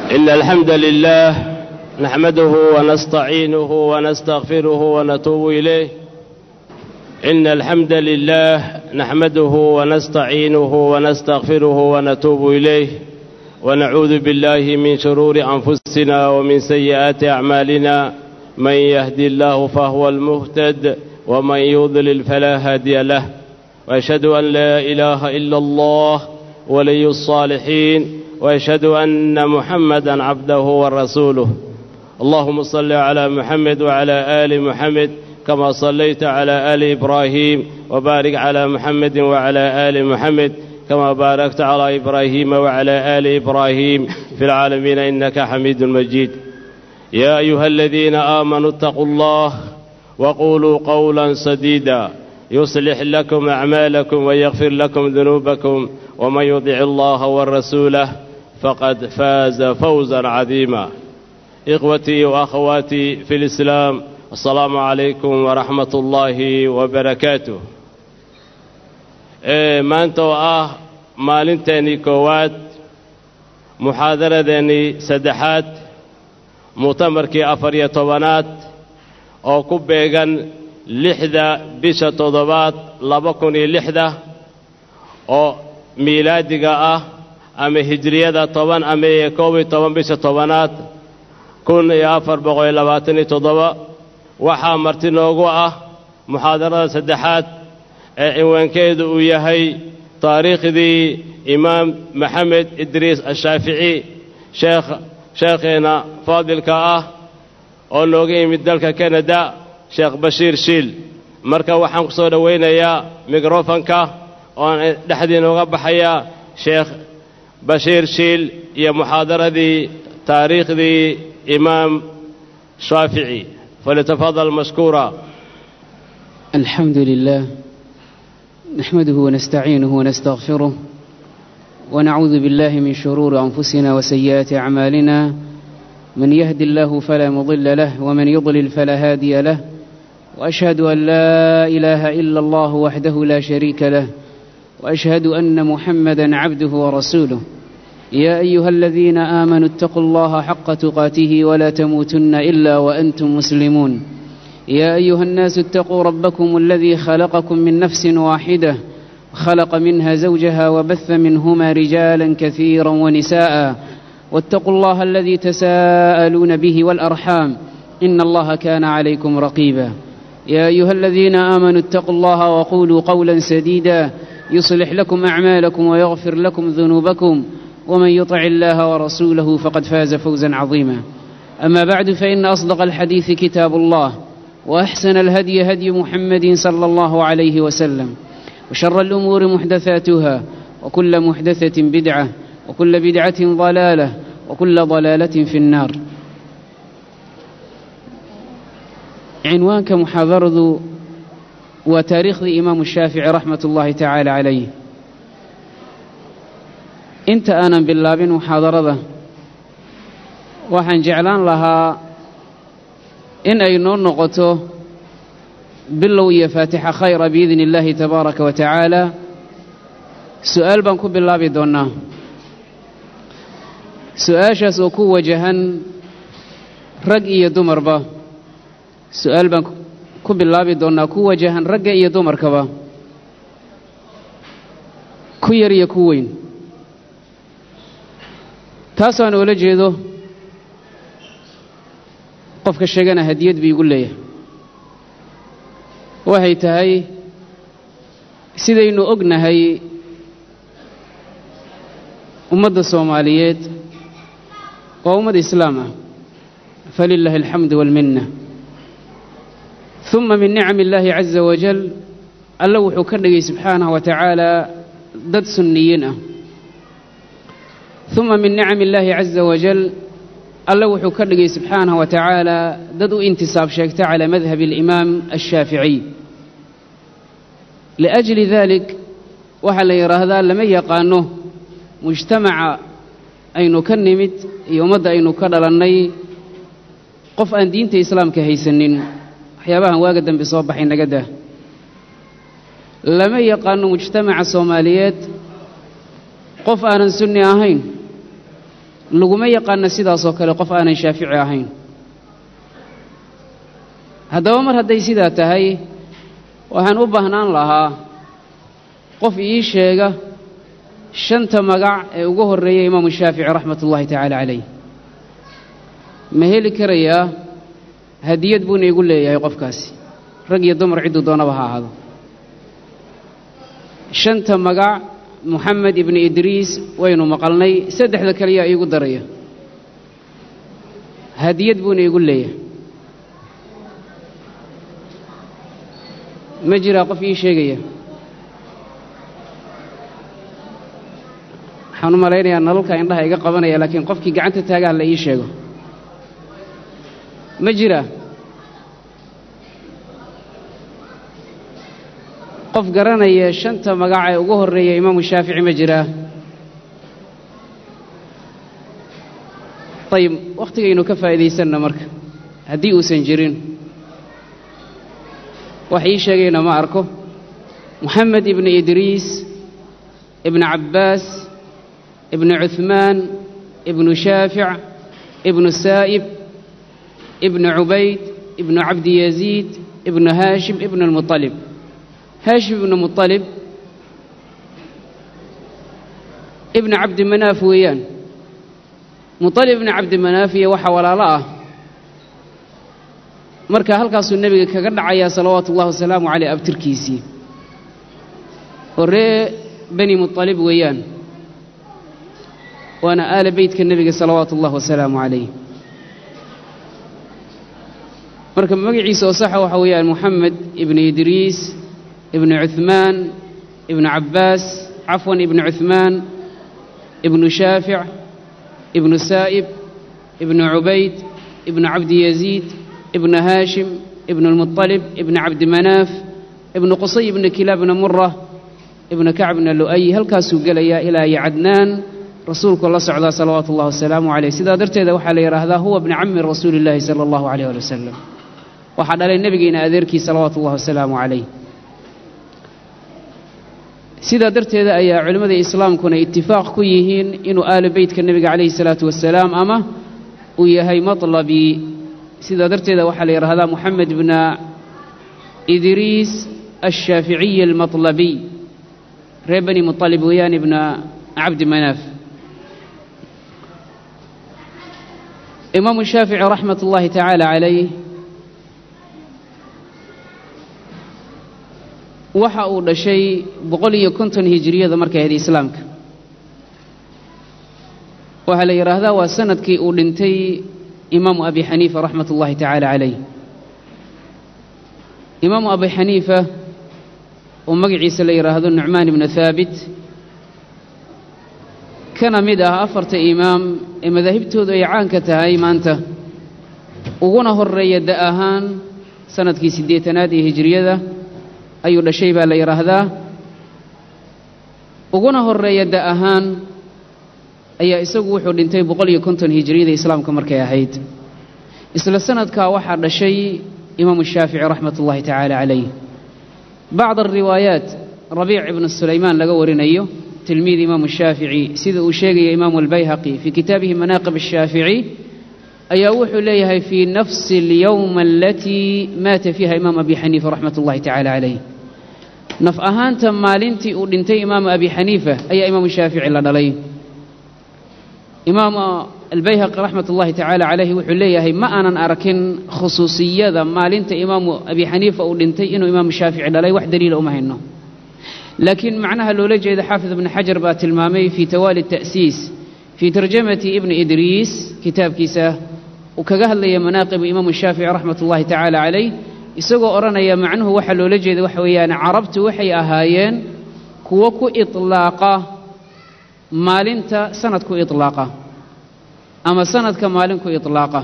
إن الحمد لله نحمده ونستعينه ونستغفره ونتوب إليه إن الحمد لله نحمده ونستعينه ونستغفره ونتوب إليه ونعوذ بالله من شرور أنفسنا ومن سيئات أعمالنا من يهدي الله فهو المهتد ومن يضلل فلا هادي له وأشهد أن لا إله إلا الله ولي الصالحين وأشهد أن محمدا عبده ورسوله اللهم صل على محمد وعلى آل محمد كما صليت على آل إبراهيم وبارك على محمد وعلى آل محمد كما باركت على إبراهيم وعلى آل إبراهيم في العالمين إنك حميد مجيد يا أيها الذين آمنوا اتقوا الله وقولوا قولا سديدا يصلح لكم أعمالكم ويغفر لكم ذنوبكم ومن يطع الله والرسوله فقد فاز فوزا عظيما إخوتي وأخواتي في الإسلام السلام عليكم ورحمة الله وبركاته maanta oo ah maalinteennii koowaad muxaadaradeennii saddexaad mu'tamarkii afar iyo tobanaad oo ku beegan lixda bisha toddobaad laba kun iyo lixda oo miilaadiga ah ama hijriyada toban ama iyo koob iyo toban bisha tobanaad kun iyo afar boqol iyo labaatan iyo toddoba waxaa marti noogu ah muxaadarada saddexaad ee cinwaankeedu uu yahay taariikhdii imaam maxamed idriis ashaafici sheekh sheekheenna faadilka ah oo nooga yimid dalka kanada sheekh bashiir shiil marka waxaan ku soo dhowaynayaa mikrofonka oon dhexdiina uga baxayaa sheekh bashiir shiil iyo muxaadaradii taariikhdii imaam shaafici فليتفضل مشكورا الحمد لله نحمده ونستعينه ونستغفره ونعوذ بالله من شرور أنفسنا وسيئات أعمالنا من يهد الله فلا مضل له ومن يضلل فلا هادي له وأشهد أن لا إله إلا الله وحده لا شريك له وأشهد أن محمدا عبده ورسوله يا أيها الذين آمنوا اتقوا الله حق تقاته ولا تموتن إلا وأنتم مسلمون يا أيها الناس اتقوا ربكم الذي خلقكم من نفس واحدة خلق منها زوجها وبث منهما رجالا كثيرا ونساء واتقوا الله الذي تساءلون به والأرحام إن الله كان عليكم رقيبا يا أيها الذين آمنوا اتقوا الله وقولوا قولا سديدا يصلح لكم أعمالكم ويغفر لكم ذنوبكم ومن يطع الله ورسوله فقد فاز فوزا عظيما أما بعد فإن أصدق الحديث كتاب الله وأحسن الهدي هدي محمد صلى الله عليه وسلم وشر الأمور محدثاتها وكل محدثة بدعة وكل بدعة ضلالة وكل ضلالة في النار عنوانك محاضرة وتاريخ الإمام الشافعي رحمة الله تعالى عليه inta aanan bilaabin muxaadarada waxaan jeclaan lahaa in ay noo noqoto bilow iyo faatixa khayra biidni illaahi tabaaraka wa tacaala su'aal baan ku bilaabi doonnaa su-aashaas oo ku wajahan rag iyo dumarba su'aal baan ku bilaabi doonnaa ku wajahan ragga iyo dumarkaba ku yar iyo ku weyn taasaan oola jeedo qofka sheegana hadiyad bii igu leeyahay waxay tahay sidaynu ognahay ummadda soomaaliyeed waa ummad islaam ah falilaahi alxamdu waalminna uma min nicami illaahi caza wajal alla wuxuu ka dhigay subxaanahu wa tacaala dad sunniyiin ah uma min nicami illaahi caza wajal alla wuxuu ka dhigay subxaanahu wa tacaala dad u intisaab sheegta calaa madhabi alimaam ashaaficiy liajli dalik waxaa la yidhaahdaa lama yaqaano mujtamaca aynu ka nimid iyo ummadda aynu ka dhalannay qof aan diinta islaamka haysanin waxyaabahan waaga dambe soo baxay naga dah lama yaqaano mujtamaca soomaaliyeed qof aanan sunni ahayn laguma yaqaano sidaasoo kale qof aanan shaafici ahayn haddaba mar hadday sidaa tahay waxaan u baahnaan lahaa qof ii sheega shanta magac ee ugu horreeya imaamu shaafici raxmat ullaahi tacaala calayh ma heli karayaa hadiyad buuna igu leeyahay qofkaasi rag iyo dumar cidduu doonaba ha ahaado shanta magac moxamed ibni idriis waynu maqalnay saddexda kaliyaa iigu daraya hadiyad buuna igu leeyahay ma jiraa qof ii sheegaya waxaan u malaynayaa nalalka indhaha iga qabanaya laakiin qofkii gacanta taagaha la ii sheego ma jiraa qof garanaya shanta magac ee ugu horreeya imaamu shaafici ma jiraa ayib wakhtigaynu ka faa'iidaysanna marka haddii uusan jirin wax ii sheegayna ma arko moxamed ibni idriis ibnu cabbaas ibnu cuhmaan ibnu shaafic ibnu saa'ib ibnu cubayd ibnu cabdiyaziid ibnu haashim ibnu almuطalib haashim ibnu muطalib ibnu cabdi manaaf weeyaan muطalib ibnu cabdi manaaf iyo waxa walaalo ah marka halkaasuu nebiga kaga dhacayaa salawaatu ullahi wasalaamu caleyh abtirkiisii oo ree bani muطalib weeyaan waana aala beytka nebiga salawaatu ullahi wasalaamu calayh marka magaciisa oo saxa waxa weeyaan moxamed ibnu idriis ibnu cuhmaan ibnu cabbaas cafwan ibnu cuhmaan ibnu shaafic ibnu saa'ib ibnu cubayd ibnu cabdiyaziid ibnu haashim ibnu lmuطalib ibnu cabdimanaaf ibnu qusay ibnu kilaabna mura ibnu kacbna lu'ay halkaasuu gelayaa ilaa iyo cadnaan rasuulku la socdaa salawaatu ullahi wasalaamu caleyh sidaa darteeda waxaa la yidhaahdaa huwa bni cammi rasuuli illaahi sala allahu aleyh ali wasalam waxaa dhalay nebigeena adeerkii salawaatu ullahi wasalaamu calayh sidaa darteeda ayaa culimmada islaamkuna itifaaq ku yihiin inuu aalu beytka nebiga calayhi salaatu wasalaam ama uu yahay matlabii sidaa darteeda waxaa la yidhaahdaa moxamed bna idriis alshaaficiyi almatlabiy reer bani muطalib weeyaan ibna cabdi manaaf imaamu shaafici raxmat ullaahi tacaala calayh waxa uu dhashay boqol iyo konton hijiriyada markay ahayd islaamka waxaa la yidhaahdaa waa sanadkii uu dhintay imaamu abi xaniifa raxmat ullaahi tacaala calayh imaamu abi xaniifa oo magaciisa la yidhaahdo nucmaan ibnu haabit kana mid ah afarta imaam ee madaahibtoodu ay caanka tahay maanta uguna horeeya da ahaan sanadkii siddeetanaad ee hijiriyada ayuu dhashay baa la yidhaahdaa uguna horeeya da ahaan ayaa isagu wuxuu dhintay boqol iyo konton hijiriyada islaamka markay ahayd isla sanadkaa waxaa dhashay imaamu shaafici raxmat ullaahi tacaala calayh bacd alriwaayaat rabiic ibnu sulaymaan laga warinayo tilmiid imaamu shaafici sida uu sheegaya imaamu albayhaqi fii kitaabihi manaaqib ashaafici ayaa wuxuu leeyahay fii nafsi alyowma alatii maata fiiha imaamu abi xaniifa raxmat ullahi tacaala calayh naf ahaanta maalintii uu dhintay imaamu abi xaniifa ayaa imaamu shaafici la dhalay imaamu albayhaqi raxmat ullahi tacaala calayhi wuxuu leeyahay ma aanan arkin khusuusiyada maalinta imaamu abi xaniifa uu dhintay inuu imaamu shaafici dhalay wax daliila uma hayno laakiin macnaha loola jeeda xaafid ibni xajar baa tilmaamay fii tawaali ta'siis fii tarjamati ibni idriis kitaabkiisa uu kaga hadlaya manaaqibu imaamu shaafici raxmat ullahi tacaala calayh isagoo odhanaya macnuhu waxaa loola jeeda waxa weeyaan carabtu waxay ahaayeen kuwo ku iطlaaqa maalinta sanad ku iطlaaqa ama sanadka maalin ku iطlaaqa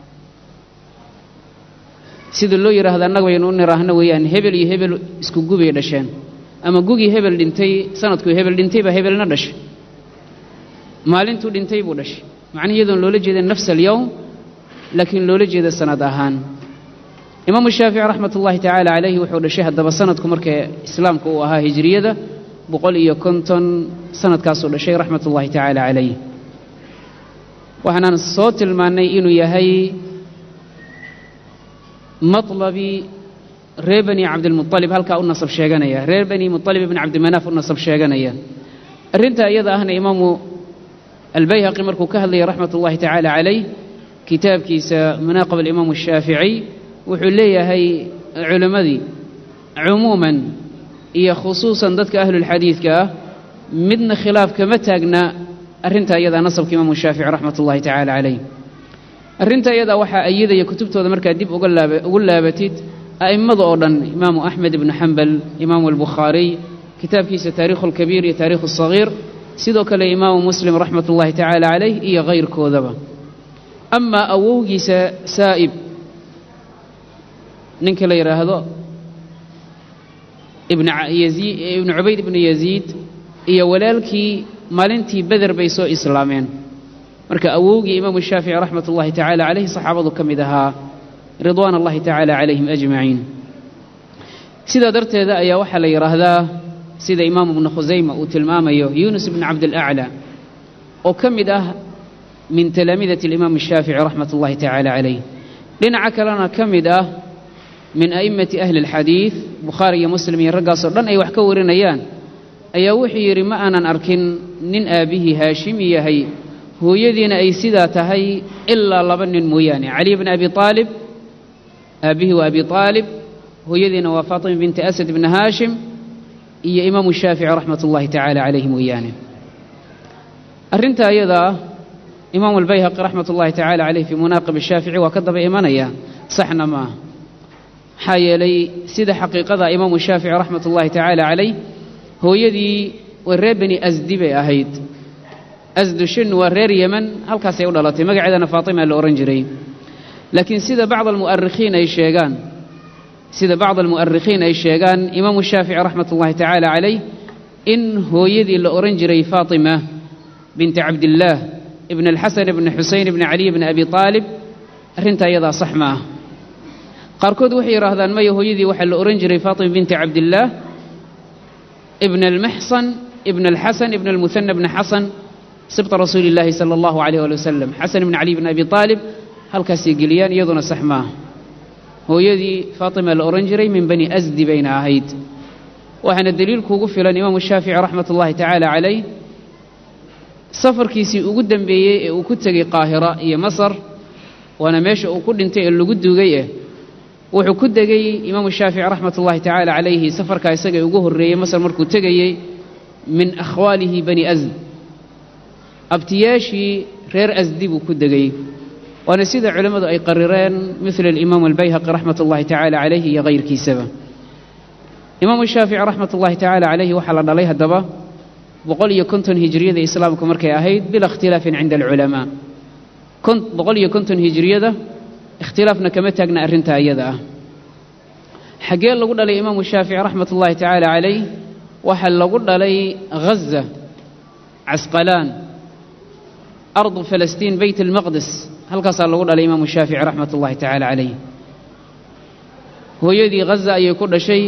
sida loo yidhaahdo annaga baynu u niraahno weeyaan hebel iyo hebel isku gubay dhasheen ama gugii hebel dhintay sanadkuu hebel dhintay baa hebelna dhashay maalintuu dhintay buu dhashay macnihi iyadoon loola jeeda nafs alyowm laakiin loola jeeda sanad ahaan imaamu shaafici raxmat ullahi tacaala calayhi wuxuu dhashay haddaba sanadku marka islaamka uu ahaa hijriyada boqol iyo konton sanadkaasuu dhashay raxmat ullahi tacaala calayh waxaanaan soo tilmaannay inuu yahay matlabi reer bani cabdilmualib halkaa u nasab sheeganaya reer bani mualib ibni cabdimanaaf u nasab sheeganaya arrintaa iyada ahna imaamu albayhaqi markuu ka hadlayay raxmat ullahi tacaala calayh kitaabkiisa manaaqib alimaamu ashaafici wuxuu leeyahay culimmadii cumuuman iyo khusuusan dadka ahlulxadiidka ah midna khilaaf kama taagna arrintaa iyadaa nasabka imaamu shaafici raxmat ullahi tacaala calayh arrintaa iyadaa waxaa ayidaya kutubtooda markaad dib ugu laabatid a'immada oo dhan imaamu axmed ibnu xambal imaamu albukhaariy kitaabkiisa taarikhu alkabiir iyo taarikhu alsagiir sidoo kale imaamu muslim raxmat ullahi tacaala calayh iyo kayrkoodaba amaa awowgiisa saa'ib ninka la yidhaahdo ibnu cubayd ibnu yaziid iyo walaalkii maalintii beder bay soo islaameen marka awowgii imaamu shaafici raxmat ullahi tacaala calayh saxaabadu ka mid ahaa ridwaan allahi tacaala calayhim ajmaciin sidaa darteeda ayaa waxaa la yidhaahdaa sida imaamu ibnu khusayma uu tilmaamayo yuunus ibnu cabdilaclaa oo ka mid ah min talaamidati alimaam ashaafici raxmat ullahi tacaala calayh dhinaca kalena ka mid ah min a'immati ahli alxadiid bukhaari iyo muslim iyo raggaasoo dhan ay wax ka warinayaan ayaa wuxuu yidhi ma aanan arkin nin aabbihii haashimi yahay hooyadiina ay sidaa tahay ilaa laba nin mooyaane cali bni abi aalib aabbihii waa abi aalib hooyadiina waa faatima binti asad ibni haashim iyo imaamu shaafici raxmat ullahi tacaala calayhi mooyaane arrintaa iyadaa imaamu albayhaqi raxmat ullahi tacaala caleyh fii munaaqib ashaafici waa ka daba imanaya saxna ma ah maxaa yeelay sida xaqiiqada imaamu shaafici raxmat ullahi tacaala calayh hooyadii waa reer beni asdi bay ahayd asdu shin waa reer yeman halkaasay u dhalatay magaceedana faatima la odhan jiray laakiin sida bacd almu'arikhiin ay sheegaan sida bacd almu'arikhiin ay sheegaan imaamu shaafici raxmat ullahi tacaala calayh in hooyadii la odhan jiray faatima binti cabdillaah ibn alxasan ibni xuseyn ibni caliy ibni abi aalib arrintaa iyadaa sax ma ah qaarkood waxay yidhaahdaan maya hooyadii waxaa la odhan jiray faatima binti cabdillaah ibn almaxsan ibn alxasan ibn almuhana ibni xasan sibta rasuuli illaahi sala allahu calayh ali wasalam xasan ibni cali ibni abi aalib halkaasay geliyaan iyaduna sax maaha hooyadii faatima la odhan jiray min bani asdi bayna ahayd waxaana deliilkuugu filan imaamu shaafici raxmat ullahi tacaala calayh safarkiisii ugu dembeeyey ee uu ku tegey qaahira iyo masar waana meesha uu ku dhintay ee lagu duugay eh wuxuu ku degay imaamu shaafici raxmat ullahi tacaala calayhi safarkaa isaga ugu horreeyey masar markuu tegayey min akhwaalihi bani asd abtiyaashii reer asdi buu ku degay waana sida culimmadu ay qarireen mila alimaamu albayhaqi raxmat ullahi tacaala calayhi iyo kayrkiisaba imaamu shaafici raxmat ullahi tacaala calayhi waxaa la dhalay haddaba boqol iyo konton hijriyada islaamku markay ahayd bila ikhtilaafin cinda alculamaa boqol iyo konton hijriyada ikhtilaafna kama taagna arrintaa iyada ah xaggee lagu dhalay imaamu shaafici raxmat ullahi tacaala calayh waxaa lagu dhalay ghaza casqalaan ardu falastiin beyt almaqdes halkaasaa lagu dhalay imaamu shaafici raxmat ullahi tacaala calayh hooyadii ghaza ayay ku dhashay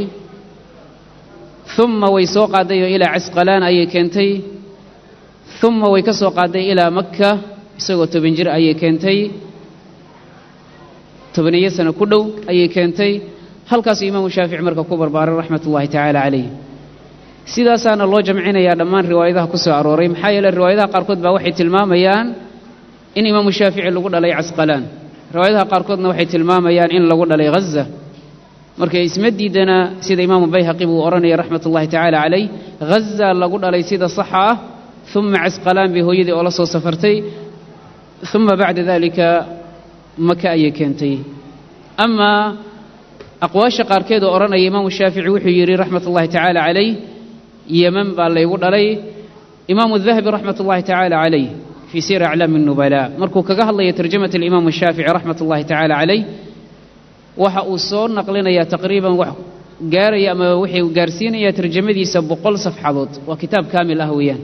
uma way soo qaaday oo ilaa casqalaan ayay keentay uma way ka soo qaaday ilaa makka isagoo toban jir ayay keentay tobaniyo sano ku dhow ayay keentay halkaasuu imaamu shaafici marka ku barbaaray raxmat ullahi tacaala calayh sidaasaana loo jamcinayaa dhammaan riwaayadaha ku soo arooray maxaa yeele riwaayadaha qaarkood baa waxay tilmaamayaan in imaamu shaafici lagu dhalay casqalaan riwaayadaha qaarkoodna waxay tilmaamayaan in lagu dhalay ghaza marka isma diidana sida imaamu bayhaqi buu odhanaya raxmat ullahi tacaala calayh ghaza lagu dhalay sida saxa ah uma casqalaan bay hooyadii oo la soo safartay uma bacda dalika maka ayay keentay amaa aqwaasha qaarkeed oo odhanaya imaamu shaafici wuxuu yidhi raxmat ullahi tacaala calayh yeman baa laygu dhalay imaamu dahabi raxmat ullahi tacaala calayh fii sir aclaami الnubala markuu kaga hadlaya tarjamat alimaamu shaafici raxmat ullahi tacaala calayh waxa uu soo naqlinayaa taqriiban wax gaaraya ama wuxuu gaarsiinayaa tarjamadiisa boqol safxadood waa kitaab kaamil ah weeyaan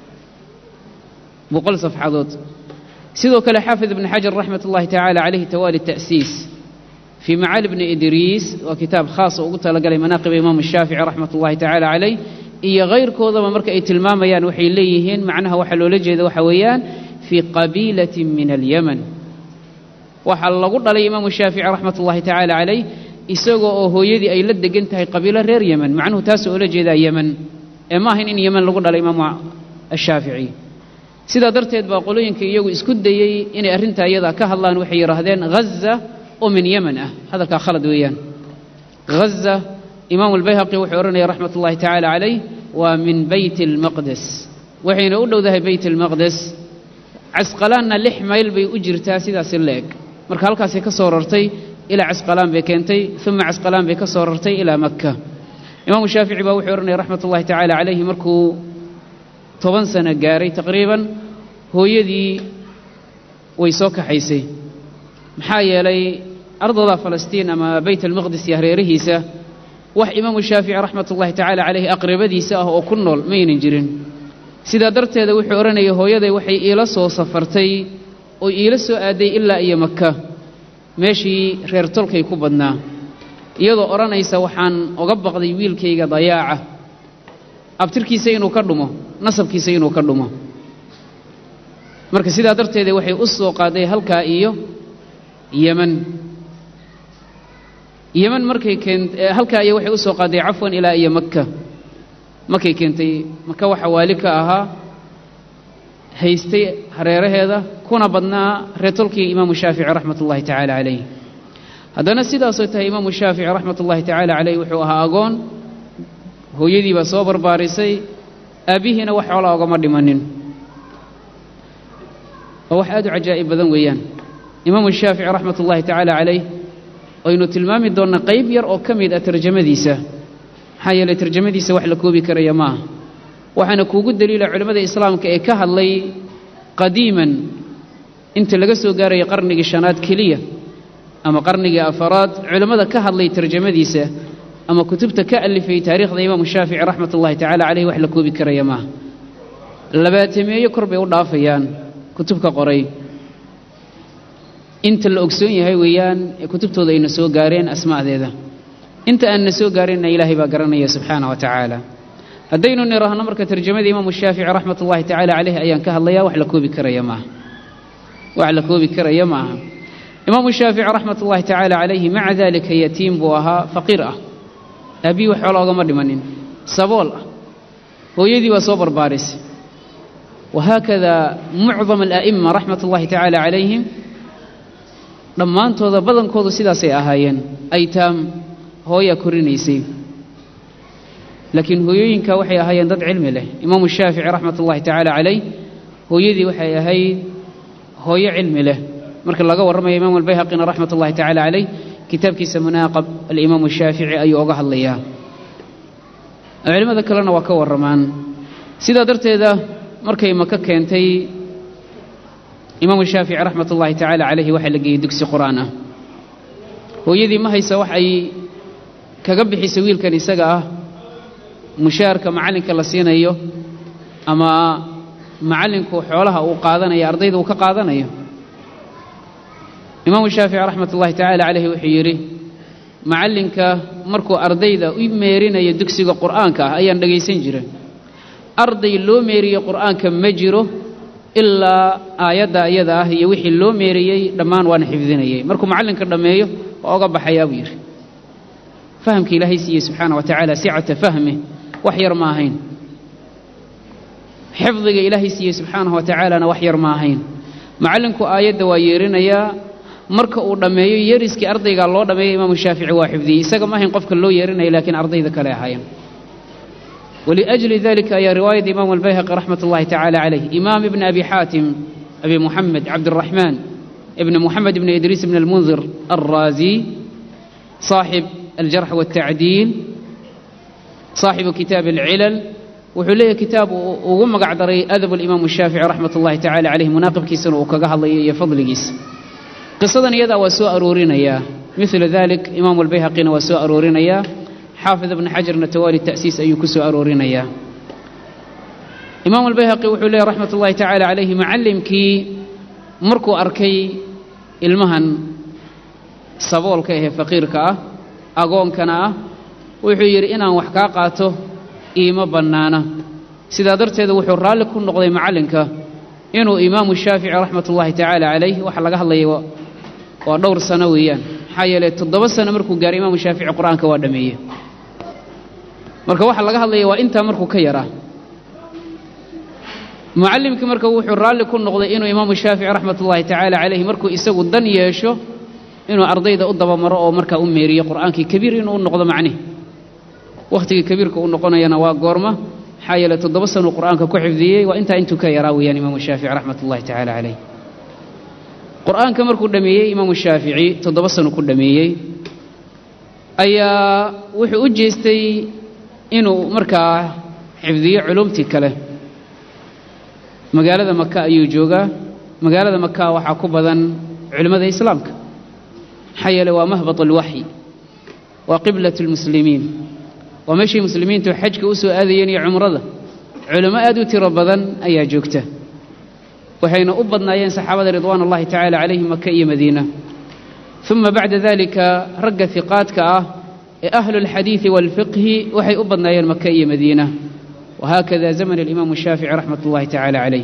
boqol safxadood sidoo kale xaafid ibn xajar raxmat ullahi tacaala calayhi tawaali ta'siis fii macaali bni idriis waa kitaab khaas oo ugu talagalay manaaqiba imaamu shaafici raxmat ullahi tacaala calayh iyo kayrkoodaba marka ay tilmaamayaan waxay leeyihiin macnaha waxaa loola jeeda waxa weeyaan fii qabiilatin min alyaman waxaa lagu dhalay imaamu shaafici raxmat ullahi tacaala calayh isagoo oo hooyadii ay la degan tahay qabiilo reer yeman macnuhu taasoo oola jeedaa yeman ee ma ahayn in yeman lagu dhalay imaamu ashaafici sidaa darteed baa qolooyinka iyagu isku dayey inay arrintaa iyadaa ka hadlaan waxay yidhaahdeen ghaza oo min yeman ah hadalkaa khalad weeyaan ghaza imaamu albayhaqi wuxuu odhanaya raxmat ullahi tacaala calayh waa min beyt almaqdes waxayna u dhowdahay beyt almaqdes casqalaanna lix mayl bay u jirtaa sidaasi la eg marka halkaasay ka soo rartay ilaa casqalaan bay keentay uma casqalaan bay ka soo rartay ilaa makka imaamu shaafici baa wuxuu odhanaya raxmat ullahi tacaala calayhi markuu toban sano gaaray taqriiban hooyadii way soo kaxaysay maxaa yeelay ardada falastiin ama beyt almaqdis iyo hareerihiisa wax imaamu shaafici raxmat ullahi tacaala calayhi aqribadiisa ah oo ku nool maynan jirin sidaa darteeda wuxuu odhanaya hooyaday waxay iila soo safartay oo iila soo aaday ilaa iyo maka meeshii reer tolkay ku badnaa iyadoo odhanaysa waxaan oga baqday wiilkayga dayaaca abtirkiisa inuu ka dhumo nasabkiisa inuu ka dhumo marka sidaa darteeda waxay u soo qaaday halkaa iyo yeman yeman markay keent halkaa iyo waxay u soo qaaday cafwan ilaa iyo makka markay keentay maka waxa waali ka ahaa haystay hareeraheeda kuna badnaa reetolkii imaamu shaafici raxmat ullahi tacaala calayh haddana sidaasoo tahay imaamu shaafici raxmat ullahi tacaala calayh wuxuu ahaa agoon hooyadii baa soo barbaarisay aabbihiina wax xoolaa ogama dhimanin waa wax aad u cajaa'ib badan weeyaan imaamu shaafici raxmat ullahi tacaala calayh aynu tilmaami doonnaa qayb yar oo ka mid ah tarjamadiisa maxaa yeelay tarjamadiisa wax la koobi karaya ma aha waxaana kuugu daliila culimmada islaamka ee ka hadlay qadiiman inta laga soo gaaraya qarnigii shanaad keliya ama qarnigii afaraad culimmada ka hadlay tarjamadiisa ama kutubta ka alifay taariikhda imaamu shaafici raxmat ullahi tacala caleyh wax la koobi karaya maaha labaatameeyo kor bay u dhaafayaan kutubka qoray inta la ogsoon yahay weeyaan ee kutubtooda ayna soo gaareen asma'deeda inta aanna soo gaarinna ilaahay baa garanaya subxaana wa tacaala haddaynu niraahno marka tarjamada imaamu shaafici raxmat ullahi tacaala caleyh ayaan ka hadlayaa wax la koobi karaya maaha wax la koobi karaya maaha imaamu shaafici raxmat ullahi tacaala calayhi maca dalika yatiim buu ahaa faqiir ah aabbihi wax xoola ogama dhimanin sabool ah hooyadii baa soo barbaarisay wahaakada mucdam ala'ima raxmat ullahi tacaala calayhim dhammaantooda badankoodu sidaasay ahaayeen aytaam hooyaa korinaysay laakiin hooyooyinka waxay ahaayeen dad cilmi leh imaamu shaafici raxmat ullahi tacaala calayh hooyadii waxay ahayd hooyo cilmi leh marka laga warramaya imaamu albayhaqina raxmat ullahi tacaala calayh kitaabkiisa munaaqab alimaamu shaafici ayuu oga hadlayaa culimmada kalena waa ka warramaan sidaa darteeda markay maka keentay imaamu shaafici raxmat ullahi tacaala calayhi waxaa la geeyey dugsi qur'aan ah hooyadii ma haysa wax ay kaga bixisa wiilkan isaga ah mushaarka macallinka la siinayo ama macallinku xoolaha uu qaadanayo ardayda uu ka qaadanayo imaamu shaafici raxmat ullahi tacaala calayhi wuxuu yidhi macallinka markuu ardayda u meerinayo dugsiga qur'aanka ah ayaan dhegaysan jira arday loo meeriyo qur'aanka ma jiro ilaa aayadda iyada ah iyo wixii loo meeriyey dhammaan waana xifdinayay markuu macallinka dhammeeyo waa oga baxayaa buu yidhi fahamka ilaahay siiyey subxaana wa tacaala sicata fahmi wax yar ma ahayn xifdiga ilaahay siiyey subxaanahu wa tacaalana wax yar ma ahayn macallinku aayadda waa yeerinayaa marka uu dhammeeyo yeeriskii ardaygaa loo dhammeeya imaamu shaafici waa xifdiyey isaga ma ahayn qofka loo yeerinaya laakiin ardayda kale ahaayeen waliajli dalika ayaa riwaayada imaamu albayhaqi raxmat ullahi tacaala calayh imaam ibni abi xaatim abi muxamed cabdiraxmaan ibni muxamed ibni idriis ibni almundir alraazi صاحب الجرح والتعديل صاحب كتاب العلل wuxuu leeyahy kitaab ugu magac daray adab alimaamu shaafici raxmat ullahi tacala caleyh munaaqibkiisana uu kaga hadlayo iyo fadligiisa qisadan iyadaa waa soo aroorinayaa milu dalik imaamu albayhaqina waa soo aroorinayaa xaafid ibni xajarna tawaali ta'siis ayuu ku soo aroorinayaa imaamu albayhaqi wuxuu leeyahy raxmat ullahi tacala calayhi macallimkii markuu arkay ilmahan saboolka ahee faqiirka ah agoonkana ah wuxuu yidhi inaan wax kaa qaato iima bannaana sidaa darteeda wuxuu raalli ku noqday macallinka inuu imaamu shaafici raxmat ullaahi tacaala calayh waxa laga hadlaya waa dhowr sano weeyaan maxaa yeeley toddoba sano markuu gaaray imaamu shaafici qur-aanka waa dhameeye marka waxa laga hadlaya waa intaa markuu ka yaraa mucallimkii marka wuxuu raalli ku noqday inuu imaamu shaafici raxmat ullaahi tacaala calayh markuu isagu dan yeesho inuu ardayda u dabamaro oo markaa u meeriyo qur'aankii kabiir inuu u noqdo macnihi wakhtigii kabiirka u noqonayana waa goorma maxaa yeeley toddoba sanuu qur'aanka ku xifdiyey waa intaa intuu ka yaraa weeyaan imaamu shaafici raxmat ullahi tacaala calayh qur'aanka markuu dhameeyey imaamu shaafici toddoba sano ku dhameeyey ayaa wuxuu u jeestay inuu markaa xifdiyo culumtii kale magaalada maka ayuu joogaa magaalada maka waxaa ku badan culimmada islaamka maxaa yeeley waa mahbat alwaxyi waa qiblat lmuslimiin waa meeshii muslimiintu xajka u soo aadayeen iyo cumrada culimo aad u tiro badan ayaa joogta waxayna u badnaayeen saxaabada ridwaan ullahi tacaala calayhim maka iyo madiina uma bacda dalika ragga hiqaadka ah ee ahlu lxadiidi waalfiqhi waxay u badnaayeen maka iyo madiina wahaakada zaman alimaamu shaafici raxmat ullahi tacaala calayh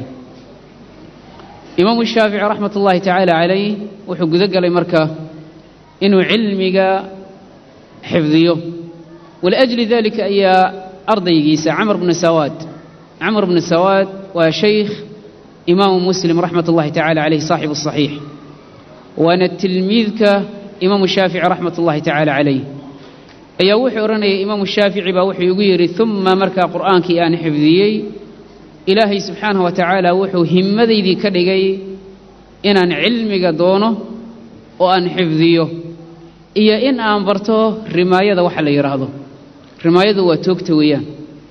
imaamu shaafici raxmat ullahi tacaala calayh wuxuu gudo galay marka inuu cilmiga xifdiyo waliajli dalika ayaa ardaygiisa camr bnu sawaad camr bnu sawaad waa shaykh imaamu muslim raxmat ullahi tacala calayh saaxibu saxiix waana tilmiidka imaamu shaafici raxmat ullahi tacaala calayh ayaa wuxuu odhanayay imaamu shaafici baa wuxuu igu yidhi uma markaa qur'aankii aan xifdiyey ilaahay subxaanah wa tacaala wuxuu himmadaydii ka dhigay inaan cilmiga doono oo aan xifdiyo iyo in aan barto rimaayada waxa la yidhaahdo rimaayadu waa toogta weeyaan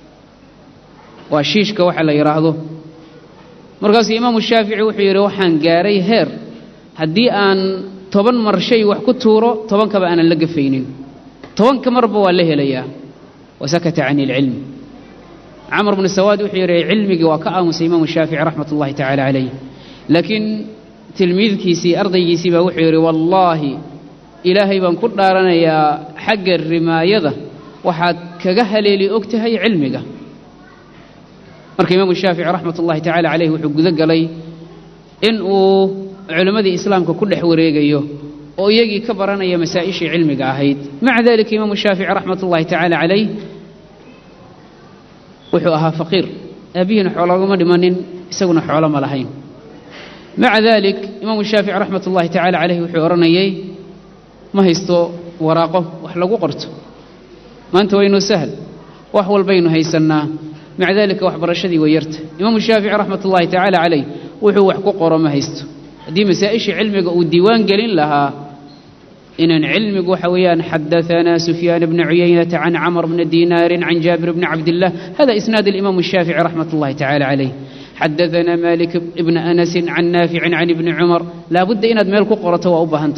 waa shiishka waxa la yidhaahdo markaasuu imaamu shaafici wuxuu yidhi waxaan gaaray heer haddii aan toban mar shay wax ku tuuro tobankaba aanan la gafaynin tobanka marba waa la helayaa wasakata cani ilcilmi camr bnu sawaad wuxuu yidhi cilmigii waa ka aamusay imaamu shaafici raxmat ullahi tacaala calayh laakiin tilmiidkiisii ardaygiisii baa wuxuu yidhi wallaahi ilaahay baan ku dhaaranayaa xagga rimaayada waxaad kaga haleeli og tahay cilmiga marka imaamu shaafici raxmat ullahi tacala caleyh wuxuu gudo galay in uu culimmadii islaamka ku dhex wareegayo oo iyagii ka baranaya masaa'ishii cilmiga ahayd maca dalika imaamu shaafici raxmat ullahi tacaala calayh wuxuu ahaa faqiir aabbihiina xoologama dhimanin isaguna xoolo ma lahayn maca dalik imaamu shaafici raxmat ullahi tacaala caleyh wuxuu odhanayay ma haysto waraaqo wax lagu qorto maanta waynu sahal wax walbaynu haysannaa maca dalika waxbarashadii way yarta imaamu shaafici raxmat ullahi tacaala calayh wuxuu wax ku qoro ma haysto haddii masaa'ishii cilmiga uu diiwaan gelin lahaa inaan cilmigu waxa weeyaan xadaanaa sufyaan bna cuyaynata can camr bna dinaarin can jaabir bni cabdillah hada isnaad alimaamu shaafici raxmat ullahi tacaala calayh xadaanaa malik ibna anasin can naaficin can ibni cumar laabudda inaad meel ku qorato waa u baahanta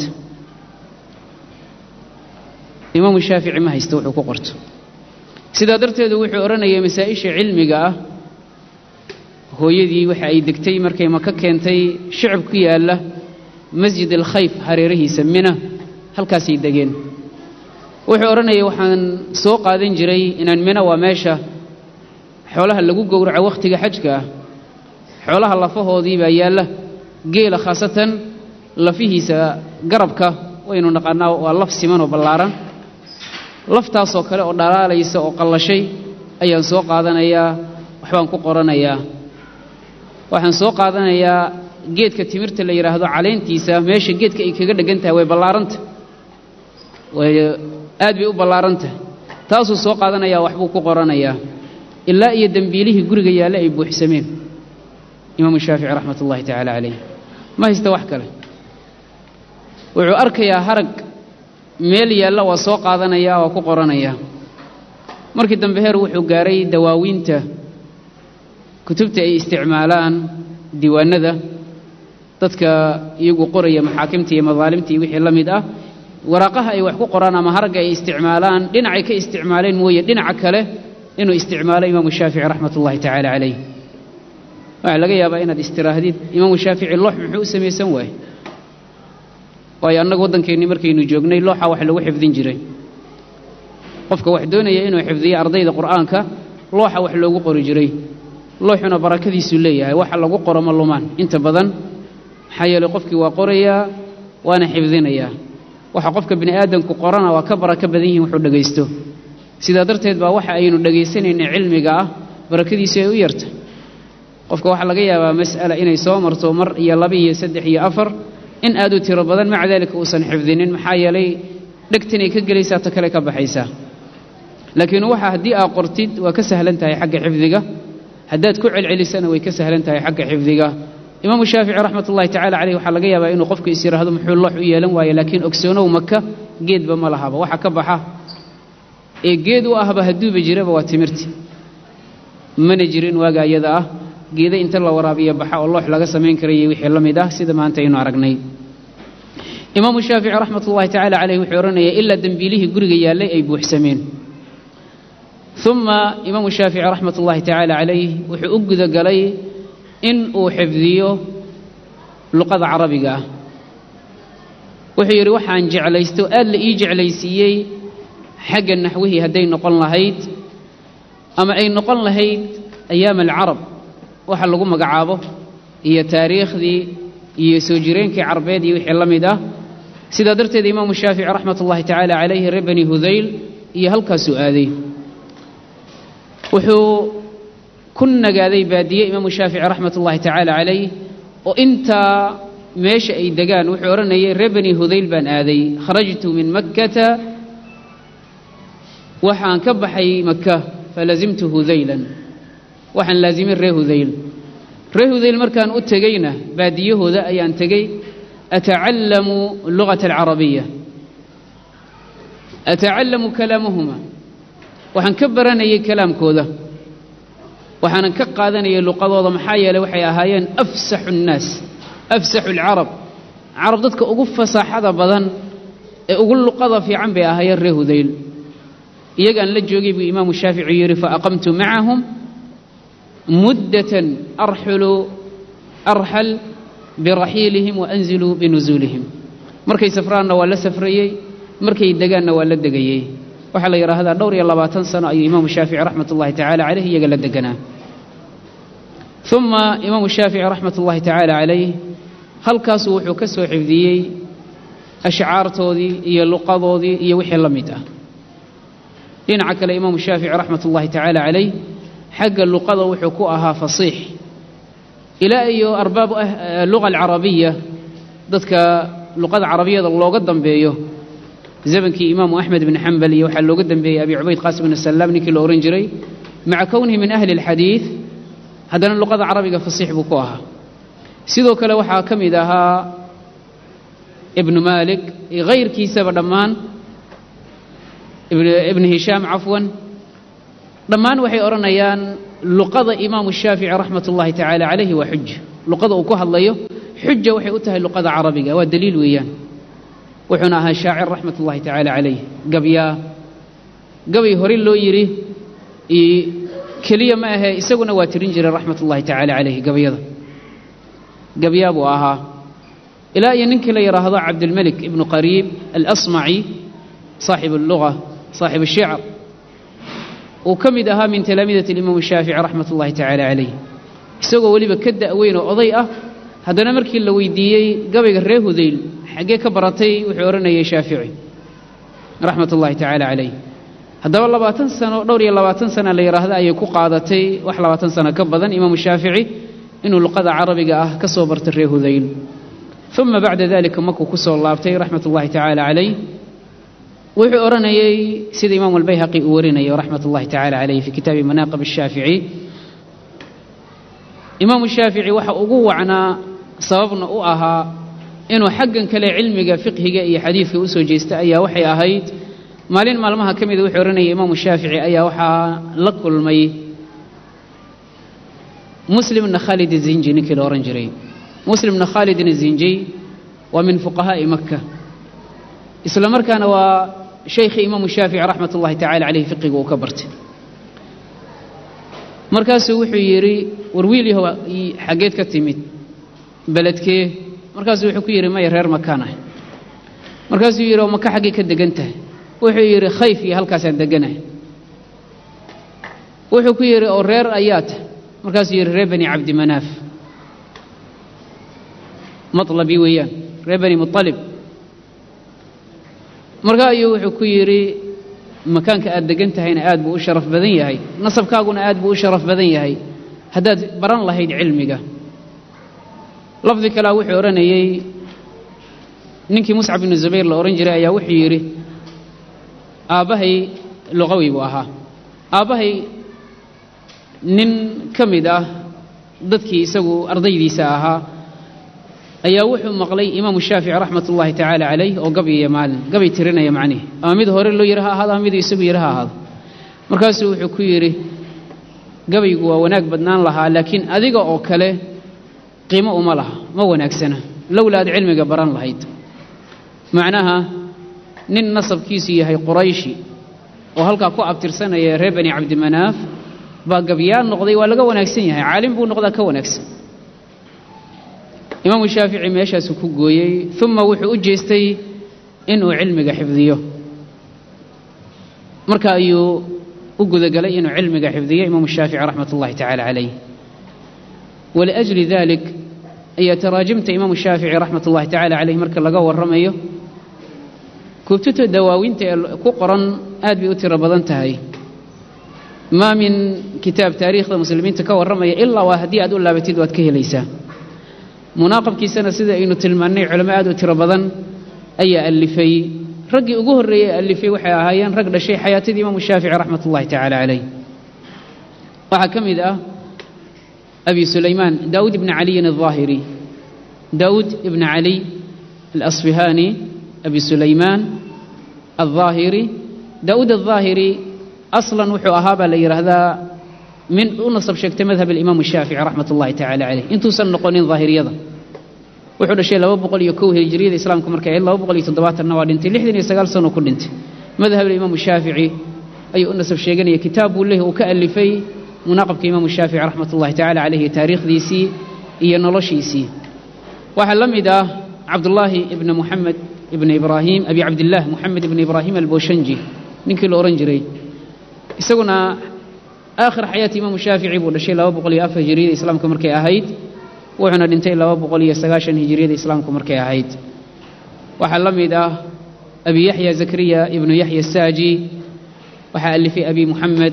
imaamu shaafici ma haysto wuxuu ku qorto sidaa darteedu wuxuu odhanayay masaa'isha cilmiga ah hooyadii waxa ay degtay markay maka keentay shicib ku yaalla masjid alkhayf hareerihiisa mina halkaasay degeen wuxuu odhanayay waxaan soo qaadan jiray inaan mina waa meesha xoolaha lagu gowraco wakhtiga xajka ah xoolaha lafahoodii baa yaalla geela khaasatan lafihiisa garabka waynu naqaanaa waa laf siman oo ballaaran laftaasoo kale oo dhalaalaysa oo qallashay ayaan soo qaadanayaa waxbaan ku qoranayaa waxaan soo qaadanayaa geedka timirta la yidhaahdo caleyntiisa meesha geedka ay kaga dheggan tahay way ballaaranta way aad bay u ballaaran tahay taasuu soo qaadanayaa waxbuu ku qoranayaa ilaa iyo dembiilihii guriga yaalle ay buuxsameen imaamu shaafici raxmat ullahi tacaala calayh ma haysta wax kale wuxuu arkayaa harag meel yaalla waa soo qaadanayaa waa ku qoranayaa markii dambe heer wuxuu gaaray dawaawiinta kutubta ay isticmaalaan diiwaanada dadka iyagu qoraya maxaakimta iyo madaalimta iyo wixii la mid ah waraaqaha ay wax ku qoraan ama haragga ay isticmaalaan dhinacay ka isticmaaleen mooye dhinaca kale inuu isticmaalo imaamu shaafici raxmat ullahi tacaala calayh waxaa laga yaabaa inaad istiraahdid imaamu shaafici loox muxuu u samaysan waaye waayo annagu waddankeennii markaynu joognay looxa wax lagu xifdin jiray qofka wax doonaya inuu xifdiyo ardayda qur'aanka looxa wax loogu qori jiray looxuna barakadiisuu leeyahay waxa lagu qoro ma lumaan inta badan maxaa yeelay qofkii waa qorayaa waana xifdinayaa waxa qofka bini aadamku qorana waa ka barako badan yihiin wuxuu dhegaysto sidaa darteed baa waxa aynu dhegaysanayna cilmiga ah barakadiisu ay u yarta qofka waxaa laga yaabaa mas'ala inay soo marto mar iyo laba iyo saddex iyo afar in aad u tiro badan maca daalika uusan xifdinin maxaa yeelay dhegtanay ka gelaysaa ta kale ka baxaysaa laakiin waxa haddii aad qortid waa ka sahlan tahay xagga xifdiga haddaad ku celcelisana way ka sahlan tahay xagga xifdiga imaamu shaafici raxmat ullahi tacala caleyh waxaa laga yaabaa inuu qofku is yidhaahdo muxuu loox u yeelan waaye laakiin ogsoonow maka geedba ma lahaba waxa ka baxa ee geed u ahba hadduuba jiraba waa timirti mana jirin waaga iyada ah geeda inta la waraabiya baxa oo loox laga samayn karayay wixii la mid ah sida maanta aynu aragnay imaamu shaafici raxmat ullahi tacala caleyh wuxuu odhanaya ilaa dembiilihii guriga yaallay ay buuxsameen uma imaamu shaafici raxmat ullahi tacaala calayh wuxuu u gudagalay in uu xifdiyo luqada carabiga ah wuxuu yidhi waxaan jeclaysto aad la ii jeclaysiiyey xagga naxwihii hadday noqon lahayd ama ay noqon lahayd ayaam alcarab waxa lagu magacaabo iyo taariikhdii iyo soo jireenkii carbeed iyo wixii la mid ah sidaa darteed imaamu shaafici raxmat ullahi tacaala calayhi reer bani hudayl iyo halkaasuu aaday wuxuu ku nagaaday baadiye imaamu shaafici raxmat ullahi tacaala calayh oo intaa meesha ay degaan wuxuu odhanayay reer bani hudayl baan aaday kharajtu min makkata waxaan ka baxay maka falazimtu hudaylan waxaan laazimin reer hudayl reer hudayl markaan u tegeyna baadiyahooda ayaan tegey atacallamu lugata alcarabiya atacallamu kalaamahuma waxaan ka baranayay kalaamkooda waxaanan ka qaadanayay luqadooda maxaa yeelay waxay ahaayeen afsaxu nnaas afsaxu alcarab carab dadka ugu fasaaxada badan ee ugu luqada fiican bay ahaayeen reer hudayl iyagaan la joogay buu imaamu shaafici yidhi faaqamtu macahum muddatan arxulu arxal biraxiilihim waanziluu binusuulihim markay safraanna waa la safrayey markay degaanna waa la degayey waxaa la yidhaahdaa dhowr iyo labaatan sano ayuu imaamu shaafici raxmat ullahi tacala caleyh iyaga la deganaa uma imaamu shaafici raxmat ullahi tacaala calayh halkaasuu wuxuu ka soo xifdiyey ashcaartoodii iyo luqadoodii iyo wixii la mid ah dhinaca kale imaamu shaafici raxmat ullahi tacaala calayh xagga luqada wuxuu ku ahaa fasiix ilaa iyo arbaabu luga alcarabiya dadka luqada carabiyada looga dambeeyo zamankii imaamu axmed bn xambal iyo waxaa looga dambeeyey abi cubayd qaasim bn salaam ninkii la ohan jiray maca kownihi min ahli اlxadiid haddana luqada carabiga fasiix buu ku ahaa sidoo kale waxaa ka mid ahaa ibnu maalik iyo hayrkiisaba dhammaan ibn hishaam cafwan dhammaan waxay odhanayaan luqada imaamu shaafici raxmat ullahi tacaala calayhi waa xuja luqada uu ku hadlayo xuja waxay u tahay luqada carabiga waa daliil weeyaan wuxuuna ahaa shaacir raxmat ullahi tacaala calayh gabyaa gabay hore loo yidhi keliya ma ahee isaguna waa tirin jiray raxmat ullahi tacaala calayh gabayada gabyaa buu ahaa ilaa iyo ninkii la yidhaahdo cabdilmelik ibnu qariib alasmaci saaxib alluga saaxib ashicr uu ka mid ahaa min talaamiidati alimaam shaafici raxmat ullahi tacaala calayh isagoo weliba ka da'weyn oo oday ah haddana markii la weydiiyey gabayga reer hudayl xaggee ka baratay wuxuu odhanayay shaafici raxmat ullahi tacaala calayh haddaba labaatan sano dhowr iyo labaatan sana la yidhaahda ayay ku qaadatay wax labaatan sano ka badan imaamu shaafici inuu luqada carabiga ah ka soo bartay reer hudayl uma bacda dalika markuu ku soo laabtay raxmat ullahi tacaala calayh wuxuu odhanayey sida imaamu albayhaqi uu warinayo raxmat ullahi tacaala calayh fi kitaabi manaaqib ashaafici imaamu shaafici waxa ugu wacnaa sababna u ahaa inuu xaggan kale cilmiga fiqhiga iyo xadiidka u soo jeesta ayaa waxay ahayd maalin maalmaha ka mida wuxuu odhanayay imaamu shaafici ayaa waxaa la kulmay muslimna khaalid zinji ninkii la odhan jiray muslimna khaalidna zinji waa min fuqahaa'i makka isla markaana waa shaykhii imaamu shaafici raxmat ullahi tacala caleyh fiqiga uu ka bartay markaasuu wuxuu yidhi war wiil yahow xaggeed ka timid beledkee markaasuu wuxuu ku yidhi maya reer makaan ah markaasuu yidhi oo maka xaggay ka degan tahay wuxuu yidhi khayf iyo halkaasaan deganahay wuxuu ku yidhi oo reer ayaa tah markaasuu yidhi reer bani cabdimanaaf malabii weeyaan reer bani mualib markaa ayuu wuxuu ku yidhi makaanka aad degan tahayna aad buu u sharaf badan yahay nasabkaaguna aad buu u sharaf badan yahay haddaad baran lahayd cilmiga lafdi kalea wuxuu odhanayey ninkii muscab ibnu zubayr la odhan jiray ayaa wuxuu yidhi aabbahay luqawi buu ahaa aabbahay nin ka mid ah dadkii isagu ardaydiisa ahaa ayaa wuxuu maqlay imaamu shaafici raxmat ullaahi tacaala calayh oo gabyaya maalin gabay tirinaya macnihi ama mid hore loo yidhi ha ahaado ama mid isagu yidhi ha ahaado markaasuu wuxuu ku yidhi gabaygu waa wanaag badnaan lahaa laakiin adiga oo kale qiimo uma laha ma wanaagsana lowla aad cilmiga baran lahayd macnaha nin nasabkiisu yahay qurayshi oo halkaa ku abtirsanaya reer bani cabdimanaaf baa gabyaan noqday waa laga wanaagsan yahay caalim buu noqdaa ka wanaagsan imaamu shaafici meeshaasuu ku gooyey uma wuxuu u jeestay inuu cilmiga xifdiyo marka ayuu u gudagelay inuu cilmiga xifdiyo imaamu shaafici raxmat ullahi tacaala calayh waliajli dalik ayaa taraajimta imaamu shaafici raxmat ullahi tacaala calayh marka laga warramayo kutubta dawaawinta ee ku qoran aad bay u tiro badan tahay maa min kitaab taariikhda muslimiinta ka warramaya ilaa waa haddii aad u laabatid waad ka helaysaa munaaqabkiisana sida aynu tilmaannay culamo aad u tiro badan ayaa allifay raggii ugu horreeyey allifay waxay ahaayeen rag dhashay xayaatadii imaamu shaafici raxmat ullahi tacaala calayh waxaa ka mid ah abi sulaymaan daawuud ibni caliyin alظaahiri daawuud ibni cali alasfihaani abi sulaymaan alظaahiri daawuud alظaahiri aslan wuxuu ahaa baa la yidhaahdaa min u nasab sheegtay madhab alimaamu shaafici raxmat ullahi tacala caleyh intuusan noqonin daahiriyada wuxuu dhashay laba boqol iyo kow hijriyada islaamka markay ahayd laba boqol iyo toddobaatanna waa dhintay lixdan iyo sagaal sano ku dhintay madhab alimaamu shaafici ayuu u nasab sheeganaya kitaab buu leh uu ka alifay munaaqabka imaamu shaafici raxmat ullahi tacala caleyhi taariikhdiisii iyo noloshiisii waxaa la mid ah cabdullaahi ibna muxamed ibna ibraahim abi cabdillaah muxamed ibna ibraahim alboshanji ninkii la odhan jiray isaguna aakhir xayaati imaamu shaafici buu dhashay laba boqol iyo afar hijiriyada islaamka markay ahayd wuxuuna dhintay laba boqol iyo sagaashan hijiriyada islaamka markay ahayd waxaa la mid ah abi yaxya zakariya ibnu yaxya saaji waxaa alifay abi muxamed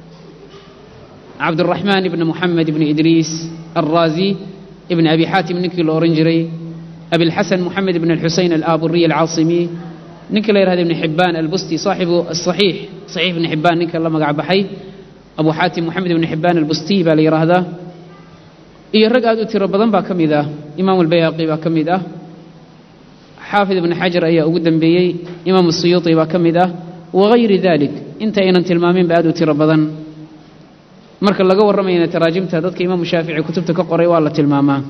cabduraxmaan ibna muxamed ibni idriis alraazi ibn abi xaatim ninkii la odhan jiray abilxasan moxamed ibn alxuseyn alaaburiy alcaasimi ninka la yihahda ibn xibbaan albusti saaxibu asaxiix saxiix ibni xibbaan ninka la magac baxay abu xaatim moxamed ibni xibbaan albusti baa la yidhaahdaa iyo rag aad u tiro badan baa ka mid ah imaamu albayhaqi baa ka mid ah xaafid ibni xajar ayaa ugu dembeeyey imaamu suyuuti baa ka mid ah wagayri dalik inta aynan tilmaaminba aad u tiro badan marka laga warramayana taraajimta dadka imaamu shaafici kutubta ka qoray waa la tilmaamaa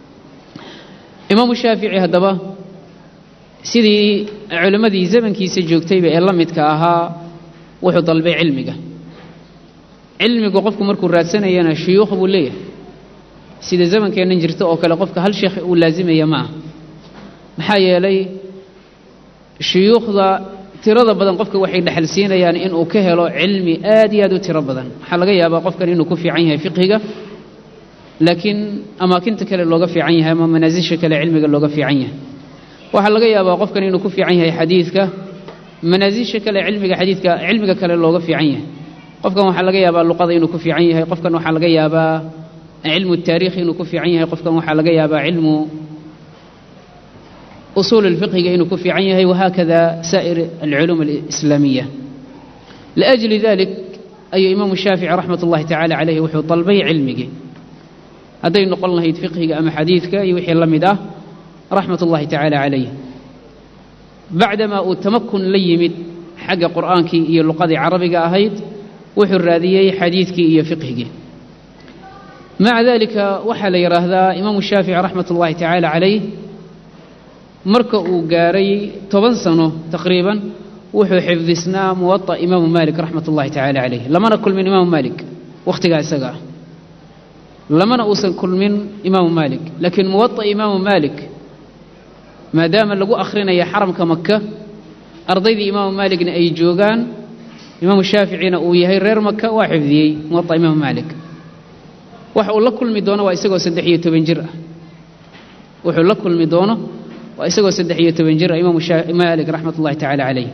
imaamu shaafici haddaba sidii culimmadii zamankiisa joogtayba ee la midka ahaa wuxuu dalbay cilmiga cilmigu qofku markuu raadsanayana shuyuukh buu leeyahay sida zamankeennan jirta oo kale qofka hal sheekh uu laasimaya ma ah maxaa yeelay shuyuukhda tirada badan qofka waxay dhexal siinayaan inuu ka helo cilmi aad iyo aad u tiro badan waxaa laga yaabaa qofkan inuu ku fiican yahay fiqhiga laakiin amaakinta kale looga fiican yahay ama manaasisha kale cilmiga looga fiican yahay waxaa laga yaabaa qofkan inuu ku fiican yahay xadiidka manaasisha kale cilmiga xadiidka cilmiga kale looga fiican yahay qofkan waxaa laga yaabaa luqada inuu ku fiican yahay qofkan waxaa laga yaabaa cilmu taariikh inuu ku fiican yahay qofkan waxaa laga yaabaa cilmu usuul الفقهiga inuu ku fiican yahay وhakada sائر العلوم الإسلاamية لأجل ذلك ayuu imaamu shaafici raxmat ullahi tacaala calayhi wuxuu dalbay cilmigii hadday noqon lahayd fiqhiga ama xadiidka iyo wixii la mid ah raxmat ullahi tacaala calayh bacdamaa uu tamakun la yimid xagga qur'aankii iyo luqadii carabiga ahayd wuxuu raadiyey xadiidkii iyo fiqhigii maca dalika waxaa la yidhaahdaa imaamu shaafici raxmat ullahi tacaala calayh marka uu gaaray toban sano taqriiban wuxuu xifdisnaa muwaطa imaamu maalik raxmat ullahi tacaala calayh lamana kulmin imaamu maalik wakhtigaa isaga ah lamana uusan kulmin imaamu maalik laakiin muwaطa imaamu maalik maadaama lagu akhrinaya xaramka maka ardaydii imaamu maaligna ay joogaan imaamu shaaficina uu yahay reer maka waa xifdiyey muwaطa imaamu maalik waxa uu la kulmi doono waa isagoo saddex iyo toban jir ah wuxuu la kulmi doono waa isagoo saddex iyo toban jir ah imaamu maalik raxmat ullahi tacaala calayh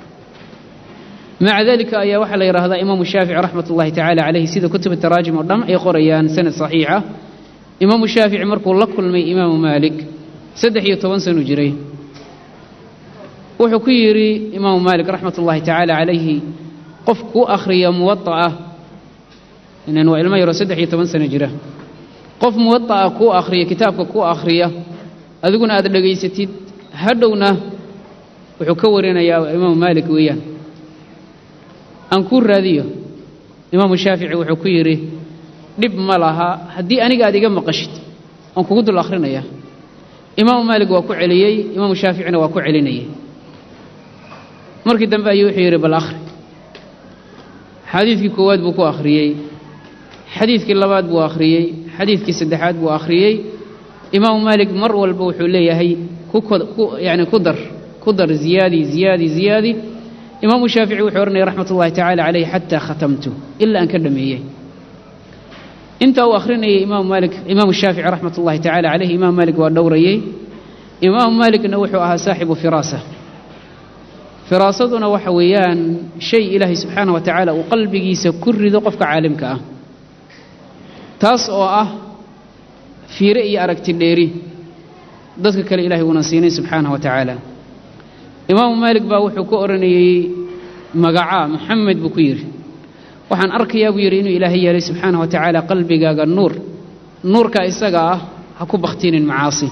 maca dalika ayaa waxaa la yidhaahdaa imaamu shaafici raxmat ullahi tacaala calayh sida kutub taraajim oo dhan ay qorayaan sanad saxiixa imaamu shaafici markuu la kulmay imaamu maalik saddex iyo toban sanu jiray wuxuu ku yidhi imaamu maalik raxmat ullahi tacaala calayhi qof ku akhriya muwada'a inan waa ilmo yaroo saddex iyo toban sano jira qof muwada'a kuu akhriya kitaabka kuu akhriya adiguna aad dhegaysatid hadhowna wuxuu ka warinayaa imaamu maalik weeyaan aan kuu raadiyo imaamu shaafici wuxuu ku yidhi dhib ma laha haddii aniga aad iga maqashid oon kugu dul akhrinayaa imaamu maalik waa ku celiyey imaamu shaaficina waa ku celinayay markii dambe ayuu wuxuu yidhi bal akhri xadiidkii koowaad buu ku akhriyey xadiidkii labaad buu akhriyey xadiidkii saddexaad buu akhriyey imaamu maalik mar walba wuxuu leeyahay yani ku dar ku dar ziyaadi ziyaadi ziyaadi imaamu shaafici wuxuu odhanaya raxmat ullahi tacaala calayh xataa khatamtu ilaa aan ka dhameeyey inta uu akhrinayay imaamu maalik imaamu shaafici raxmat ullahi tacaala calayh imaamu maalik waa dhowrayey imaamu maalikna wuxuu ahaa saaxibu firaasa firaasaduna waxa weeyaan shay ilaahay subxaana wa tacaala uu qalbigiisa ku rido qofka caalimka ah taas oo ah fiire iyo aragti dheeri dadka kale ilahay uuna siinay subxaana wa tacaala imaamu maalik baa wuxuu ku odhanayey magacaa maxamed buu ku yidhi waxaan arkayaa buu yidhi inuu ilaahay yeelay subxaana wa tacaala qalbigaaga nuur nuurka isaga ah ha ku bakhtinin macaasi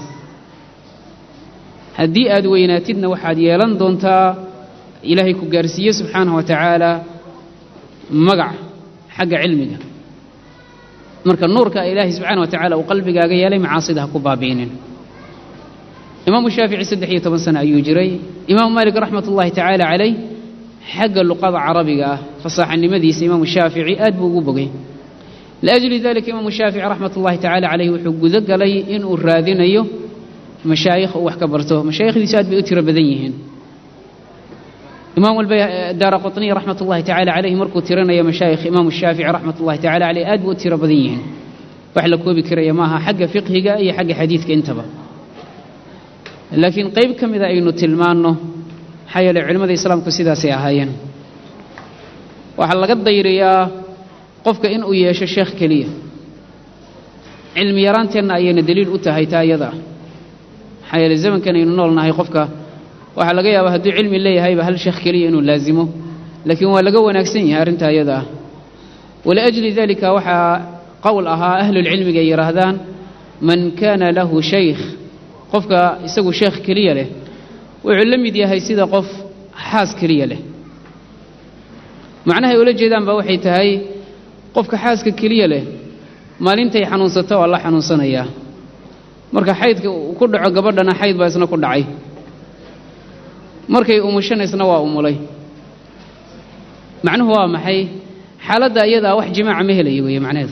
haddii aad weynaatidna waxaad yeelan doontaa ilaahay ku gaarsiiye subxaana wa tacaala magac xagga cilmiga marka nuurka ilaahay subxaana wa tacala uu qalbigaaga yeelay macaasida ha ku baabi'inin imaamu shaafici saddex iyo toban sano ayuu jiray imaamu maalik raxmat ullahi tacaala calayh xagga luqada carabiga ah fasaaxanimadiisa imaamu shaafici aad buu ugu bogay liajli dalika imaamu shaafici raxmat ullahi tacaala calayh wuxuu gudo galay inuu raadinayo mashaayikh uu wax ka barto mashaayikhdiisu aad bay u tiro badan yihiin imaam daara qطniy raxmat ullahi tacala calayh markuu tirinayo mashaayikh imaamu shaafici raxmat ullahi tacala caleyh aad buu u tiro badan yihiin wax la koobi karaya maaha xagga fiqhiga iyo xagga xadiidka intaba laakiin qayb ka mida aynu tilmaanno maxaa yeeley culimmada islaamku sidaasay ahaayeen waxaa laga dayriyaa qofka inuu yeesho sheekh keliya cilmi yaraanteenna ayayna daliil u tahay taa iyada ah maxaa yeeley zamankan aynu nool nahay qofka waxaa laga yaabaa hadduu cilmi leeyahayba hal sheekh keliya inuu laasimo laakiin waa laga wanaagsan yahay arrintaa iyada ah waliajli dalika waxaa qowl ahaa ahlulcilmiga ay yidhaahdaan man kaana lahu shaykh qofka isagu sheekh keliya leh wuxuu la mid yahay sida qof xaas keliya leh macnahay ula jeedaanba waxay tahay qofka xaaska keliya leh maalintay xanuunsato waa la xanuunsanayaa marka xaydka ku dhaco gabadhana xayd baa isna ku dhacay markay umushanaysna waa umulay macnuhu waa maxay xaaladda iyadaa wax jimaaca ma helaya weeye macnaheedu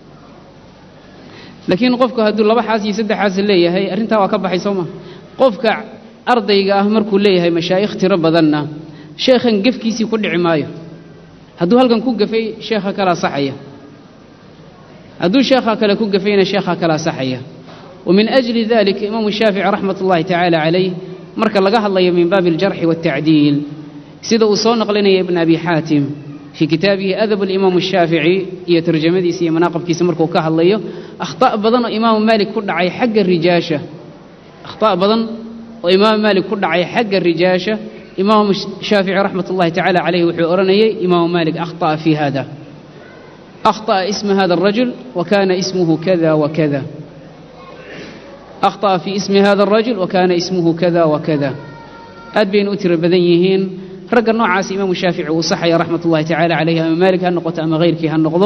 laakiin qofku hadduu laba xaas iyo saddex xaas leeyahay arrintaa waa ka baxay soo ma qofka ardayga ah markuu leeyahay mashaayikh tiro badanna sheekhan gefkiisii ku dhici maayo hadduu halkan ku gafay sheekha kalaa saxaya hadduu sheekha kale ku gafayna sheekha kalaa saxaya ومن أجل ذلك إمام الشافعي رحمة الله تعالى عليه marka laga hadlayo min baabi aljarxi waاtacdiil sida uu soo naqlinaya ibn abi xaatim fii kitaabihi adab alimaam الshaafici iyo tarjamadiisa iyo manaaqibkiisa markuu ka hadlayo akhطa' badan oo imaamu maalik ku dhacay xagga rijaasha akhطa' badan oo imaamu maalik ku dhacay xagga rijaasha imaamu shaafici raxmat ullahi tacaala calayh wuxuu odhanayay imaamu maalik akhطa'a fii hada akhطa'a isma hada الrajul wa kana ismuhu kada wa kada أخطأ في اسم هذا الرجل وكان اسمه كذا وكذا aad bayna u tiro badan yihiin ragga noocaas imaamu shaafici uu saxaya raxmat ullahi tacaala calayhi ama maalik ha noqoto ama hayrkii ha noqdo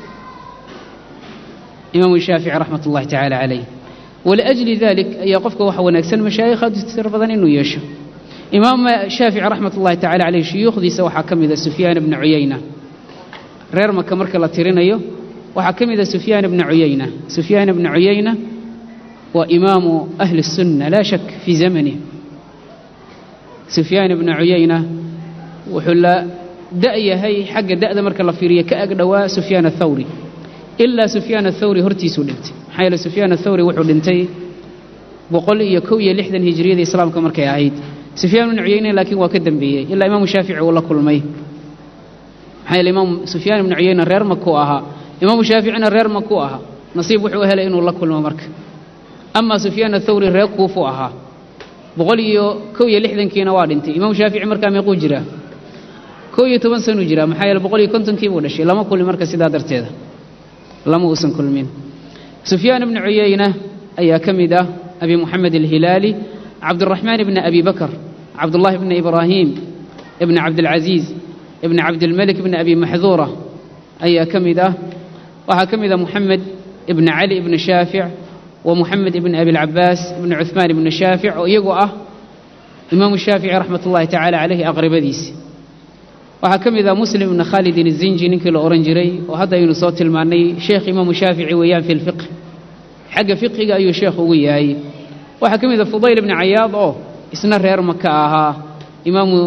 imaamu shaafici raxmat ullahi tacaala calayh waliajli dalik ayaa qofka waxa wanaagsan mashaayikh aad u tiro badan inuu yeesho imaam shaafici raxmat ullahi tacala calayh shuyuukhdiisa waxaa ka mida sufyaan ibna cuyayna reer maka marka la tirinayo waxaa ka mida sufyaan ibna cuyayna sufyaan ibna cuyayna waa imaamu ahli الsunna laa shak fii zamanih sufyaan ibna cuyayna wuxuu la da'yahay xagga da'da marka la fiiriyo ka ag dhowaa sufyaan athawri ilaa sufyaan athawri hortiisuu dhintay maxaa yeele sufyaan athawri wuxuu dhintay boqol iyo kow iyo lixdan hijriyada islaamka markay ahayd sufyaan ibnu cuyeyne laakiin waa ka dembeeyey ilaa imaamu shaafici uu la kulmay maxaa yeele imaam sufyaan ibnu cuyeyne reer makuu ahaa imaamu shaaficina reer makuu ahaa nasiib wuxuu helay inuu la kulmo marka amaa sufyaan athawri reer kuufuu ahaa boqol iyo kow iyo lixdankiina waa dhintay imaamu shaafici markaa meequu jiraa kow iyo toban sanuu jiraa maxaa yeele boqol iyo kontonkii buu dhashay lama kulmi marka sidaa darteeda lama uusan kulmin sufyaan ibnu cuyeyna ayaa ka mid ah abi moxamed alhilaali cabduraxmaan ibni abi bakr cabdullahi bni ibraahim ibni cabdilcaziiz ibni cabdilmelik ibni abi maxduura ayaa ka mid ah waxaa ka mid ah moxamed ibni cali ibni shaafic wa moxamed ibni abilcabaas ibni cuhmaan ibni shaafic oo iyagu ah imaamu shaafici raxmat ullahi tacaala caleyhi aqribadiisi waxaa ka mid ah muslim ibni khaalidin izinji ninkii la odhan jiray oo hadda aynu soo tilmaannay sheekh imaamu shaafici weeyaan fi lfiqh xagga fiqhiga ayuu sheekh ugu yahay waxaa ka mid ah fudayl ibni cayaad oo isna reer maka ahaa imaamu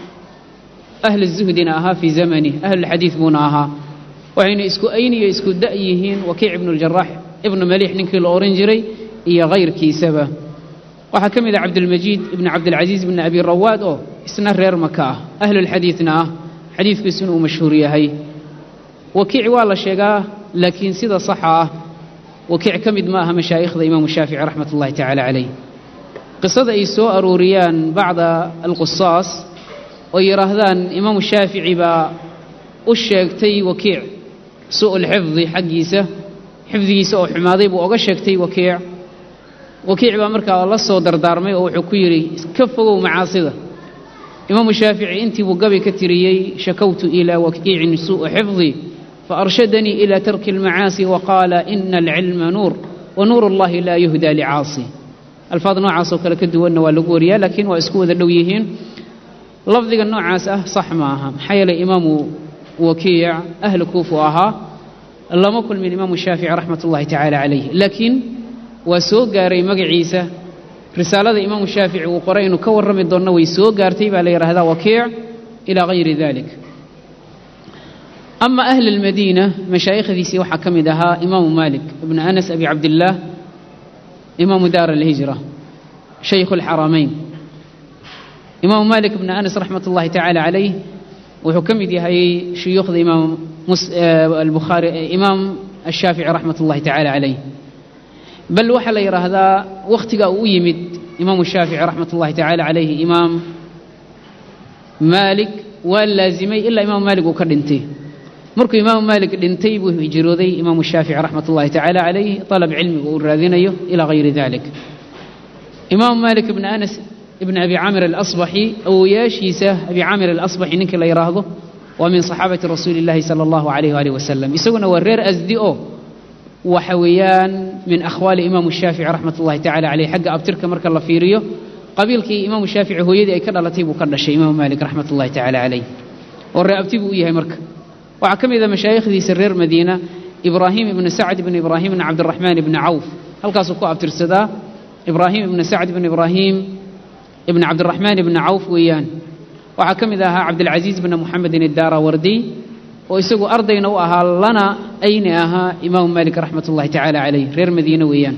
ahli zuhdina ahaa fii zamani ahlulxadiid buuna ahaa waxayna isku ayn iyo isku da' yihiin wakiic ibnu ljaraax ibnu maliix ninkii la odhan jiray iyo kayrkiisaba waxaa ka mid ah cabdilmajiid ibni cabdilcasiis ibni abi rawaad oo isna reer maka ah ahlulxadiidna ah xadiidkiisuna uu mashhuur yahay wakiic waa la sheegaa laakiin sida saxa ah wakiic ka mid ma aha mashaa'ikhda imaamu shaafici raxmat ullahi tacaala caleyh qisada ay soo arooriyaan bacda alqusaas oo yidhaahdaan imaamu shaafici baa u sheegtay wakiic su'ulxifdi xaggiisa xifdigiisa oo xumaaday buu oga sheegtay wakiic wakiic baa markaa la soo dardaarmay oo wuxuu ku yidhi ka fogow macaasida imaamu shaafici intii buu gabi ka tiriyey shakawtu ilaa wakiicin suu'a xifdi faarshadanii ila tarki almacaasi waqaala ina alcilma nuur wa nuur allahi laa yuhdaa licaasi alfaad noocaasoo kale ka duwanna waa lagu wariyaa laakiin waa isku wada dhow yihiin lafdiga noocaas ah sax ma aha maxaa yeelay imaamu wakiic ahlu kuufu ahaa lama kulmin imaamu shaafici raxmat ullahi tacaala calayh laakiin waa soo gaaray magaciisa risaalada imaamu shaafici uu qoray inuu ka warrami doonno way soo gaartay baa la yidhaahdaa wakiic ilaa hayri dalik ama ahli almadiina mashaa'ikhdiisii waxaa ka mid ahaa imaamu maalik ibnu anas abi cabdillaah imaamu daar alhijra shaykhu alxaramayn imaamu maalik ibnu anas raxmat ullahi tacaala calayh wuxuu ka mid yahay shuyuukhda imaam albukhaari imaam ashaafici raxmat ullahi tacaala calayh bal waxaa la yidhaahdaa wakhtiga uu u yimid imaamu shaafici raxmat ullahi tacaala calayhi imaam maalik waa laazimay ilaa imaamu maalik uu ka dhintay markuu imaamu maalik dhintay buu hijrooday imaamu shaafici raxmat ullahi tacaala calayh dalab cilmiga uu raadinayo ilaa hayri dalik imaamu maalik ibni anas ibni abi caamir alasbaxi awowayaashiisa abi caamir alasbaxi ninkii la yidhaahdo waa min saxaabati rasuuli illahi sala allahu calayh waalih wasalam isaguna waa reer asdi oo waxa weeyaan min akhwaali imaamu shaafici raxmat ullahi tacala caleyh xagga abtirka marka la fiiriyo qabiilkii imaamu shaafici hooyadii ay ka dhalatay buu ka dhashay imaamu maalik raxmat ullahi tacala caleyh oo ree abti buu u yahay marka waxaa ka mid a mashaayikhdiisa reer madiina ibraahim ibni sacd ibni ibraahim ibni cabdiraxmaan ibni cawf halkaasuu ku abtirsadaa ibraahim ibni sacd ibni ibraahim ibni cabdiraxmaan ibni cawf weeyaan waxaa ka mid ahaa cabdilcasiis bni muxamedin iddaarawardiy oo isagu ardayna u ahaa lana ayni ahaa imaamu maalik raxmat ullahi tacaala caleyh reer madiine weeyaan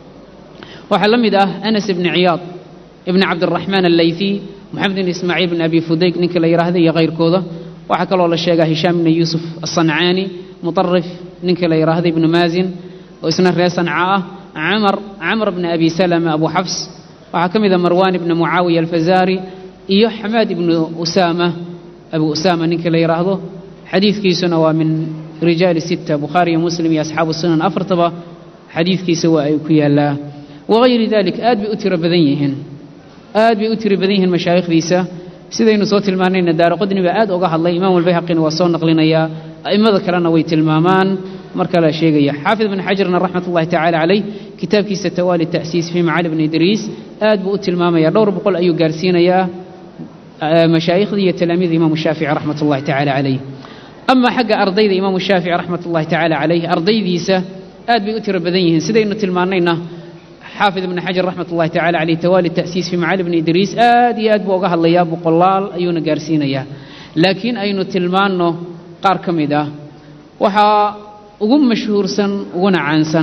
waxaa la mid ah anas ibni ciyaad ibni cabdiraxmaan allaythi moxamed ibn ismaaciil bn abi fudayg ninkii la yidhaahda iyo kayrkooda waxaa kaloo la sheegaa hishaam ibni yuusuf asancaani mutarif ninkii la yidhaahda ibnu maazin oo isna reer sanca ah camar camr bni abi salama abu xafs waxaa ka mid ah marwaan ibni mucaawiya alfazaari iyo xamaad ibnu usaama abu usaama ninkii la yidhaahdo xadiidkiisuna waa min rijaali sita bukhaari iyo muslim iyo asxaabu sunan afartaba xadiidkiisa waa ay ku yaallaa wagayri dalik aad bay u tiro badan yihiin aad bay u tiro badan yihiin mashaayikhdiisa sidaynu soo tilmaanayna daaraqodni baa aad uga hadlay imaam albayhaqina waa soo naqlinayaa a'immada kalena way tilmaamaan marka la sheegaya xaafid ibn xajarna raxmat ullahi tacaala caleyh kitaabkiisa tawaali ta'siis fii macali bni idriis aad buu u tilmaamaya dhowr boqol ayuu gaarsiinayaa mashaaikhdii iyo talaamiida imaamu shaafici raxmat ullahi tacaala caleyh ama xagga ardayda imaamu shaafici raxmat ullahi tacaala caleyh ardaydiisa aad bay u tiro badan yihiin sidaynu tilmaanayna xaafid ibni xajar raxmat ullahi tacala caleyh tawaali ta'siis fii macali bni idriis aad iyo aad buu uga hadlayaa boqolaal ayuuna gaarsiinayaa laakiin aynu tilmaanno qaar ka mid ah waxaa ugu mashhuursan uguna caansan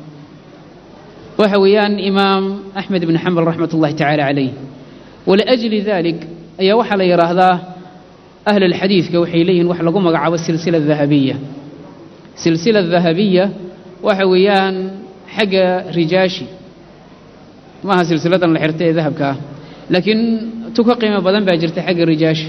waxa weeyaan imaam axmed ibni xambal raxmat ullahi tacaala calayh waliajli dalik ayaa waxaa la yidhaahdaa ahl alxadiidka waxay leeyihin wax lagu magacaabo silsila dahabiya silsila dahabiya waxa weeyaan xagga rijaashi maaha silsiladan la xirta ee dahabka ah laakiin tu ka qiimo badan baa jirta xagga rijaashi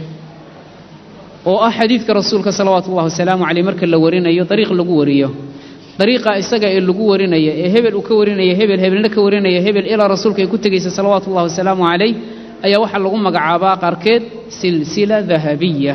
oo ah xadiidka rasuulka salawaatu ullahi wasalaamu caleyh marka la warinayo dariiq lagu wariyo dariiqa isaga ee lagu warinaya ee hebel uu ka warinaya hebel hebelna ka warinaya hebel ilaa rasuulka ay ku tegaysa salawaatu ullahi wasalaamu calayh ayaa waxaa lagu magacaabaa qaarkeed silsila dahabiya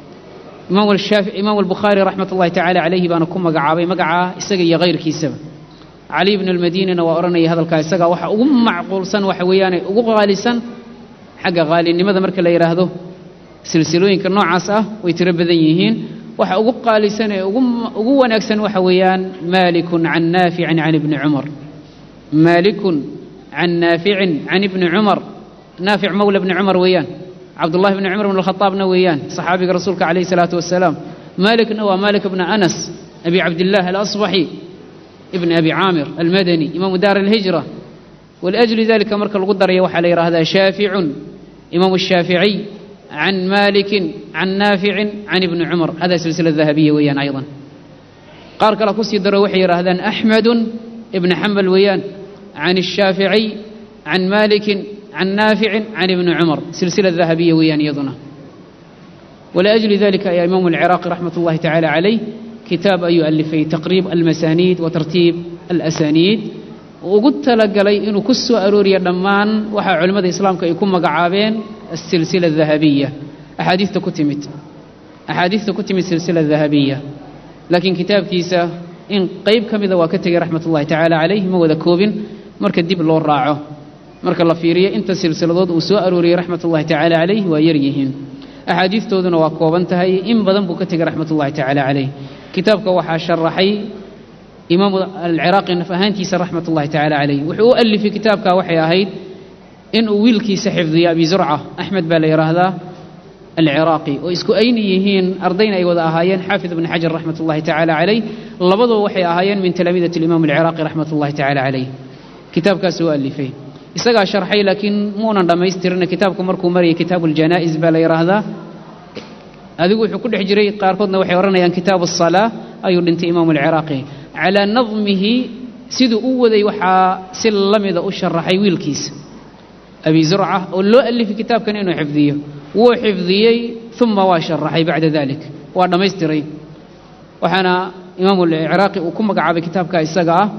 imaam albukhaari raxmat ullahi tacaala calayhi baana ku magacaabay magacaa isaga iyo hayrkiisaba cali bnu almadiinina waa odhanaya hadalkaa isagaa waxa ugu macquulsan waxa weeyaane ugu qaalisan xagga qaalinimada marka la yidhaahdo silsilooyinka noocaas ah way tiro badan yihiin waxa ugu qaalisan ee ugu wanaagsan waxa weeyaan maalikun can naaficin can ibni cumar maalikun can naaficin can ibni cumar naafic mawla bni cumar weeyaan cabdullahi bni cumar bn alkhadaabna weeyaan saxaabiga rasuulka calayhi salaatu wasalaam maalikna waa maalik bna anas abi cabdillaah alasbaxi ibn abi caamir almadani imaamu daar alhijra waliajli dalika marka lagu daraya waxaa la yidhaahdaa shaaficun imaamu shaaficiy can maalikin can naaficin can ibni cumar hada silsila dahabiya weeyaan aydan qaar kale kusii daro waxay yidhaahdaan axmedun ibni xambal weeyaan can الshaaficiy can maalikin can naaficin can ibni cumar silsila dahabiya weeyaan iyaduna waliajli dalika ayaa imaamu alciraaqi raxmat ullahi tacaala calayh kitaab ayuu alifay taqriib almasaaniid wa tartiib alasaniid ugu talagalay inuu ku soo arooriya dhammaan waxaa culimmada islaamka ay ku magacaabeen asilsila dahabiya axaadiista ku timid axaadiista ku timid silsila dahabiya laakiin kitaabkiisa in qayb ka mida waa ka tegay raxmat ullahi tacaala calayh ma wada koobin marka dib loo raaco marka la fiiriyo inta silsiladood uu soo arooriyey raxmat ullahi tacaala calayh waa yar yihiin axaadiistooduna waa kooban tahay in badan buu ka tegay raxmat ullahi tacaala calayh kitaabka waxaa sharaxay imaamu alciraaqi naf ahaantiisa raxmat ullahi tacaala calayh wuxuu u alifay kitaabka waxay ahayd inuu wiilkiisa xifdiyo abi zurca axmed baa la yidhaahdaa alciraaqi oo isku ayni yihiin ardayna ay wada ahaayeen xaafid ibni xajar raxmat ullahi tacaala calayh labaduba waxay ahaayeen min talaamiidati alimaam alciraaqi raxmat ullahi tacaala calayh kitaabkaas u alifay isagaa sharxay laakiin muunan dhammaystirin kitaabku markuu marayay kitaabu aljanaa'iz baa la yidhaahdaa adigu wuxuu ku dhex jiray qaarkoodna waxay odhanayaan kitaabu asalaa ayuu dhintay imaamu alciraaqi calaa nadmihi siduu u waday waxaa si la mida u sharaxay wiilkiisa abi zurca oo loo alifay kitaabkan inuu xifdiyo wuu xifdiyey uma waa sharaxay bacda dalik waa dhammaystiray waxaana imaamu alciraaqi uu ku magacaabay kitaabka isaga ah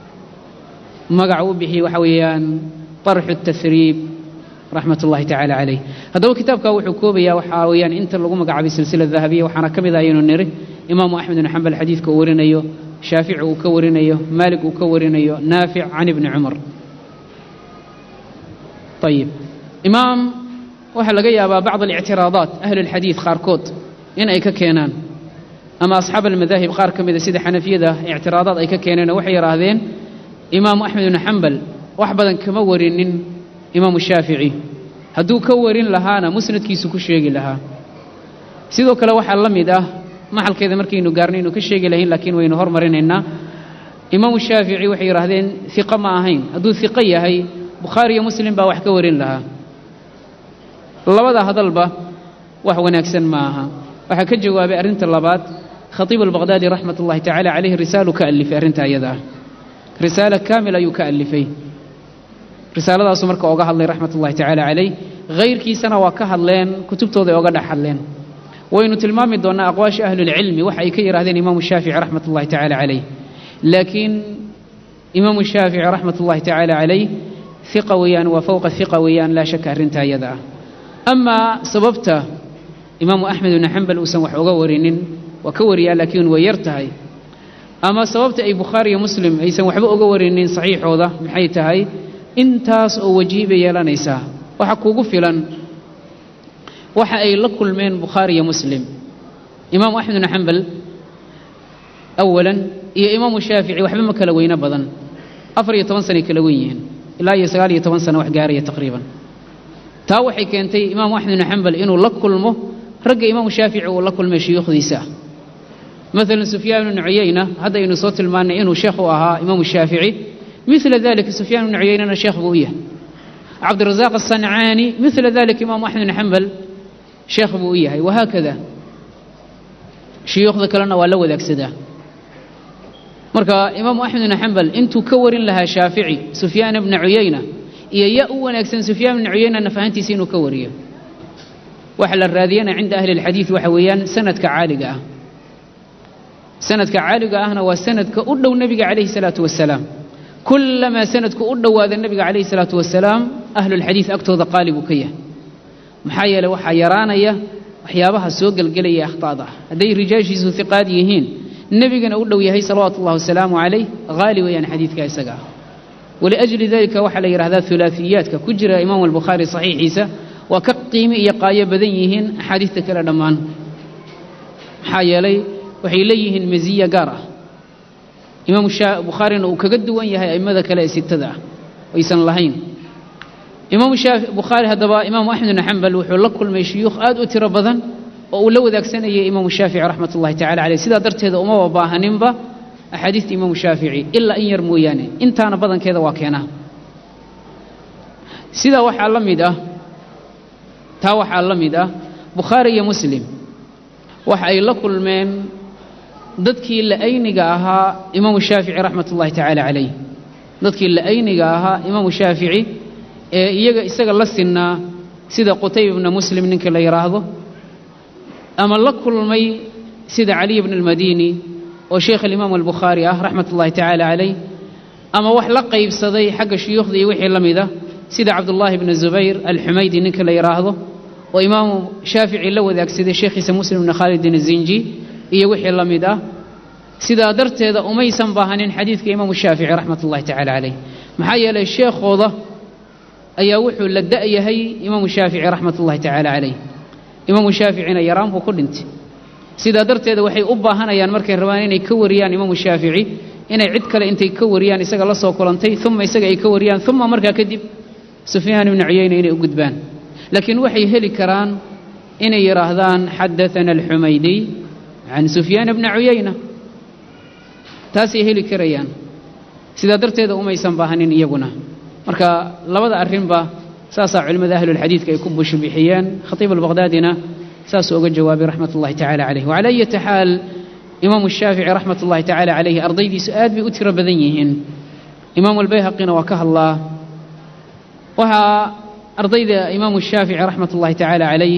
magaca u bixiyey waxa weeyaan طarxu التahriib raxmat ullahi tacaala calayh haddaba kitaabka wuxuu koobayaa waxaa weeyaan inta lagu magacaabay silsila dahabiya waxaana ka mid ah ayaynu niri imaamu axmed bn xambal xadiidka uu warinayo shaafici uu ka warinayo maalik uu ka warinayo naafic can ibni cumar ayib imaam waxaa laga yaabaa bacd alictiraadaat ahli اlxadiid qaarkood in ay ka keenaan ama asxaab almadaahib qaar ka mida sida xanafiyada ictiraadaad ay ka keeneen oo waxay yidhaahdeen imaamu axmed bnu xambal wax badan kama warinin imaamu shaafici hadduu ka warin lahaana musnadkiisu ku sheegi lahaa sidoo kale waxaa la mid ah maxalkeeda markaynu gaarno inuu ka sheegi lahayn laakiin waynu hormarinaynaa imaamu shaafici waxay yidhaahdeen hiqo ma ahayn hadduu hiqo yahay bukhaari iyo muslim baa wax ka warin lahaa labada hadalba wax wanaagsan ma aha waxaa ka jawaabay arrinta labaad khatiib albaqhdaadi raxmat ullahi tacaala caleyhi risaalu ka alifay arrinta iyada ah risaalo kaamil ayuu ka alifay risaaladaasu marka oga hadlay raxmat ullahi tacaala calayh hayrkiisana waa ka hadleen kutubtooda ay oga dhex hadleen waynu tilmaami doonnaa aqwaasha ahlulcilmi waxa ay ka yidhahdeen imaamu shaafici raxmat ullahi tacaala calayh laakiin imaamu shaafici raxmat ullahi tacaala calayh hiqa weeyaan waa fowqa hiqa weeyaan laa shaka arrinta iyada ah amaa sababta imaamu axmed ibnu xambal uusan wax oga warinin waa ka wariyaa laakiin way yar tahay ama sababta ay bukhaari iyo muslim aysan waxba oga warinin saxiixooda maxay tahay intaas oo wajihi bay yeelanaysaa waxa kuugu filan waxa ay la kulmeen bukhaari iyo muslim imaamu axmed bnu xambal awalan iyo imaamu shaafici waxba ma kala weyno badan afar iyo toban sanay kala wen yihiin ilaa iyo sagaal iyo toban sano wax gaaraya taqriiban taa waxay keentay imaamu axmed bnu xambal inuu la kulmo ragga imaamu shaafici uu la kulmay shuyuukhdiisa مثلا سفيان بن عيينة هذا إنه صوت المعنى إنه شيخ أها إمام الشافعي مثل ذلك سفيان بن عيينة شيخ بويه عبد الرزاق الصنعاني مثل ذلك إمام أحمد بن حنبل شيخ بويه وهكذا شيوخ ذكرنا ولا وذاك سدا مركا إمام أحمد بن حنبل أنتو كور لها شافعي سفيان بن عيينة إيا يأو أكسن سفيان بن عيينة نفهنتي سينو كوريه وحل الراذيين عند أهل الحديث وحويان سند كعالقة سند كعالقة أهنا وسند كأدو النبي عليه الصلاة والسلام كلما سند كأدو هذا النبي عليه الصلاة والسلام أهل الحديث أكتو قالب كيه محايا وحا يرانيا waxyaabaha soo gelgelaya akhtaada hadday rijaashiisu hiqaad yihiin nebigana u dhow yahay salawaatu ullahi wasalaamu calayh haali weeyaan xadiidka isaga ah waliajli dalika waxaa la yidhahdaa hulaafiyaadka ku jira imaamu albukhaari saxiixiisa waa ka qiimi iyo qaayo badan yihiin axaadiista kale dhammaan maxaa yeelay waxay leeyihiin masiya gaar ah imaamu bukhaarina uu kaga duwan yahay a'immada kale ee sitada ah aysan lahayn imaamu bukhaari haddaba imaamu axmed bn xambal wuxuu la kulmay shuyuukh aad u tiro badan oo uu la wadaagsanayay imaamu shaafici raxmat ullahi tacala caleyh sidaa darteeda umaba baahaninba axaadiista imaamu shaafici ilaa in yar mooyaane intaana badankeeda waa keenaa sidaa waxaa la mid ah taa waxaa la mid ah bukhaari iyo muslim waxa ay la kulmeen dadkii la'ayniga ahaa imaamu shaafici raxmat ullahi tacaala calayh dadkii la'ayniga ahaa imaamu shaafici ee iyaga isaga la sinnaa sida qutayba ibna muslim ninka la yidhaahdo ama la kulmay sida caliy bna almadini oo sheekh alimaamu albukhaari ah raxmat ullahi tacaala calayh ama wax la qaybsaday xagga shuyuukhda iyo wixii la mida sida cabdullaahi bna zubayr alxumaydi ninka la yidhaahdo oo imaamu shaafici la wadaagsaday sheekhiisa muslim bna khaalidin azinji iyo wixii la mid ah sidaa darteeda umaysan baahanin xadiidka imaamu shaafici raxmat ullahi tacala calayh maxaa yeelay sheekhooda ayaa wuxuu la da'yahay imaamu shaafici raxmat ullahi tacaala calayh imaamu shaaficina yaraan buu ku dhintay sidaa darteeda waxay u baahanayaan markay rabaan inay ka wariyaan imaamu shaafici inay cid kale intay ka wariyaan isaga la soo kulantay uma isaga ay ka wariyaan uma markaa kadib sufyaan ibnu cuyayna inay u gudbaan laakiin waxay heli karaan inay yidhaahdaan xadaana alxumaydiy can sufyaan bna cuyayna taasay heli karayaan sidaa darteeda umaysan baahanin iyaguna marka labada arrinba saasaa culimmada ahlulxadiidka ay ku bushbixiyeen khatiib albaqhdaadina saasuu uga jawaabay raxmat ullahi tacala calayh wacala ayati xaal imaamu shaafici raxmat ullahi tacala calayhi ardaydiisu aad bay u tiro badan yihiin imaamu albayhaqina waa ka hadlaa waxaa ardayda imaamu shaafici raxmat ullahi tacaala calayh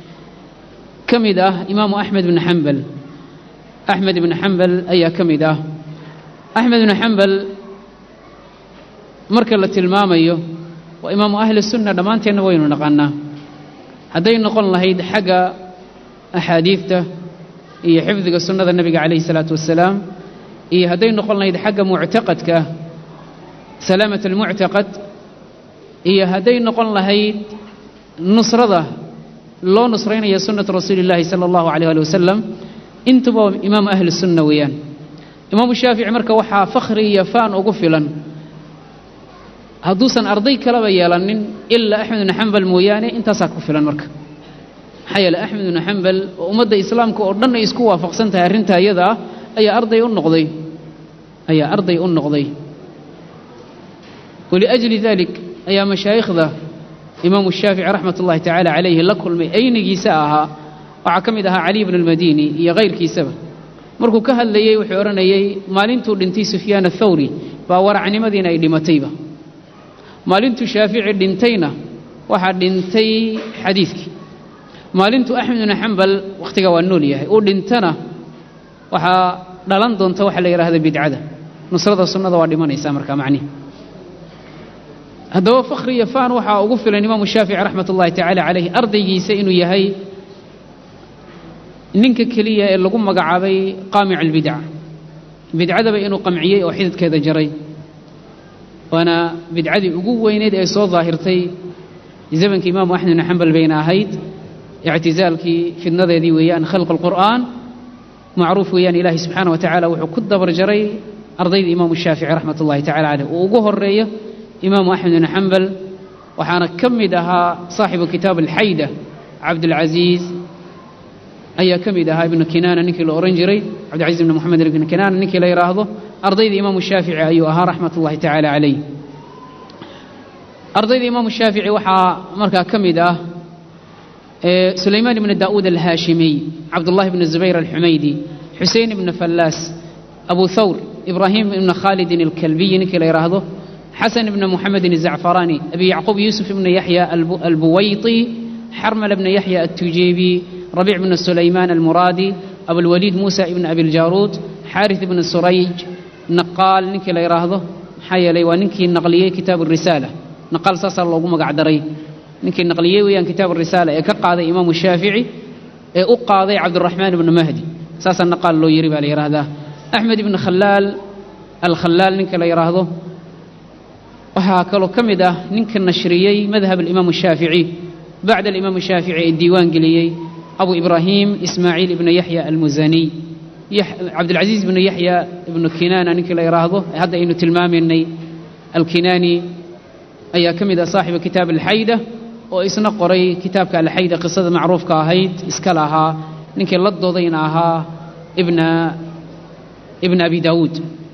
ka mid ah imaamu axmed bni xambal axmed ibni xambal ayaa ka mid ah axmed ibni xambal marka la tilmaamayo waa imaamu ahli sunna dhammaanteenna waynu naqannaa hadday noqon lahayd xagga axaadiidta iyo xifdiga sunnada nebiga calayhi salaatu wassalaam iyo hadday noqon lahayd xagga muctaqadka salaamat almuctaqad iyo hadday noqon lahayd nusrada loo nusraynaya sunnata rasuuli illaahi sala allahu calayh ali wasalam intuba imaamu ahli sunna weeyaan imaamu shaafici marka waxaa fakhri iyo faan ugu filan hadduusan arday kaleba yeelanin ilaa axmed ibnu xambal mooyaane intaasaa ku filan marka maxaa yeele axmed ibnu xambal oo ummadda islaamka oo dhan ay isku waafaqsan tahay arrintaa iyada ah ayaa arday u noqday ayaa arday u noqday waliajli dalik ayaa mashaayikhda imaamu shaafici raxmat ullahi tacaala calayhi la kulmay aynigiisa ahaa waxaa ka mid ahaa caliy bn almadini iyo kayrkiisaba markuu ka hadlayey wuxuu odhanayey maalintuu dhintay sufyaan athawri baa waracnimadiina ay dhimatayba maalintuu shaafici dhintayna waxaa dhintay xadiidkii maalintuu axmed ibnu xambal wakhtiga waa nool yahay uu dhintana waxaa dhalan doonta waxa la yidhahda bidcada nusrada sunnada waa dhimanaysaa markaa macnihi haddaba fakhri iyo faan waxaa ugu filan imaamu shaafici raxmat ullahi tacaala calayh ardaygiisa inuu yahay ninka keliya ee lagu magacaabay qaamic albidca bidcadaba inuu qamciyey oo xididkeeda jaray waana bidcadii ugu weyneyd ee soo daahirtay zamankii imaamu axmed ibnu xambal bayna ahayd ictizaalkii fidnadeedii weeyaan khalq alqur'aan macruuf weeyaan ilaahay subxaana wa tacaala wuxuu ku dabar jaray ardayda imaamu shaafici raxmat ullahi tacala caleyh uu ugu horeeyo imaamu axmed ibnu xambal waxaana ka mid ahaa saaxibu kitaab alxayda cabdulcasiis ayaa ka mid ahaa ibnu kinaana ninkii la ohan jiray cabdilcaziz ibn moxamed ibn kinaana ninkii la yidhaahdo ardayda imaamu shaafici ayuu ahaa raxmat ullahi tacaala calayh ardayda imaamu shaafici waxaa markaa ka mid ah sulaymaan ibn daa'uud alhaashimiy cabdullahi ibn zubayr alxumaydi xusein ibn fallaas abu thawr ibraahim ibn khaalidin alkalbiyi ninkii la yidhaahdo xasan ibn muxamedin الzacfaraani abi yacquub yuusuf ibn yaxya albuwayti xarmal ibn yaxya الtujeebi rabiic ibn sulaymaan almuraadi abulwaliid muusa ibn abiljaruud xaarith ibn surayj naqaal ninkii la yidhaahdo maxaa yeelay waa ninkii naqliyey kitaab الrisaala naqaal saasaa loogu magac daray ninkii naqliyey weeyaan kitaab الrisaala ee ka qaaday imaamu shaafici ee u qaaday cabdiraxmaan ibnu mahdi saasaa naqaal loo yiri baa la yidhaahdaa axmed ibn khalaal alkhalaal ninka la yidhaahdo waxaa kaloo ka mid ah ninka nashriyey madhab alimaamu shaafici bacda alimaamu shaafici ee diiwaan geliyey abu ibraahim ismaaciil ibnu yaxya almusaniy cabdilcaziiz ibnu yaxya ibnu kinaana ninkii la yidhaahdo hadda aynu tilmaamaynay alkinaani ayaa ka mid ah saaxiba kitaab alxayda oo isna qoray kitaabka alxayda qisada macruufka ahayd iska lahaa ninkii la doodayna ahaa ibna ibna abi daawuud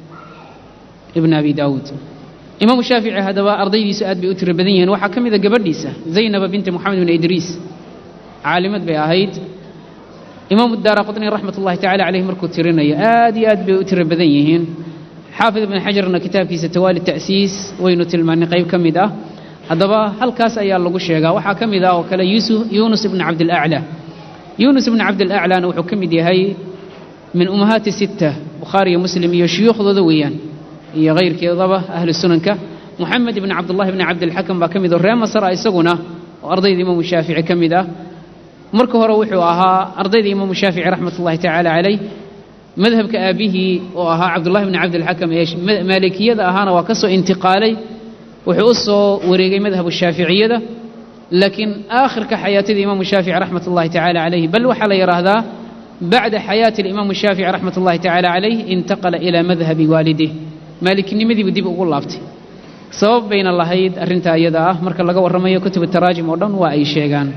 ibna abi daawuud imaamu shaafici haddaba ardaydiisu aad bay u tiro badan yihiin waxaa ka mid a gabadhiisa zaynaba binti moxamed bin idriis caalimad bay ahayd imaamu daara qutni raxmat ullahi tacala caleyh markuu tirinayo aad iyo aad bay u tiro badan yihiin xaafid ibn xajarna kitaabkiisa tawaali ta'siis waynu tilmaanay qayb ka mid ah haddaba halkaas ayaa lagu sheegaa waxaa ka mid ah oo kale yuunus ibn cabdilaclaa yuunus ibn cabdilaclaana wuxuu ka mid yahay min ummahaati sitta bukhaari iyo muslim iyo shuyuukhdooda weeyaan iyo hayrkeedaba ahlu sunanka moxamed ibn cabdullahi bni cabdilxakam baa ka mid oo ree masra isaguna oo ardayda imaamu shaafici ka mid ah marka hore wuxuu ahaa ardayda imaamu shaafici raxmat ullahi tacaala calayh madhabka aabihii oo ahaa cabdullahi bni cabdilxakam ee maalikiyada ahaana waa ka soo intiqaalay wuxuu u soo wareegay madhabu shaaficiyada laakiin aakhirka xayaatida imaamu shaafici raxmat ullahi tacaala calayh bal waxaa la yidhaahdaa bacda xayaati alimaamu shaafici raxmat ullahi tacaala calayh intaqala ilaa madhabi waalidih maaliknimadiibu dib ugu laabtay sabab bayna lahayd arrintaa iyada ah marka laga warramayo kutubu taraajim oo dhan waa ay sheegaan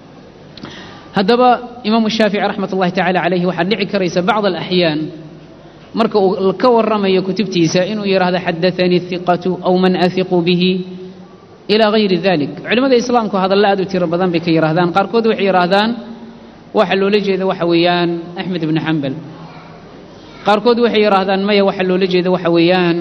haddaba imaamu shaafici raxmat ullahi tacala calayhi waxaa dhici karaysa bacd alaxyaan marka uu ka warramayo kutubtiisa inuu yidhaahdo xadaanii hiqatu aw man ahiqu bihi ilaa hayri dalik culimmada islaamku hadalla aad u tiro badan bay ka yidhahdaan qaarkood waxay yidhaahdaan waxa loola jeeda waxa weeyaan axmed ibni xambal qaarkood waxay yidhaahdaan maya waxaa loola jeeda waxa weeyaan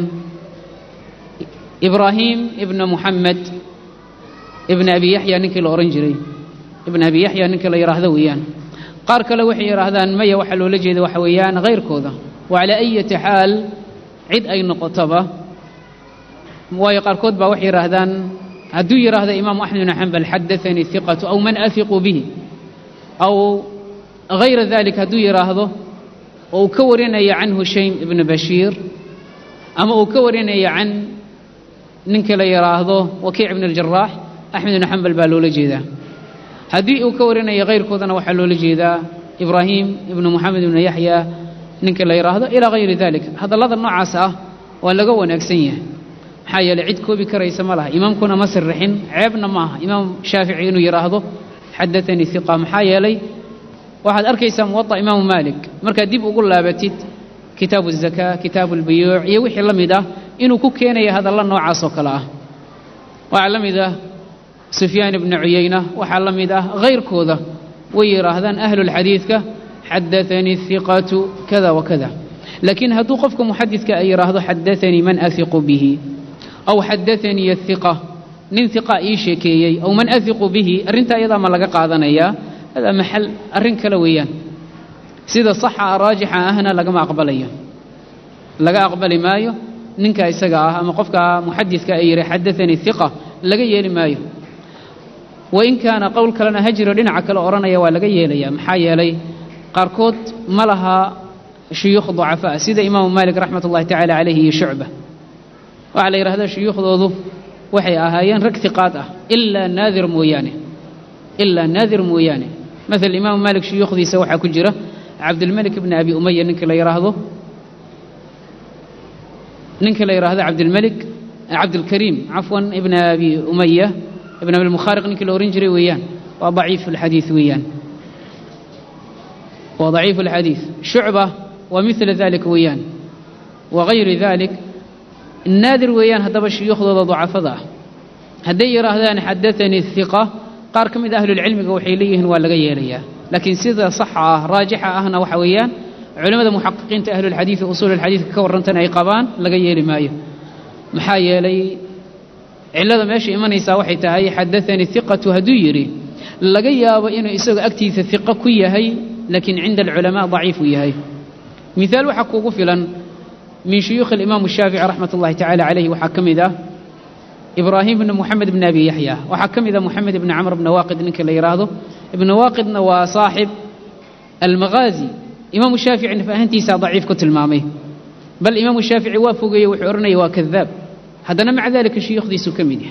ibraahim ibna muxamed ibna abi yaxya ninkii la odhan jiray ibna abi yaxya ninkii la yidhaahdo weeyaan qaar kale waxay yidhaahdaan maya waxaa loola jeeda waxa weeyaan hayrkooda wa calaa ayati xaal cid ay noqotaba waayo qaarkood baa waxay yidhaahdaan hadduu yidhaahdo imaamu axmed ibn xambal xadaanii hiqatu aw man afiqu bihi aw hayra dalik hadduu yidhaahdo oo uu ka warinaya can hushaym ibni bashiir ama uu ka warinaya can ninkii la yidhaahdo wakiic ibn aljaraax axmed ibn xambal baa loola jeedaa haddii uu ka warinaya hayrkoodana waxaa loola jeedaa ibraahim ibnu moxamed ibnu yaxya ninkii la yidhaahdo ilaa hayri dalik hadallada noocaas ah waa laga wanaagsan yahay maxaa yeeley cid koobi karaysa ma laha imaamkuna ma sirrixin ceebna ma aha imaam shaafici inuu yidhaahdo xadaanii hiqa maxaa yeelay waxaad arkaysaa muwaطa imaamu maalik markaad dib ugu laabatid kitaabu الzakaa kitaabu اlbuyuuc iyo wixii la mid ah inuu ku keenaya hadalla noocaas oo kale ah waxaa la mid ah sufyaan ibnu cuyayna waxaa la mid ah hayrkooda way yidhaahdaan ahlulxadiidka xadaanii hiqatu kada wa kada laakiin hadduu qofka muxadidka ay yidhaahdo xadaanii man ahiqu bihi aw xadaanii hiqa nin hiqa ii sheekeeyey aw man ahiqu bihi arrintaa iyadaa ma laga qaadanayaa hada maxal arrin kale weeyaan sida saxa raajixa ahna lagama aqbalayo laga aqbali maayo ninka isaga ah ama qofka muxadidka ay yidhi xadaanii hiqa laga yeeli maayo wain kaana qowl kalena ha jiro dhinaca kale odhanaya waa laga yeelaya maxaa yeelay qaarkood ma laha shuyuukh ducafaa sida imaamu maalik raxmat ullahi tacala calayhi iyo shucba waxaa la yidhahdaa shuyuukhdoodu waxay ahaayeen rag hiqaad ah ilaa naadir mooyaane ilaa naadir mooyaane maala imaamu maalik shuyuukhdiisa waxaa ku jira cabdilmalik ibni abi umaya ninkii la yidhaahdo ninkii la yidhaahdo cabdilmalik cabdilkariim cafwan ibna abi umaya ibn abilmukhaariq ninkii la ohan jiray weeyaan waa daciif alxadiid weeyaan waa daciifu alxadiid shucba waa midla dalika weeyaan wagayri dalik naadir weeyaan haddaba shuyuukhdooda dacafada ah hadday yidhaahdaan xadaanii hiqa qaar ka mid a ahlulcilmiga waxay leeyihiin waa laga yeelayaa laakiin sida saxa ah raajixa ahna waxa weeyaan culimmada muxaqiqiinta ahlulxadiid usuul alxadiidka ka warrantana ay qabaan laga yeeli maayo maxaa yeelay cillada meesha imanaysaa waxay tahay xadaanii hiqatu hadduu yidhi laga yaabo inuu isagoo agtiisa hiqo ku yahay laakiin cinda alculamaa daciif uu yahay miaal waxaa kuugu filan min shuyuukhi alimaam shaafici raxmat ullahi tacala calayhi waxaa ka mid ah ibraahim bn moxamed bn abi yaxya waxaa ka mid ah moxamed ibni camr bna waaqid ninka la yidhaahdo ibna waaqidna waa saaxib almaghaazi imaamu shaafici fahantiisaa daciif ku tilmaamay bal imaamu shaafici waa fogeeye wuxuu odhanaya waa kadaab haddana maca dalika shuyuukhdiisuu ka mid yahay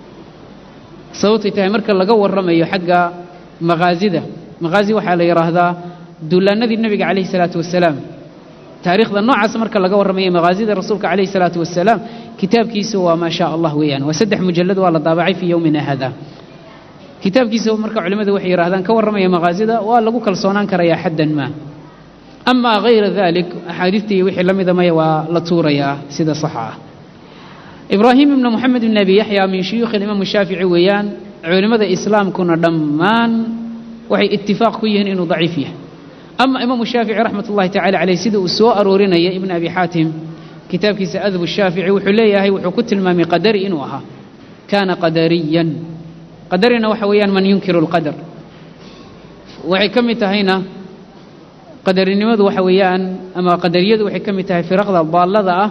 sababtay tahay marka laga warramayo xagga makhaazida makhaazi waxaa la yidhaahdaa duulaanadii nebiga calayhi salaatu wasalaam taariikhda noocaas marka laga warramayo makhaazida rasuulka calayhi salaatu wasalaam kitaabkiisu waa maa shaa allah weeyaan waa saddex mujallad waa la daabacay fii yowmina hada kitaabkiisa marka culimmadu waxay yidhahdaan ka warramaya makhaazida waa lagu kalsoonaan karayaa xaddan maa amaa hayra dalik axaadiidtii wixii la mida maya waa la tuurayaa sida saxa ah ibraahim ibna moxamed ibn abi yaxya min shuyuukhi alimaam shaafici weeyaan culimmada islaamkuna dhammaan waxay itifaaq ku yihiin inuu daciif yahay ama imaamu shaafici raxmat ullahi tacala caleyh sida uu soo aroorinaya ibn abi xaatim kitaabkiisa adab shaafici wuxuu leeyahay wuxuu ku tilmaamay qadari inuu ahaa kaana qadariyan qadarina waxa weeyaan man yunkiru lqadar waxay ka mid tahayna qadarinimadu waxa weeyaan ama qadariyadu waxay ka mid tahay firaqda daallada ah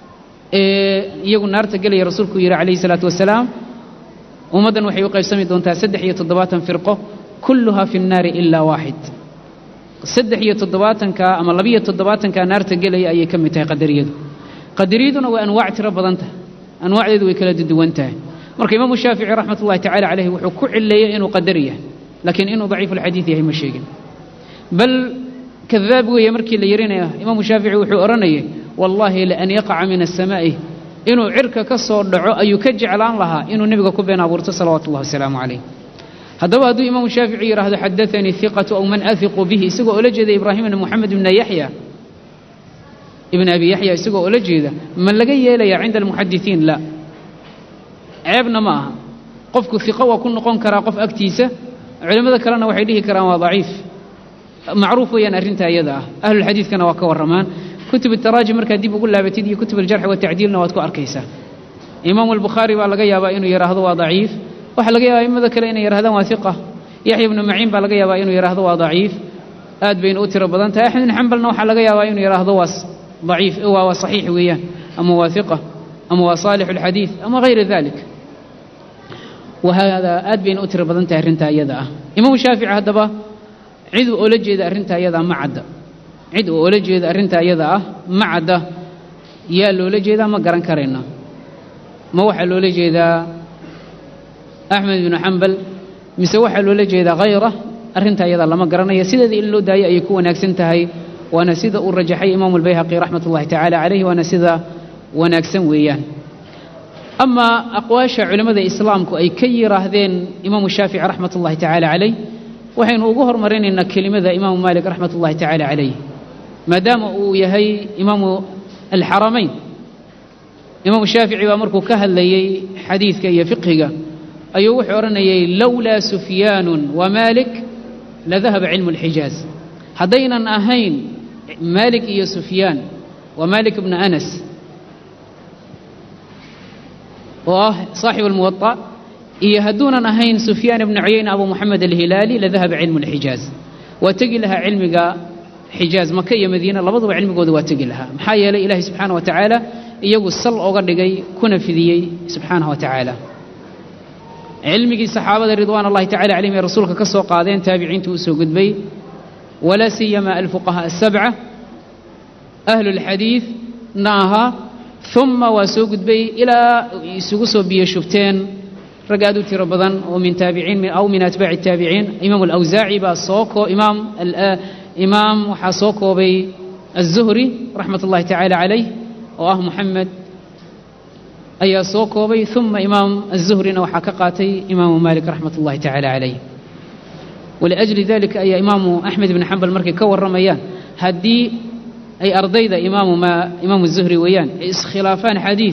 ee iyagu naarta gelaya rasuulku yidhi calayhi salaatu wasalaam ummaddan waxay u qaybsami doontaa saddex iyo toddobaatan firqo kulluhaa fi nnaari ilaa waaxid saddex iyo toddobaatanka ama labiyo toddobaatanka naarta gelaya ayay ka mid tahay qadariyadu qadariyaduna waa anwaac tiro badan tahay anwaacdeedu way kala duwan tahay marka imaamu shaafici raxmat ullahi tacala caleyhi wuxuu ku cileeyey inuu qadari yahay laakiin inuu daciifu alxadiid yahay ma sheegin bal kadaab weeye markii la yarinaya imaamu shaafici wuxuu odhanayay wallaahi laan yaqaca min asamaa'i inuu cirka ka soo dhaco ayuu ka jeclaan lahaa inuu nebiga ku been abuurto salawaatu ullahi wasalaamu calayh haddaba hadduu imaamu shaafici yidhaahdo xadaanii hiqatu aw man ahiqu bihi isagoo oola jeeda ibraahim ibna moxamed ibna yaxya ibn abi yaxya isagoo oola jeeda ma laga yeelayaa cinda almuxadisiin la ceebna ma aha qofku hiqo waa ku noqon karaa qof agtiisa culimmada kalena waxay dhihi karaan waa daciif macruuf weeyaan arrintaa iyada ah ahlulxadiidkana waa ka warramaan kutub taraajim markaad dib ugu laabatid iyo kutub aljarxi watacdiilna waad ku arkaysaa imaamu albukhaari baa laga yaabaa inuu yidhaahdo waa daciif waxaa laga yaabaa imada kale inay yidhahdaan waa hiqa yaxya ibnu maciin baa laga yaabaa inuu yidhaahdo waa daciif aad bayna u tiro badan tahay axmed ibn xambalna waxaa laga yaabaa inuu yidhaahdo waa daciif waa waa saxiix weeyaan ama waa hiqa ama waa saalixu alxadiid ama hayra dalik wahada aad bayna u tiro badan tahay arrintaa iyada ah imaamu shaafici haddaba cid uu oola jeeda arrintaa iyada ma cadda cid uu oola jeeda arrintaa iyada ah ma cadda yaa loola jeedaa ma garan karayno ma waxaa loola jeedaa axmed ibnu xambal mise waxaa loola jeedaa khayra arrintaa iyada lama garanaya sideeda in loo daayo ayay ku wanaagsan tahay waana sida uu rajaxay imaamu albayhaqi raxmat ullahi tacala calayhi waana sida wanaagsan weeyaan amaa aqwaasha culimmada islaamku ay ka yidhaahdeen imaamu shaafici raxmat ullahi tacala calayh waxaynu ugu hormarinaynaa kelimada imaamu maalik raxmat ullahi tacala calayh maadaama uu yahay imaamu alxaramayn imaamu shaafici baa markuu ka hadlayey xadiidka iyo fiqhiga ayuu wuxuu odhanayay lowlaa sufyaanun wa maalik ladahaba cilmu alxijaaz haddaynan ahayn maalik iyo sufyaan waa maalik ibnu anas oo ah saaxib almuwaطa iyo hadduunan ahayn sufyaan ibnu cuyayna abu moxamed alhilaali ladahaba cilmu alxijaaz waa tegi lahaa cilmiga xijaaz maka iyo madiina labaduba cilmigooda waa tegi lahaa maxaa yeelay ilaahay subxaana wa tacaala iyagu sal oga dhigay kuna fidiyey subxaanaه wa tacaala cilmigii saxaabada ridwaan اllahi tacala calayhim ee rasuulka ka soo qaadeen taabiciintu u soo gudbay walaa siyama alfuqahaa asabca ahlu اlxadiid na ahaa uma waa soo gudbay ilaa isugu soo biyo shubteen rag aad u tiro badan oo min taabiciin aw min atbaaci الtaabiciin imaam alawsaaci baa soo koo imaam imaam waxaa soo koobay الzuhri raxmat اllahi tacala calayh oo ah moxamed ayaa soo koobay uma imaam aلzuhrina waxaa ka qaatay imaamu malik raxmat اllahi tacala calayh waliajli dalika ayaa imaamu axmed ibni xambal markay ka warramayaan haddii ay ardayda imaamu ma imaamu zuhri weeyaan ay iskhilaafaan xadiid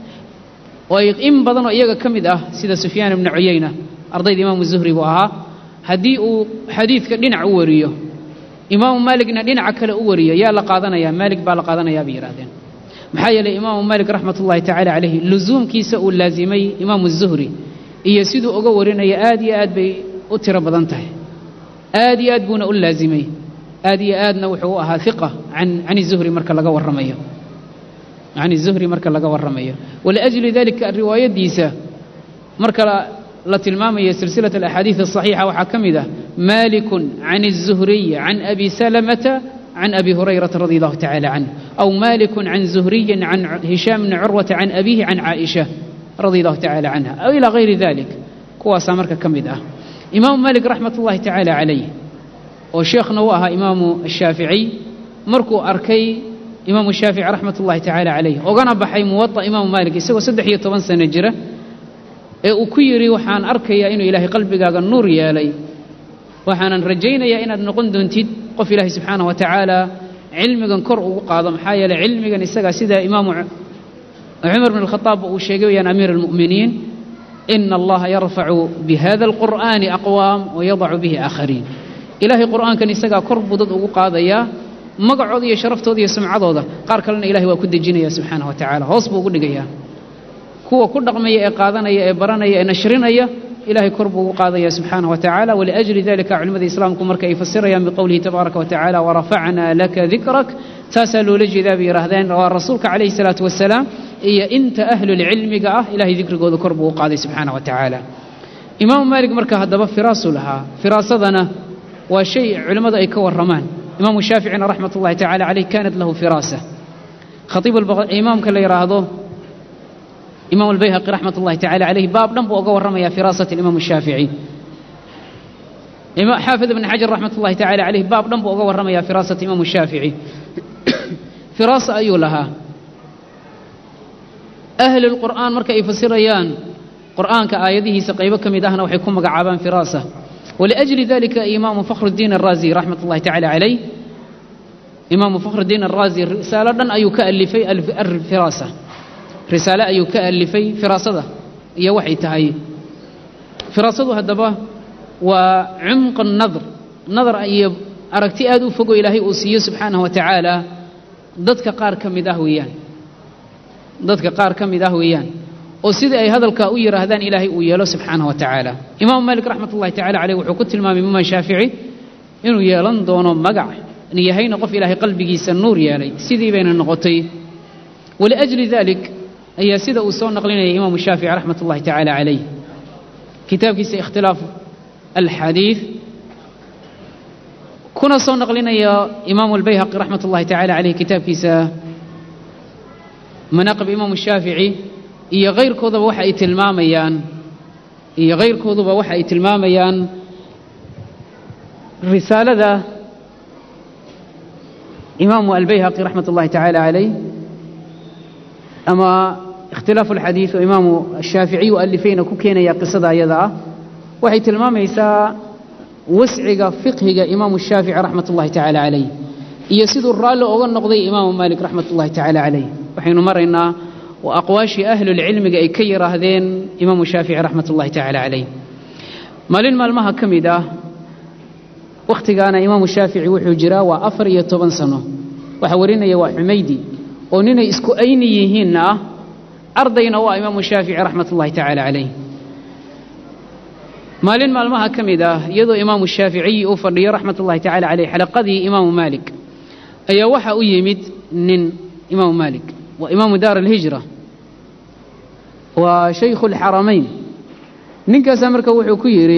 oo ay in badan oo iyaga ka mid ah sida sufyaan ibnu cuyayna ardayda imaamu zuhri buu ahaa haddii uu xadiidka dhinac u wariyo imaamu maaligna dhinaca kale u wariyo yaa la qaadanayaa maalig baa la qaadanayaa bay yidhahdeen maxaa yeelay imaamu maalik raxmat ullahi tacaala calayhi lusuumkiisa uu laasimay imaamu zuhri iyo siduu uga warinaya aad iyo aad bay u tiro badan tahay aad iyo aad buuna u laasimay aad iyo aadna wuxuu u ahaa iqa can can zuhri marka laga warramayo can zuhri marka laga warramayo waliajli dalika riwaayadiisa marka la tilmaamaya silsilaة الأxaadiiث الصaxiixa waxaa ka mid ah maliku can الزuhriy can abi salamata can abi hurayrata radi allahu tacala canh aw maliku can zuhriyin can hishaam bni curwata can abihi can caaئisha radi allahu tacala canha aw ilى gayri dalik kuwaasaa marka ka mid ah imaamu malik raxmat ullahi tacaala calayh oo sheekhna u ahaa imaamu الshaaficiy markuu arkay imaamu shaafici raxmat ullahi tacaala calayh ogana baxay muwaطa imaamu malik isagoo saddex iyo toban sano jira ee uu ku yidhi waxaan arkayaa inuu ilaahay qalbigaaga nuur yeelay waxaanan rajaynayaa inaad noqon doontid qof ilaahay subxaanah wa tacaala cilmigan kor ugu qaado maxaa yeeley cilmigan isagaa sida imaamu cumar bn alkhadaab uu sheegay wayaan amiir almu'miniin ina allaha yarfacu bihada alqur'aani aqwaam wayadacu bihi aakhariin ilaahay qur'aankan isagaa kor buu dad ugu qaadayaa magacooda iyo sharaftooda iyo sumcadooda qaar kalena ilahay waa ku dejinaya subxaanah wa tacala hoos buu ugu dhigayaa kuwa ku dhaqmaya ee qaadanaya ee baranaya ee nashrinaya ilahay kor buu ugu qaadaya subxaanah wa tacala waliajli dalika culimmada islaamku marka ay fasirayaan biqowlihi tabaaraka wa tacala warafacnaa laka dikrak taasaa loola jeedaa bay yidhaahdeen waa rasuulka calayhi salaatu wasalaam iyo inta ahlulcilmiga ah ilahay dikrigooda kor buu u qaaday subxaanah wa tacaala imaamu maalik marka haddaba firaasuu lahaa firaasadana waa shay culimmadu ay ka warramaan imaamu shaaficina raxmat ullahi tacala caleyh kaanat lahu firaasa khaiib imaamka la yidhaahdo imam albayhaqi raxmat ullahi tacala caleyh baab dhan buu oga warramaya firaasat imam shaafici xaafid ibn xajar raxmat ullahi tacala caleyh baab dhan buu oga warramaya firaasat imam shaafici firaasa ayuu lahaa ahli lqur'aan marka ay fasirayaan qur'aanka aayadihiisa qaybo ka mid ahna waxay ku magacaabaan firaasa waliajli dalika imaamu fakhrudiin araazi raxmat ullahi tacala caleyh imaamu fakhrudiin araazi risaalo dhan ayuu ka alifay alfiraasa risaale ayuu ka alifay firaasada iyo waxay tahay firaasadu haddaba waa cumqa nadr nadar iyo aragti aad u fogo ilaahay uu siiyo subxaanahu wa tacaala dadka qaar ka mid ah weeyaan dadka qaar ka mid ah weeyaan oo sidai ay hadalkaa u yidhaahdaan ilaahay uu yeelo subxaanahu wa tacaala imaamu maalik raxmat ullahi tacala caleyh wuxuu ku tilmaamay imaam shaafici inuu yeelan doono magac yahayna qof ilaahay qalbigiisa nuur yeelay sidii bayna noqotay waliajli dalik ayaa sida uu soo naqlinaya imaamu shaafici raxmat ullahi tacaala calayh kitaabkiisa ikhtilaaf alxadiid kuna soo naqlinaya imaamu albayhaqi raxmat ullahi tacala caleyh kitaabkiisa manaaqib imaamu shaafici iyo kayrkoodaba waxa ay tilmaamayaan iyo kayrkooduba waxa ay tilmaamayaan risaalada imaamu albayhaqi raxmat ullahi tacaala caleyh ama ikhtilaafu alxadiid oo imaamu ashaaficiyu alifayna ku keenaya qisada ayada ah waxay tilmaamaysaa wasciga fiqhiga imaamu shaafici raxmat ullahi tacaala calayh iyo siduu raalli oga noqday imaamu maalik raxmat ullahi tacaala calayh waxaynu maraynaa waa aqwaashii ahlulcilmiga ay ka yidhaahdeen imaamu shaafici raxmat ullahi tacaala calayh maalin maalmaha ka mid ah wakhtigaana imaamu shaafici wuxuu jiraa waa afar iyo toban sano waxaa warinaya waa xumaydi oo ninay isku ayni yihiinna ah ardayna u ah imaamu shaafici raxmat ullahi tacaala calayh maalin maalmaha ka mid ah iyadoo imaamu shaaficiyi uu fadhiyo raxmat ullahi tacala caleyh xalaqadii imaamu maalik ayaa waxa u yimid nin imaamu maalik waa imaamu daar alhijra waa shaykhu alxaramayn ninkaasaa marka wuxuu ku yidhi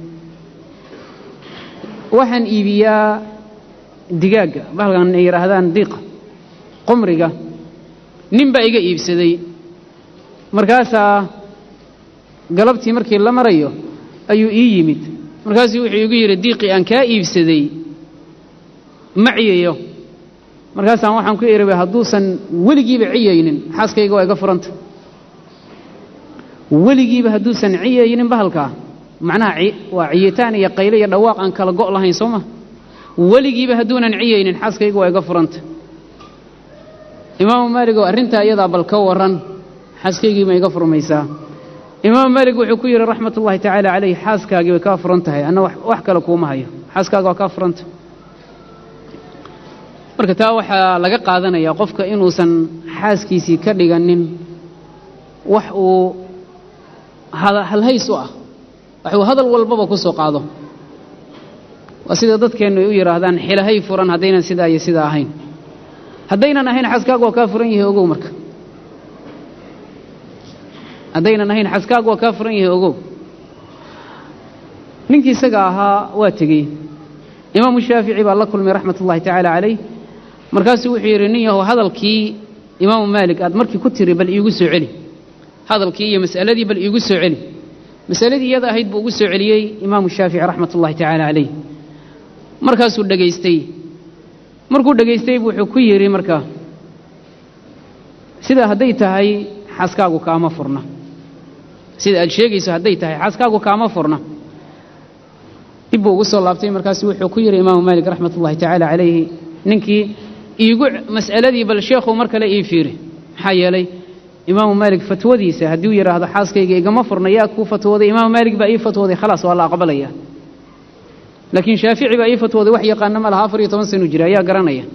waxaan iibiyaa digaagga bahalkan ay yidhaahdaan diiqa qumriga nin baa iga iibsaday markaasaa galabtii markii la marayo ayuu ii yimid markaasuu wuxuu igu yidhi diiqii aan kaa iibsaday ma ciyayo markaasaan waxaan ku idhi hadduusan weligiiba ciyaynin xaaskayga waa iga furanta weligiiba hadduusan ciyaynin bahalkaa macnaha waa ciyitaan iyo qayle iyo dhawaaq aan kala go' lahayn soo ma weligiiba hadduunan ciyaynin xaaskaygu waa iga furanta imaamu maalig oo arrintaa iyadaa bal ka warran xaaskaygii ma iga furmaysaa imaamu maalig wuxuu ku yidhi raxmat ullahi tacaala calayh xaaskaagii way kaa furan tahay anna wax kale kuuma hayo xaaskaaga waa kaa furanta marka taa waxaa laga qaadanayaa qofka inuusan xaaskiisii ka dhiganin wax uu halhays u ah wax uu hadal walbaba ku soo qaado waa sida dadkeennu ay u yidhaahdaan xilahay furan haddaynan sidaa iyo sidaa ahayn haddaynan ahayn xaskaagu waa kaa furan yahay ogow marka haddaynan ahayn xaskaagu waa kaa furan yahay ogow ninkii isaga ahaa waa tegey imaamu shaafici baa la kulmay raxmat ullahi tacaala calayh markaasuu wuxuu yidhi nin yahow hadalkii imaamu maalik aad markii ku tiri bal iigu soo celi hadalkii iyo mas'aladii bal iigu soo celi masaladii iyada ahayd buu ugu soo celiyey imaamu shaafici raxmat ullahi tacaala calayh markaasuu dhegaystay markuu dhegaystay wuxuu ku yidhi marka sida hadday tahay xaaskaagu kaama furna sida aad sheegayso hadday tahay xaaskaagu kaama furna dib buu ugu soo laabtay markaasu wuxuu ku yidhi imaamu maalik raxmat ullahi tacaala calayhi ninkii iigu mas'aladii bal sheekhu mar kale ii fiiri maxaa yeelay imaamu maalik fatwadiisa hadduu yidhaahdo xaaskayga igama furna yaa kuu fatwooday imaamu maalik baa ii fatwooday khalaas waa la aqbalaya laakiin shaafici baa ii fatwooday wax yaqaana ma laha afar iyo toban sanu jira ayaa garanaya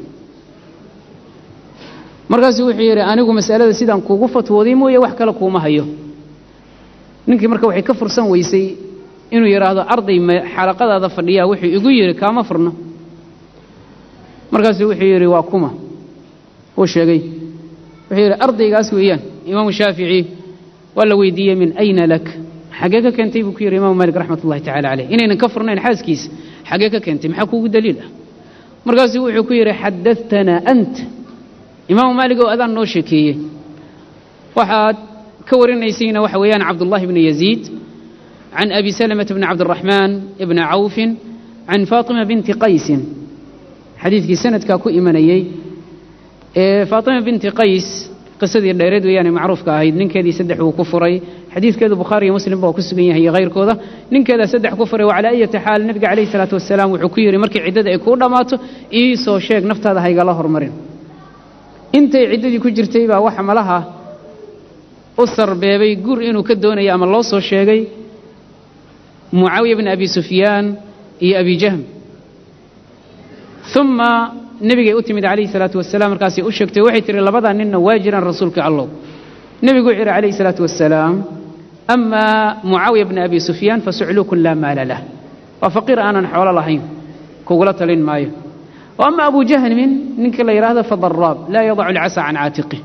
markaasuu wuxuu yidhi anigu mas'alada sidaan kuugu fatwooday mooye wax kale kuuma hayo ninkii marka waxay ka fursan weysay inuu yidhaahdo arday xalaqadaada fadhiyaa wuxuu igu yidhi kaama furno markaasuu wuxuu yidhi waa kuma uu sheegay wuxuu yidhi ardaygaas weeyaan imaamu shaafici waa la weydiiyey min ayna lak xaggee ka keentay buu ku yidhi imaamu maalik raxmat ullahi tacala caleyh inaynan ka furnayn xaaskiisa xaggee ka keentay maxaa kuugu daliil ah markaasuu wuxuu ku yidhi xadatanaa ant imaamu maalik oo adaan noo sheekeeyey waxaad ka warinaysayna waxa weeyaan cabdullahi bni yaziid can abi salamata bni cabdiraxmaan ibni cawfin can faatima binti qaysin xadiidkii sanadkaa ku imanayey ee faatima binti qays qisadii dheereed weeyaane macruufka ahayd ninkeedii saddex uu ku furay xadiidkeedu bukhaari iyo muslim baa ku sugan yahay iyo hayrkooda ninkeedaa saddex ku furay wacalaa ayati xaal nebiga calayhi salaatu wasalaam wuxuu ku yidhi markii ciddada ay kuu dhammaato ii soo sheeg naftaada haygala hormarin intay ciddadii ku jirtay baa waxa malaha u sarbeebay gur inuu ka doonayo ama loo soo sheegay mucaawiya bni abi sufyaan iyo abi jahm uma nebigay u timid calayhi salaatu wasalaam markaasay u sheegtay waxay tihi labadaa ninna waa jiraan rasuulka allow nebigu wuxuu yidhi calayhi salaatu wasalaam amaa mucaawiya bni abi sufyaan fasucluukun laa maala lah waa faqiir aanan xoolo lahayn kugula talin maayo wa ama abu jahmin ninkii la yidhaahdo fadaraab laa yadacu alcasa can caatiqi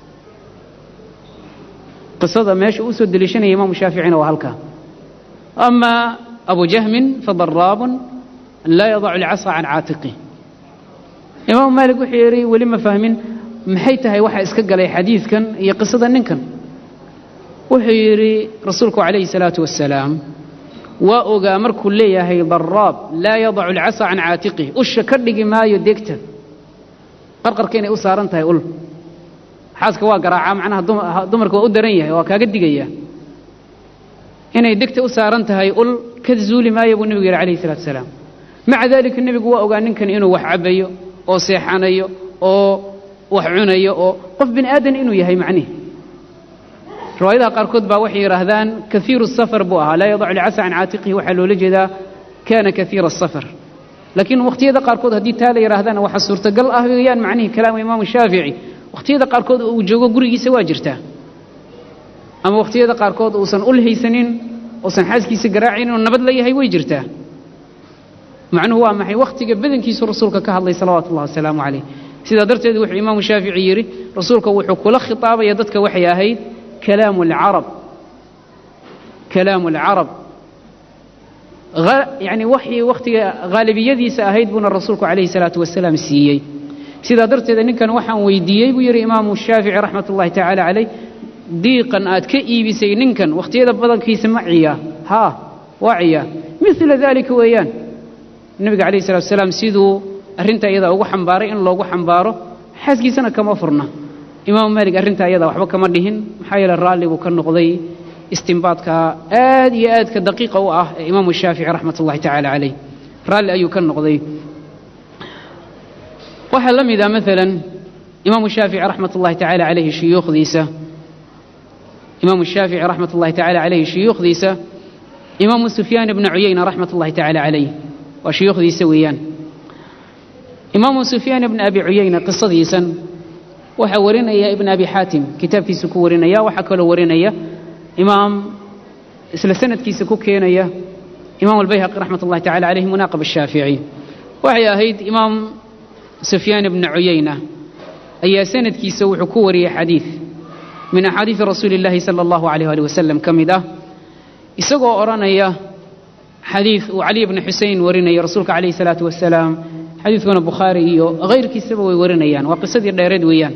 qisada meesha uu soo deliishanaya imaamu shaaficina waa halkaa ama abu jahmin fadaraabun laa yadacu alcasa can caatiqi imaamu maalik wuxuu yidhi weli ma fahmin maxay tahay waxa iska galay xadiidkan iyo qisada ninkan wuxuu yidhi rasuulku calayhi salaatu wasalaam waa ogaa markuu leeyahay daraab laa yadacu alcasa can caatiqih usha ka dhigi maayo degta qarqarka inay u saaran tahay ul xaaska waa garaacaa macnaha dumarka waa u daran yahay waa kaaga digaya inay degta u saaran tahay ul ka zuuli maayo buu nebigu yidhi calayhi salatu wasalaam maca daalika nebigu waa ogaa ninkan inuu wax cabayo oo seexanayo oo wax cunayo oo qof bini aadan inuu yahay macnihi riwaayadaha qaarkood baa waxay yidhaahdaan kaiiru safar buu ahaa laa yadacu lcasa can caatiqihi waxaa loola jeedaa kaana kaiira asafar laakiin wakhtiyada qaarkood haddii taa la yidhahdaan waxa suurtagal ah weeyaan macnihii kalaama imaamu shaafici wakhtiyada qaarkood uu joogo gurigiisa waa jirtaa ama wakhtiyada qaarkood uusan ul haysanin uusan xaaskiisa garaacin oo nabad la yahay way jirtaa macnuhu waa maxay wakhtiga badankiisu rasuulka ka hadlay salawaatu ullahi wasalaamu calayh sidaa darteed wuxuu imaamu shaafici yidhi rasuulka wuxuu kula khitaabaya dadka waxay ahayd kalaamu alcarab kalaamu alcarab yani waxii wakhtiga haalibiyadiisa ahayd buuna rasuulku calayhi salaatu wasalaam siiyey sidaa darteeda ninkan waxaan weydiiyey buu yidhi imaamu shaafici raxmat ullahi tacaala calayh diiqan aad ka iibisay ninkan wakhtiyada badankiisa ma ciyaa haa waa ciyaa mila daalika weeyaan nebiga calayhi salatu wasalaam siduu arrintaa iyadaa ugu xambaaray in loogu xambaaro xaaskiisana kama furna imaamu maalik arrintaa iyadaa waxba kama dhihin maxaa yeele raalli buu ka noqday istimbaadka aad iyo aadka daqiiqa u ah ee imaamu shaafici raxmat ullahi tacaala calayh raalli ayuu ka noqday waxaa la mid ah maalan imaamu shaafici raxmat ullahi tacaala calayhi shuyuukhdiisa imaamu shaafici raxmat ullahi tacaala calayhi shuyuukhdiisa imaamu sufyaan ibna cuyayna raxmat ullahi tacaala calayh waa shuyuukhdiisa weeyaan imaamu sufyaan ibna abi cuyayna qisadiisan waxaa warinaya ibn abi xaatim kitaabkiisa ku warinaya waxaa kaloo warinaya imaam isla sanadkiisa ku keenaya imaam albayhaqi raxmat ullahi tacala calayh munaaqib ashaafici waxay ahayd imaam sufyaan ibna cuyayna ayaa sanadkiisa wuxuu ku wariyey xadiid min axaadiidi rasuuli illaahi sala allahu alayh ali wasalam ka mid ah isagoo odhanaya xadiid uu cali bni xusein warinaya rasuulka calayhi salaatu wasalaam xadiidkuna bukhaari iyo hayrkiisaba way warinayaan waa qisadii dheereed weeyaan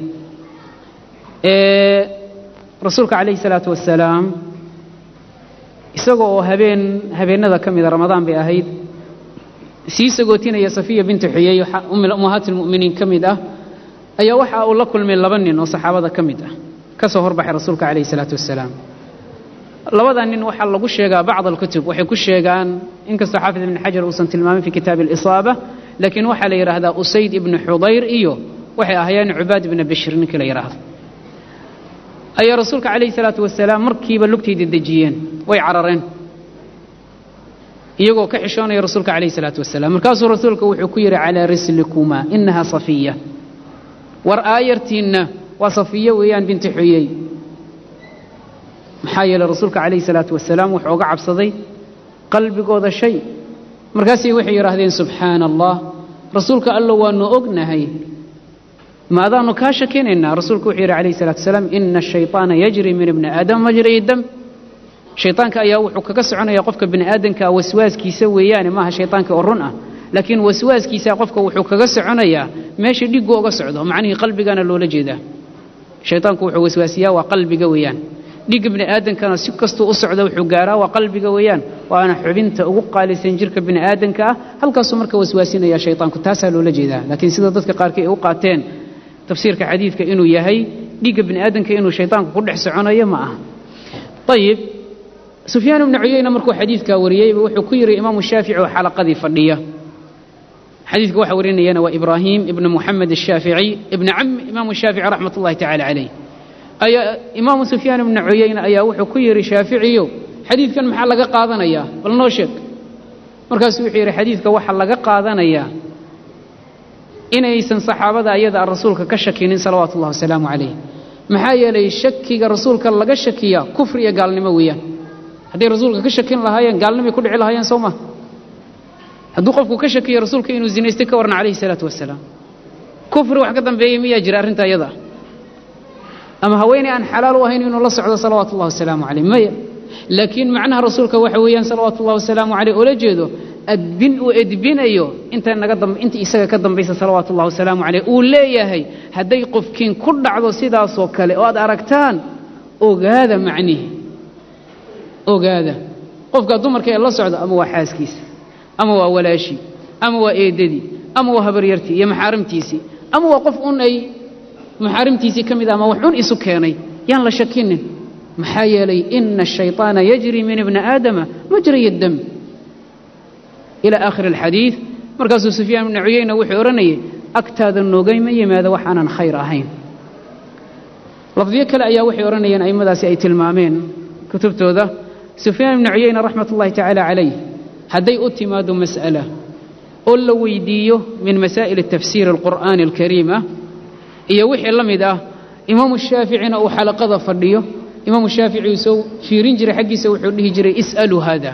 rasuulka calayhi salaatu wasalaam isaga oo habeen habeennada ka mida ramadaan bay ahayd sii sagootinaya safiya bintu xuyey ummahaat lmu'miniin ka mid ah ayaa waxa uu la kulmay laba nin oo saxaabada ka mid ah ka soo horbaxay rasuulka calayhi salaatu wasalaam labada nin waxaa lagu sheegaa bacd alkutub waxay ku sheegaan inkastoo xaafid ibni xajar uusan tilmaamin fi kitaabi alisaaba laakiin waxaa la yidhaahdaa usayd ibnu xudayr iyo waxay ahaayeen cubaad ibna bashir ninkii la yidhaahdo ayaa rasuulka calayhi salaatu wasalaam markiiba lugtayda dejiyeen way carareen iyagoo ka xishoonaya rasuulka calayhi salaatu wasalaam markaasuu rasuulka wuxuu ku yidhi calaa rislikumaa inaha safiya war aayartiinna waa safiya weeyaan binti xuyey maxaa yeeley rasuulka calayhi salaatu wasalaam wuxuu uga cabsaday qalbigooda shay markaasay waxay yidhaahdeen subxaana allah rasuulka allo waanu ognahay maadaanu kaa shakinaynaa rasuulku wuxuu yidhi calayhi salatu wasalaam ina ashayطaana yajri min ibni aadam majri dam shayطaanka ayaa wuxuu kaga soconaya qofka bini aadamka waswaaskiisa weeyaane maaha shayطaanka oo run ah laakiin waswaaskiisa qofka wuxuu kaga soconayaa meesha dhiggu oga socdo macnihii qalbigana loola jeedaa shayطaanku wuxuu waswaasiyaa waa qalbiga weeyaan dhigga bini aadamkana si kastuu u socda wuxuu gaaraa waa qalbiga weeyaan waana xubinta ugu qaalisan jirka bini aadamka ah halkaasuu marka waswaasinaya shayطaanku taasaa loola jeedaa laakiin sida dadka qaarkii ay u qaateen tafsiirka xadiidka inuu yahay dhiigga bini aadamka inuu shayطaanku ku dhex soconayo ma aha ayib sufyaan ibnu cuyeyna markuu xadiidkaa wariyeyba wuxuu ku yidhi imaamu shaafici oo xalaqadii fadhiya xadiidka waxa warinayana waa ibraahim ibnu muxamed ashaafici ibni cami imaamu shaafici raxmat ullahi tacala calayh ayaa imaamu sufyaan ibnu cuyeyne ayaa wuxuu ku yidhi shaaficiyo xadiidkan maxaa laga qaadanayaa bal noo sheeg markaasuu wuxuu yidhi xadiidka waxaa laga qaadanayaa inaysan saxaabada ayada rasuulka ka shakinin salawaatu ullahi wasalaamu calayh maxaa yeelay shakiga rasuulka laga shakiyaa kufri iyo gaalnimo weeyaan hadday rasuulka ka shakin lahaayeen gaalnimay ku dhici lahaayeen soo ma hadduu qofku ka shakiyo rasuulka inuu zinaystay ka warna calayhi salaatu wasalaam kufri wax ka dambeeyey miyaa jira arrinta iyada ama haweeney aan xalaal u ahayn inuu la socdo salawaatu ullahi wasalaamu calayh maya laakiin macnaha rasuulka waxa weeyaan salawaatu ullahi wasalaamu caleyh oola jeedo adbin uu edbinayo inta naga damb inta isaga ka dambaysa salawaatu ullahi wasalaamu caleyh uu leeyahay hadday qofkiin ku dhacdo sidaasoo kale oo aad aragtaan ogaada macnihi ogaada qofka dumarka ee la socda ama waa xaaskiisa ama waa walaashii ama waa eedadii ama waa habaryartii iyo maxaarimtiisii ama waa qof un ay maxaarimtiisii ka mid ah ama wax un isu keenay yaan la shakinin maxaa yeelay ina ashayطaana yajri min ibni aadama majray dam ila aakhiri alxadiid markaasuu sufyaan ibnu cuyeyna wuxuu odhanayay agtaada noogayma yimaado waxaanan khayr ahayn lafdiyo kale ayaa waxay odhanayeen a'immadaasi ay tilmaameen kutubtooda sufyaan ibnu cuyeyna raxmat ullahi tacaala calayh hadday u timaado mas'ala oo la weydiiyo min masaa'il tafsiir alqur'aani alkariim ah iyo wixii la mid ah imaamu shaaficina uu xalaqada fadhiyo imaamu shaafici uu soo fiirin jiray xaggiisa wuxuu dhihi jiray is'aluu haada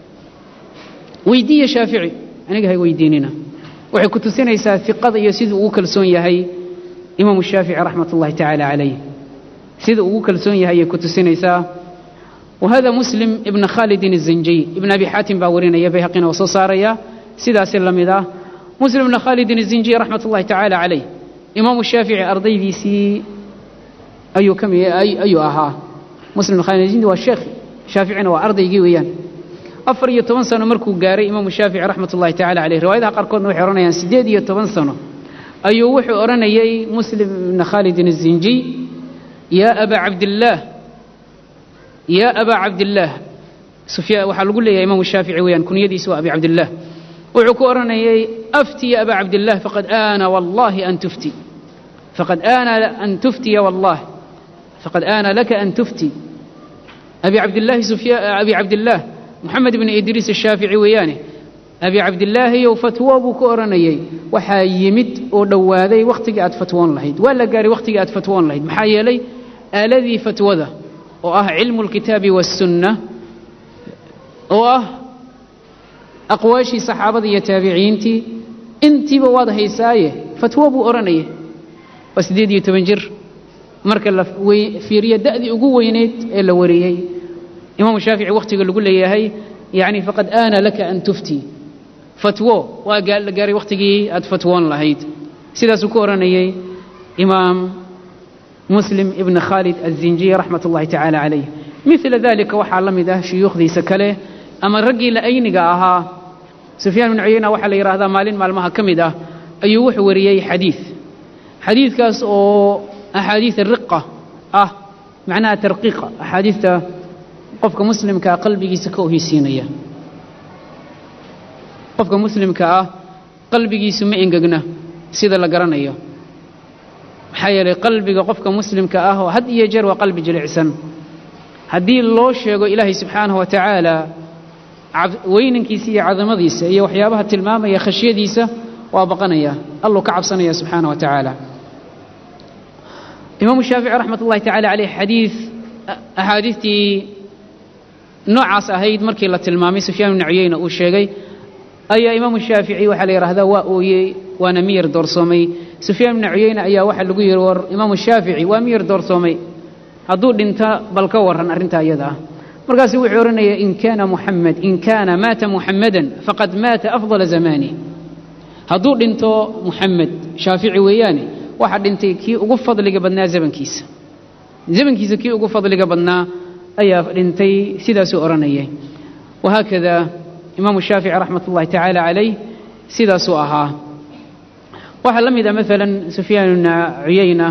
weydiiya shaafici aniga hay weydiinina waxay ku tusinaysaa iqada iyo siduu ugu kalsoon yahay imaamu shaafici raxmat ullahi tacaala calayh sida ugu kalsoon yahay ayay ku tusinaysaa wahada muslim ibna khaalidin الزanjiy ibn abi xaatim baa warinaya bayhaqina oo soo saaraya sidaasi la mid ah muslim ibna khaalidin الزanjiy raxmat ullahi tacaala calayh imaamu shaafici ardaydiisii ayuu ka ayuu ahaa muslim ibn khalid الزanjiy waa sheekh shaaficina waa ardaygii weeyaan afar iyo toban sano markuu gaaray imaamu shaafici raxmat ullahi tacala caleyh riwaayadaha qaarkoodna waxay odhanayaan siddeed iyo toban sano ayuu wuxuu odhanayay muslim ibna khaalidin الزanjiy yaa abaa cabdillaah yaa abaa cabdillaah sufyaan waxaa lagu leeyahay imaamu shaafici weeyaan kunyadiisu waa abi cabdillaah wuxuu ku odhanayay afti ya abaa cabdillaah faqad aana wallahi an tufti faqad aana an tuftiya wallah faqad aana laka an tufti abi cabdillaahi sufya abi cabdillaah moxamed ibni idriis ashaafici weeyaane abi cabdillaahiyow fatwo buu ku odhanayay waxaa yimid oo dhowaaday wakhtigii aad fatwoon lahayd waa la gaaray wakhtigii aad fatwoon lahayd maxaa yeelay aaladii fatwada oo ah cilmu lkitaabi waassunna oo ah aqwaashii saxaabada iyo taabiciintii intiiba waad haysaaye fatwo buu odhanaya waa siddeed iyo toban jir marka la fiiriyo da'dii ugu weyneyd ee la wariyey imaamu shaafici wakhtiga lagu leeyahay yacni faqad aana laka an tufti fatwo waa la gaaray wakhtigii aad fatwoon lahayd sidaasuu ku odhanayay imaam muslim ibn khaalid azinjiy raxmat ullahi tacaala calayh mila dalika waxaa la mid ah shuyuukhdiisa kale ama raggii la'ayniga ahaa sufyaan ibnu cuyeyna waxaa la yidhahdaa maalin maalmaha ka mid ah ayuu wuxuu wariyey xadiid xadiidkaas oo axaadiid riqa ah macnaha tarqiiqa axaadiidta qofka muslimkaa qalbigiisa ka oheysiinaya qofka muslimka ah qalbigiisu ma engegna sida la garanayo maxaa yeelay qalbiga qofka muslimka ah oo had iyo jeer waa qalbi jilicsan haddii loo sheego ilaahay subxaanahu wa tacaala weynankiisa iyo cadamadiisa iyo waxyaabaha tilmaamaya khashyadiisa waa baqanaya alluu ka cabsanaya subxaana wa tacaala imaamu shaafici raxmat ullahi tacala caleyh xadiid axaadiistii noocaas ahayd markii la tilmaamay sufyaan ibnu cuyeyna uu sheegay ayaa imaamu shaafici waxaa la yidhahdaa waa ooyey waana miyir doorsoomay sufyaan ibnu cuyeyne ayaa waxaa lagu yidhi war imaamu shaafici waa miyir doorsoomay hadduu dhinto bal ka warran arrintaa iyada ah markaasu wuxuu odhanaya in kaana muxamed in kaana maata muxamadan faqad maata afdala zamaani hadduu dhinto muxamed shaafici weeyaane waxaa dhintay kii ugu fadliga badnaa zamankiisa zamankiisa kii ugu fadliga badnaa ayaa dhintay sidaasuu odhanayay wahaakada imaamu shaafici raxmat ullahi tacaala calayh sidaasuu ahaa waxaa la mid ah maalan sufyaan ibna cuyayna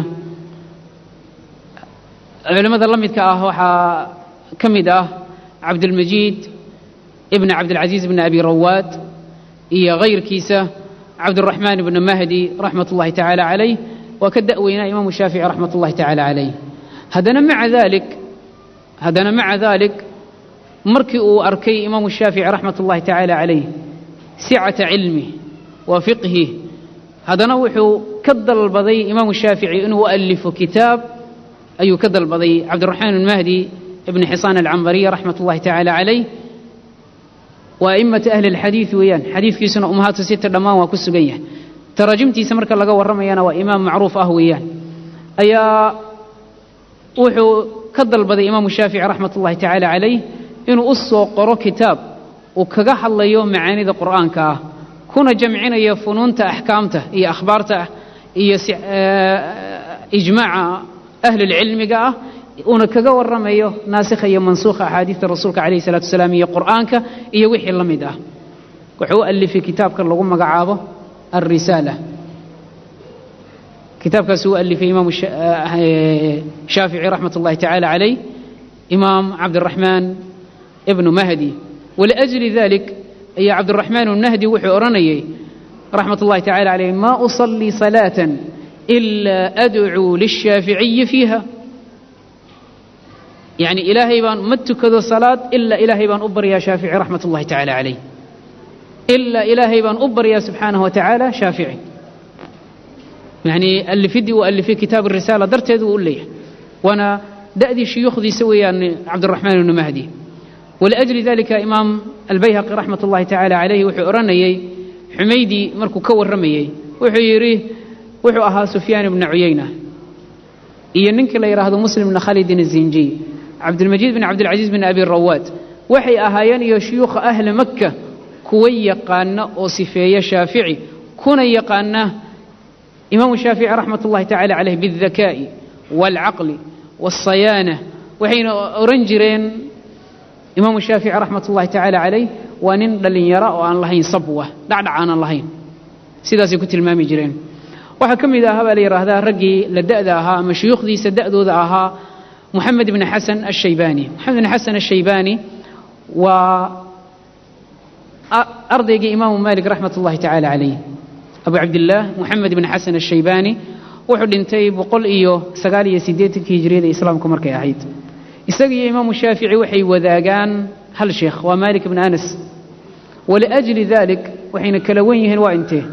culimmada la midka ah waxaa ka mid ah cabdulmajiid ibna cabdilcasiis ibna abi rawaad iyo kayrkiisa cabduraxmaan ibna mahdi raxmat ullahi tacaala calayh waa ka da'weynaa imaamu shaafici raxmat ullahi tacaala calayh haddana maca dalik haddana maca dalik markii uu arkay imaamu shaafici raxmat ullahi tacaala calayh sicata cilmi wa fiqhi haddana wuxuu ka dalbaday imaamu shaafici inuu alifo kitaab ayuu ka dalbaday cabdiraxmaan ibn mahdi ibn xisaan alcambariya raxmat ullahi tacaala calayh waa a'immata ahli alxadiid weeyaan xadiidkiisuna ummahaatu sita dhammaan waa ku sugan yahay taraajimtiisa marka laga warramayana waa imaam macruuf ah weeyaan ayaa wuxuu ka dalbaday imaamu shaafici raxmat ullahi tacaala calayh inuu u soo qoro kitaab uu kaga hadlayo macaanida qur'aanka ah kuna jamcinayo funuunta axkaamta iyo akhbaarta iyo ijmaaca ahlilcilmiga ah uuna kaga warramayo naasikha iyo mansuukha axaadiista rasuulka calayhi salatu wasalaam iyo qur'aanka iyo wixii la mid ah wuxuu u alifay kitaabka lagu magacaabo alrisaala kitaabkaas uu alifay imaamu shaafici raxmat ullahi tacaala calayh imaam cabdiraxmaan ibnu mahdi waliajli dalik ayaa cabdiraxmaan ibnahdi wuxuu odhanayay raxmat ullahi tacala calayh maa usallii salaatan ilaa adcuu lishaaficiyi fiiha yacni ilaahay baan ma tukado salaad ilaa ilaahay baan u baryaa shaafici raxmat ullahi tacala calayh ilaa ilaahay baan u baryaa subxaanahu wa tacaala shaafici yacni alifidii uu alifay kitaab arisaala darteed wuu u leeyahay waana da'dii shuyuukhdiisa weeyaan cabdiraxmaan ibnu mahdi waliajli dalika imaam albayhaqi raxmat ullahi tacaala calayhi wuxuu odhanayey xumaydii markuu ka warramayey wuxuu yidhi wuxuu ahaa sufyaan ibna cuyayna iyo ninkii la yidhaahdo muslim ibna khalidin azinjiy cabdilmajiid bin cabdilcasiis bin abi rawaad waxay ahaayeen iyo shuyuukha ahli makka kuwa yaqaana oo sifeeya shaafici kuna yaqaana imaamu shaafici raxmat ullahi tacala caleyh biاldakaa'i waalcaqli waاsayaana waxayna oran jireen imaamu shaafici raxmat ullahi tacaala calayh waa nin dhallinyara oo aan lahayn sabwa dhacdhac aanan lahayn sidaasay ku tilmaami jireen waxaa ka mid ahaa baa la yidhaahdaa raggii la da'da ahaa ama shuyuukhdiisa da'dooda ahaa moxamed ibni xasan ashaybani moxamed ibni xasan ashaybani waa ardaygii imaamu malik raxmat ullahi tacaala calayh abu cabdillaah moxamed ibni xasan ashaybani wuxuu dhintay boqol iyo sagaal iyo siddeetankii hijriyada islaamku markay ahayd isaga iyo imaamu shaafici waxay wadaagaan hal sheekh waa malik ibni anas waliajli dalik waxayna kala wen yihiin waa intee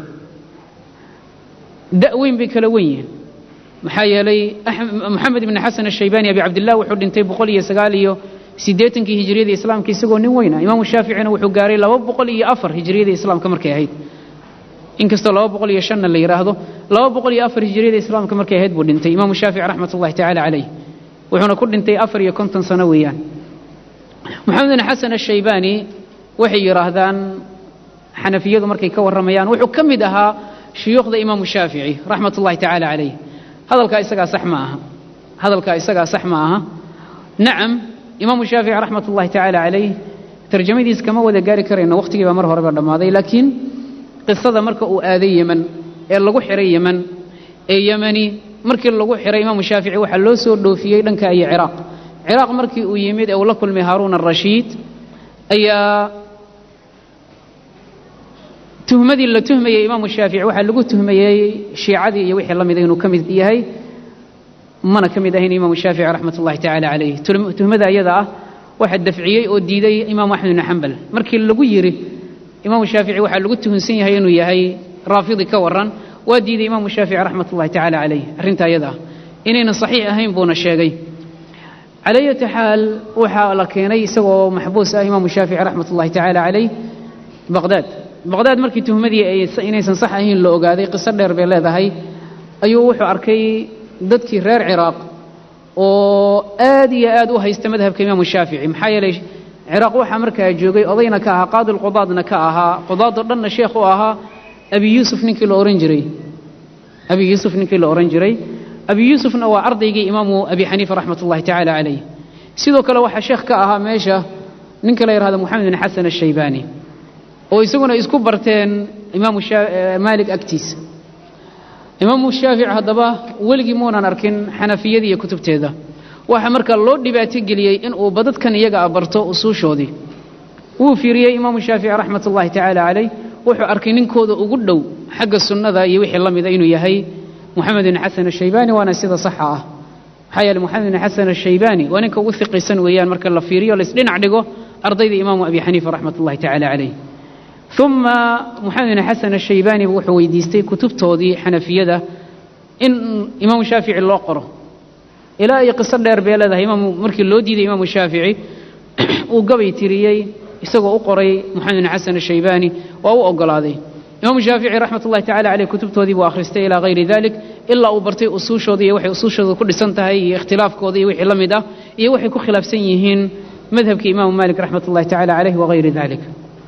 da' weyn bay kala wen yihiin maxaa yeelay moxamed ibni xasan ashaybani abi cabdillah wuxuu dhintay boqol iyo sagaal iyo siddeetankii hijriyada islaamka isagoo nin weyna imaamu shaaficina wuxuu gaaray laba boqol iyo afar hijriyada islaamka markay ahayd inkastoo laba boqol iyo shanna la yidhaahdo laba boqol iyo afar hijriyada islaamka markay ahayd buu dhintay imaamu shaafici raxmat ullahi tacaala calayh wuxuuna ku dhintay afar iyo konton sano weeyaan moxamed bin xasan ashaybani waxay yidhaahdaan xanafiyadu markay ka warramayaan wuxuu ka mid ahaa shuyuukhda imaamu shaafici raxmat ullahi tacaala calayh hadalkaa isagaa sax ma aha hadalkaa isagaa sax ma aha nacam imaamu shaafici raxmat ullahi tacaala calayh tarjamadiis kama wada gaari karayno wakhtigii baa mar horeba dhammaaday laakiin qisada marka uu aaday yeman ee lagu xiray yeman ee yemani markii lagu xiray imaamu shaafici waxaa loo soo dhoofiyey dhanka iyo ciraaq ciraaq markii uu yimid ee uu la kulmay haaruun arashiid ayaa tuhmadii la tuhmayey imaamu shaafici waxaa lagu tuhmayey shiicadii iyo wixii la mida inuu ka mid yahay mana ka mid ahayn imaamu shaafici raxmat ullahi tacaala calayh tuhmada ayada ah waxaa dafciyey oo diiday imaamu axmed ibni xambal markii lagu yidhi imaamu shaafici waxaa lagu tuhunsan yahay inuu yahay raafidi ka waran waa diiday imaamu shaafici raxmat ullahi tacaala calayh arrinta ayada ah inaynan saxiix ahayn buuna sheegay calaa yati xaal waxaa la keenay isagoo maxbuus ah imaamu shaafici raxmat ullahi tacaala calayh baqdaad baqdaad markii tuhmadii inaysan sax ahayn la ogaaday qiso dheer bay leedahay ayuu wuxuu arkay dadkii reer ciraaq oo aad iyo aad u haysta madhabka imaamu shaafici maxaa yeelay ciraaq waxaa markaa joogay odayna ka ahaa qaadi lqudaadna ka ahaa qudaadoo dhanna sheekh u ahaa abi yuusuf ninkii la ohan jiray abi yuusuf ninkii la ohan jiray abi yuusufna waa ardaygii imaamu abi xaniifa raxmat ullahi tacaala calayh sidoo kale waxaa sheekh ka ahaa meesha ninka la yidhahdo moxamed bin xasan ashaybani oo isaguna isku barteen imaamu maalik agtiisa imaamu shaafici haddaba weligii muunan arkin xanafiyadii iyo kutubteeda waxaa marka loo dhibaato geliyey inuu badadkan iyaga a barto usuushoodii wuu fiiriyey imaamu shaafici raxmat ullahi tacaala calayh wuxuu arkay ninkooda ugu dhow xagga sunnada iyo wixii la mida inuu yahay moxamed bin xasan ashaybani waana sida saxa ah maxaa yeele moxamed bin xasan ashaybani waa ninka ugu hiqisan weeyaan marka la fiiriyo laisdhinac dhigo ardayda imaamu abi xaniifa raxmat ullahi tacaala calayh uma moxamed bin xasan ashaybani wuxuu weydiistay kutubtoodii xanafiyada in imaamu shaafici loo qoro ilaa iyo qiso dheer bay leedahay imaamu markii loo diiday imaamu shaafici uu gabay tiriyey isagoo u qoray moxamed bin xasan ashaybani waa u ogolaaday imaamu shaafici raxmat ullahi tacala caleyh kutubtoodii buu akhristay ilaa hayri dalik ilaa uu bartay usuushooda iyo waxay usuushooda ku dhisan tahay iyo ikhtilaafkooda iyo wixii la mid ah iyo waxay ku khilaafsan yihiin madhabkii imaamu malik raxmat ullahi tacala caleyh wagayri dalik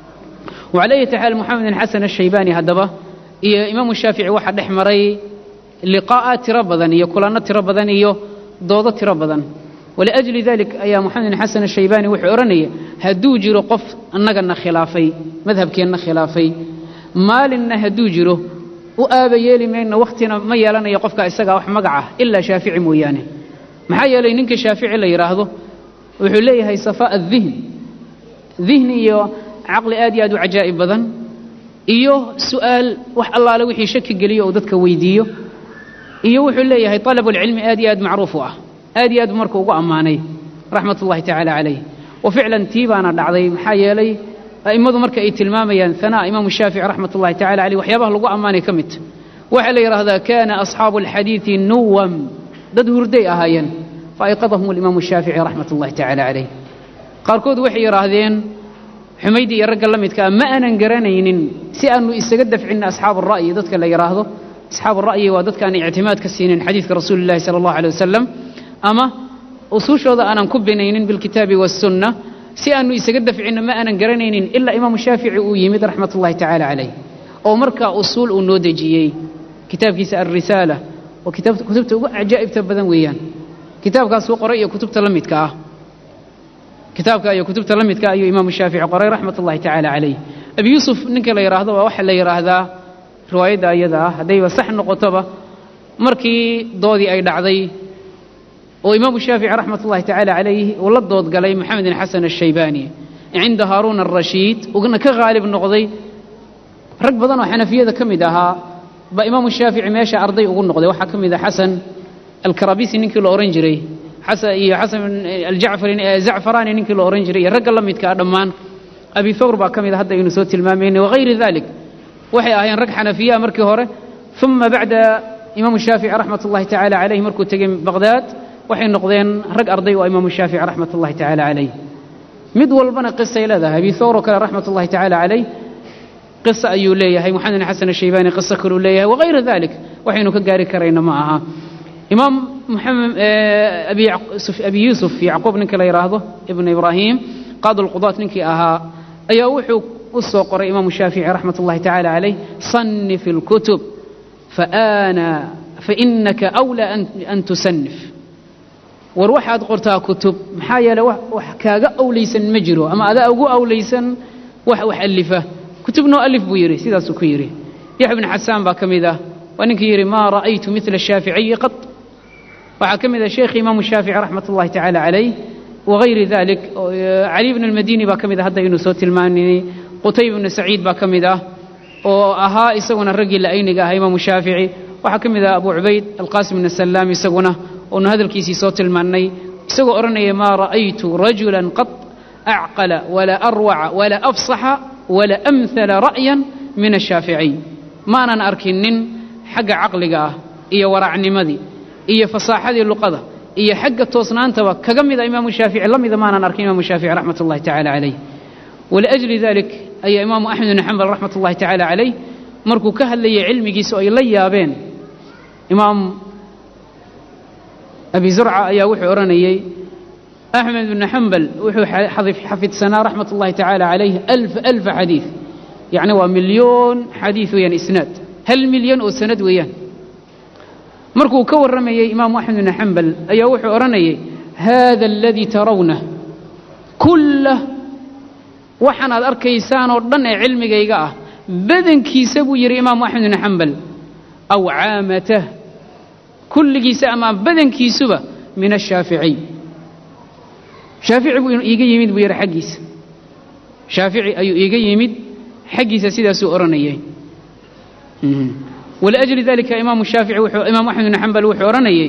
وعلى أي حال محمد بن حسن الشيباني هدبه iyo imaamu shaafici waxaa dhex maray liqaa'a tiro badan iyo kulanno tiro badan iyo doodo tiro badan waliajli dalik ayaa moxamed bin xasan ashaybaani wuxuu odhanaya hadduu jiro qof annagana khilaafay madhabkeenna khilaafay maalinna hadduu jiro u aaba yeeli mayno wakhtina ma yeelanayo qofka isagaa wax magac ah ilaa shaafici mooyaane maxaa yeelay ninka shaafici la yidhaahdo wuxuu leeyahay safaa'a dihn dihni iyo caqli aad iyo aad u cajaa'ib badan iyo su'aal wax allaale wixii shaki geliyo uu dadka weydiiyo iyo wuxuu leeyahay طalabulcilmi aad iyo aad macruuf u ah aad iyo aad marka ugu ammaanay raxmat ullahi tacaala calayh wa ficlan tii baana dhacday maxaa yeelay a'immadu marka ay tilmaamayaan hanaa imaamu shaafici raxmat ullahi tacala caleyh waxyaabaha lagu ammaanay ka mid waxaa la yidhaahdaa kana asxaabu alxadiidi nuwam dad hurday ahaayeen faayqadahum alimaamu shaafici raxmat ullahi tacala calayh qaarkood waxay yidhaahdeen xumaydi iyo ragga la midkaa ma aanan garanaynin si aanu isaga dafcinna asxaabu ra'yi dadka la yidhaahdo asxaabu ra'yi waa dadka aan ictimaad ka siinin xadiidka rasuuli llahi sala allahu alay wasalam ama usuushooda aanan ku binaynin bilkitaabi waassunna si aanu isaga dafcinna ma aanan garanaynin ilaa imaamu shaafici uu yimid raxmat ullahi tacaala calayh oo markaa usuul uu noo dejiyey kitaabkiisa alrisaala oo kutubta ugu cajaa'ibta badan weeyaan kitaabkaasuu qoray iyo kutubta la midka ah kitaabka iyo kutubta la midka ayuu imaamu shaafici qoray raxmat ullahi tacaala calayh abi yuusuf ninka la yidhaahdo waa waxaa la yidhaahdaa riwaayadda ayada ah haddayba sax noqotoba markii doodii ay dhacday oo imaamu shaafici raxmat ullahi tacaala calayh uu la doodgalay maxamed bin xasan ashaybani cinda haaruun arashiid ugna ka haalib noqday rag badan oo xanafiyada ka mid ahaa baa imaamu shaafici meesha arday ugu noqday waxaa ka mid ah xasan alkarabisi ninkii la ohan jiray iyo xasan aljacfari zacfarani ninkii la ohan jiray iyo ragga la midka ah dhammaan abi thawr baa ka mid a hadda aynu soo tilmaamayna wagayri dalik waxay ahaayeen rag xanafiyaa markii hore uma bacda imaamu shaafici raxmat ullahi tacaala calayh markuu tegey baqhdaad waxay noqdeen rag arday oo imaamu shaafici raxmat ullahi tacaala calayh mid walbana qisay leedahay abi thawr oo kale raxmat ullahi tacaala calayh qisa ayuu leeyahay moxamed bin xasan ashaybani qiso kaluu leeyahay wagayra dalik waxaynu ka gaari karayna ma aha imaam maxamed abi yuusuf yacquub ninka la yidhaahdo ibnu ibraahim qaadi lqudaat ninkii ahaa ayaa wuxuu u soo qoray imaamu shaafici raxmat ullahi tacaala calayh sanif ilkutub faana fainaka awlaa an tusanif war waxaad qortaa kutub maxaa yeeley wax kaaga awlaysan ma jiro ama adaa ugu awlaysan wax wax alifa kutub noo alif buu yidhi sidaasuu ku yidhi yaxya bn xasaan baa ka mid ah waa ninkii yidhi maa ra'aytu mila shaaficiyi qad waxaa ka mid ah sheekhi imaamu shaafici raxmat ullahi tacaala calayh wagayri dalik cali bn almadini baa ka mid ah hadda aynu soo tilmaanay qutayb bnu saciid baa ka mid ah oo ahaa isaguna raggii la'ayniga ahaa imaamu shaafici waxaa ka mid ah abu cubayd alqaasim bn salaam isaguna oonu hadalkiisii soo tilmaannay isagoo odhanaya maa ra'aytu rajulan qad acqala walaa arwaca walaa afsaxa wala amhala ra'yan min ashaaficiy maanan arkin nin xagga caqliga ah iyo waraacnimadii iyo fasaaxadii luqada iyo xagga toosnaantaba kaga mida imaamu shaafici la mida maanan arkin imaamu shaafici raxmat ullahi tacala calayh waliajli dalik ayaa imaamu axmed bn xambal raxmat ullahi tacaala calayh markuu ka hadlayay cilmigiisa oo ay la yaabeen imaam abi zurca ayaa wuxuu odhanayey axmed bn xambal wuxuu xafidsanaa raxmat ullahi tacaala calayh alfa alfa xadiid yacni waa milyoon xadiid weeyaan isnaad hal milyan oo sanad weeyaan markuu ka warramayey imaamu axmed bn xambal ayaa wuxuu odhanayay hada aladii tarawna kullah waxaan aad arkaysaan oo dhan ee cilmigayga ah badankiisa buu yidhi imaamu axmed bn xambal aw caamatah kulligiisa ama badankiisuba min ashaaficiy shaafici buu iiga yimid buu yidhi xaggiisa shaafici ayuu iiga yimid xaggiisa sidaasuu odhanayay waliajli dalika imaamu shaafici wuxuu imaamu axmed bn xambal wuxuu odhanayey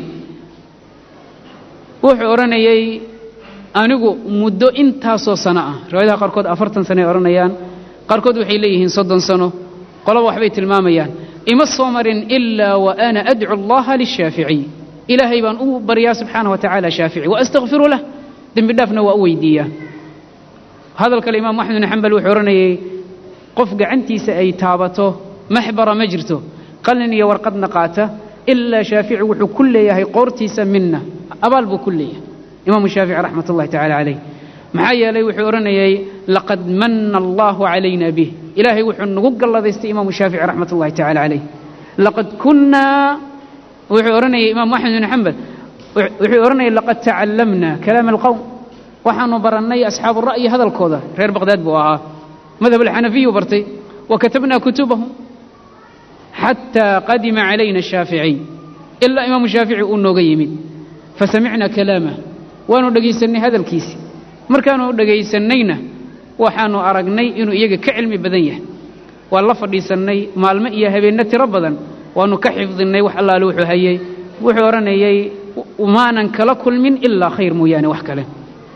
wuxuu odhanayey anigu muddo intaasoo sano ah riwaayadaha qaarkood afartan sanoay odhanayaan qaarkood waxay leeyihiin soddon sano qolaba waxbay tilmaamayaan ima soo marin ilaa wa ana adcu allaha lishaaficiy ilaahay baan u baryaa subxaanah wa tacaala shaafici wa astakfiru lah dembi dhaafna waa u weydiiyaa hadal kale imaamu axmed bn xambal wuxuu odhanayey qof gacantiisa ay taabato maxbara ma jirto qalin iyo warqadna qaata ilaa shaafici wuxuu ku leeyahay qoortiisa minna abaal buu ku leeyahay imaamu shaafici raxmat ullahi tacala calayh maxaa yeelay wuxuu odhanayey laqad manna allahu calayna bih ilaahay wuxuu nagu galladaystay imaamu shaafici raxmat ullahi tacala calayh laqad kunnaa wuxuu odhanayay imaamu axmed bn xambal wuxuu odhanayay laqad tacallamna kalaama alqowm waxaanu barannay asxaabu ra'yi hadalkooda reer baqhdaad buu ahaa madhab alxanafiyu bartay wa katabnaa kutubahum xataa qadima calayna shaaficiy ilaa imaamu shaafici uu nooga yimid fasamicna kalaamah waanu dhegaysannay hadalkiisi markaanu dhegaysannayna waxaanu aragnay inuu iyaga ka cilmi badan yahay waan la fadhiisannay maalmo iyo habeenno tiro badan waanu ka xifdinnay wax allaale wuxuu hayey wuxuu odhanayey maanan kala kulmin ilaa khayr mooyaane wax kale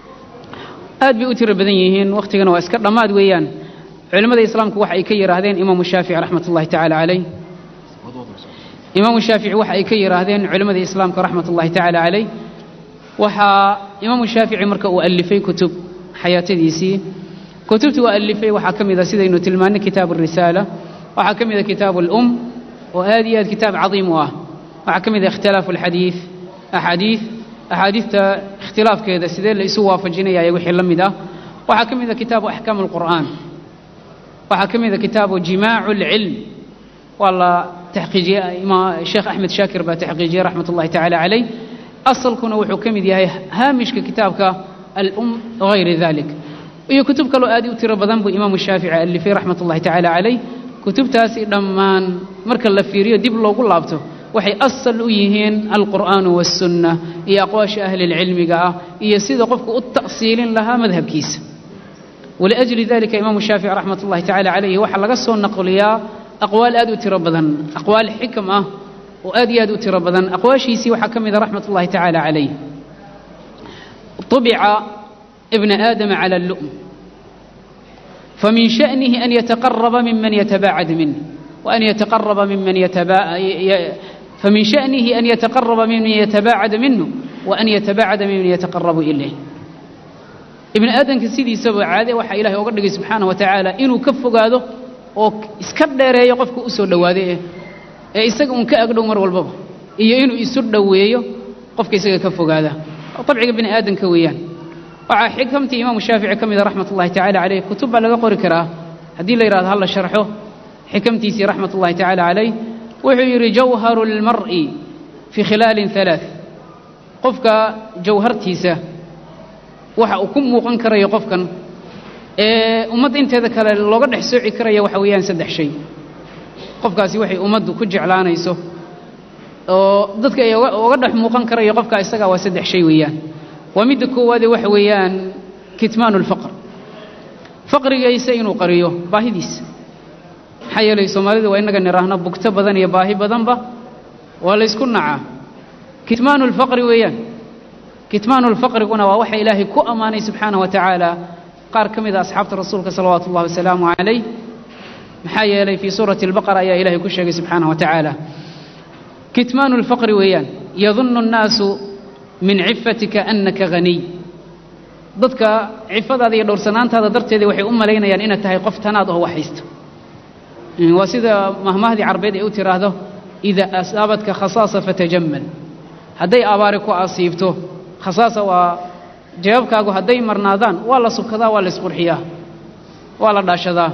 aad bay u tiro badan yihiin wakhtigana waa iska dhammaad weeyaan culimmada islaamku waxa ay ka yidhaahdeen imaamu shaafici raxmat ullahi tacaala calayh imaamu shaafici waxa ay ka yidhaahdeen culimmada islaamka raxmat ullahi tacaala calayh waxaa imaamu shaafici marka uu alifay kutub xayaatadiisii kutubtii uu alifay waxaa ka mid a sidaynu tilmaannay kitaabu arisaala waxaa ka mid a kitaabu alum oo aad iyo aad kitaab cadiim u ah waxaa ka mid a ikhtilaafu alxadiid axaadiid axaadiidta ikhtilaafkeeda sidee la isu waafajinaya ee wixii la mid ah waxaa ka mid a kitaabu axkaam alqur'aan waxaa ka mid a kitaabu jimaacu alcilm waa la taxqiijiyey sheekh axmed shaakir baa taxqiijiyey raxmat ullahi tacaala calayh asalkuna wuxuu ka mid yahay haamishka kitaabka alum wagayri dalik iyo kutub kaloo aad u tiro badan buu imaamu shaafici alifay raxmat ullahi tacaala calayh kutubtaasi dhammaan marka la fiiriyo dib loogu laabto waxay asal u yihiin alqur'aanu waاsunna iyo aqwaasha ahlilcilmiga ah iyo sida qofku u ta'siilin lahaa madhabkiisa waliajli dalika imaamu shaafici raxmat ullahi tacala calayhi waxaa laga soo naqliyaa aqwaal aad u tiro badan aqwaal xikam ah oo aad iyo aad u tiro badan aqwaashiisii waxaa ka mida raxmat ullahi tacaala calayh طبع ابن آدم على اللؤم فمن شأنه أن يتقرب ممن يتباعد منه وأن يتقرب ممن يتبا... فمن شأنه أن يتقرب ممن يتباعد منه وأن يتباعد ممن يتقرب إليه ابن آدم كسيدي سبع عادة وحا إلهي وقرده سبحانه وتعالى إنه كفق هذا وإسكبر يقفك أسود واده ee isaga un ka agdhow mar walbaba iyo inuu isu dhoweeyo qofka isaga ka fogaada abciga bini aadamka weeyaan waxaa xikamtii imaamu shaafici ka mida raxmat ullahi tacala caleyh kutub baa laga qori karaa haddii la yidhahdo halla sharxo xikamtiisii raxmat ullahi tacala calayh wuxuu yidhi jawharu lmar'i fii khilaalin halaaث qofka jawhartiisa waxa uu ku muuqan karayo qofkan ee ummadda inteeda kale looga dhex sooci karaya waxa weeyaan saddex shay qofkaasi waxay ummaddu ku jeclaanayso oo dadka ay uga dhex muuqan karayo qofka isagaa waa saddex shay weeyaan waa midda koowaade waxa weeyaan kitmaanu lfaqr faqrigaysa inuu qariyo baahidiisa maxaa yeelay soomaalidu waa innaga nidhaahno bugto badan iyo baahi badanba waa laysku nacaa kitmaanu lfaqri weeyaan kitmaanu lfaqriguna waa waxa ilaahay ku ammaanay subxaanah wa tacaala qaar ka mida asxaabta rasuulka salawaatu ullahi wasalaamu calayh maxaa yeelay fii suurati albaqara ayaa ilahay ku sheegay subxaanah wa tacaala kitmaanu lfaqri weeyaan yadunnu annaasu min cifatika annaka haniy dadka cifadaada iyo dhowrsanaantaada darteeda waxay u malaynayaan inaad tahay qof tanaad oo waxhaysta waa sida mahmahdii carbeed ay u tiraahdo ida asaabadka khasaasa fatajammal hadday abaari ku asiibto khasaasa waa jawaabkaagu hadday marnaadaan waa la subkadaa waa la isqurxiyaa waa la dhaashadaa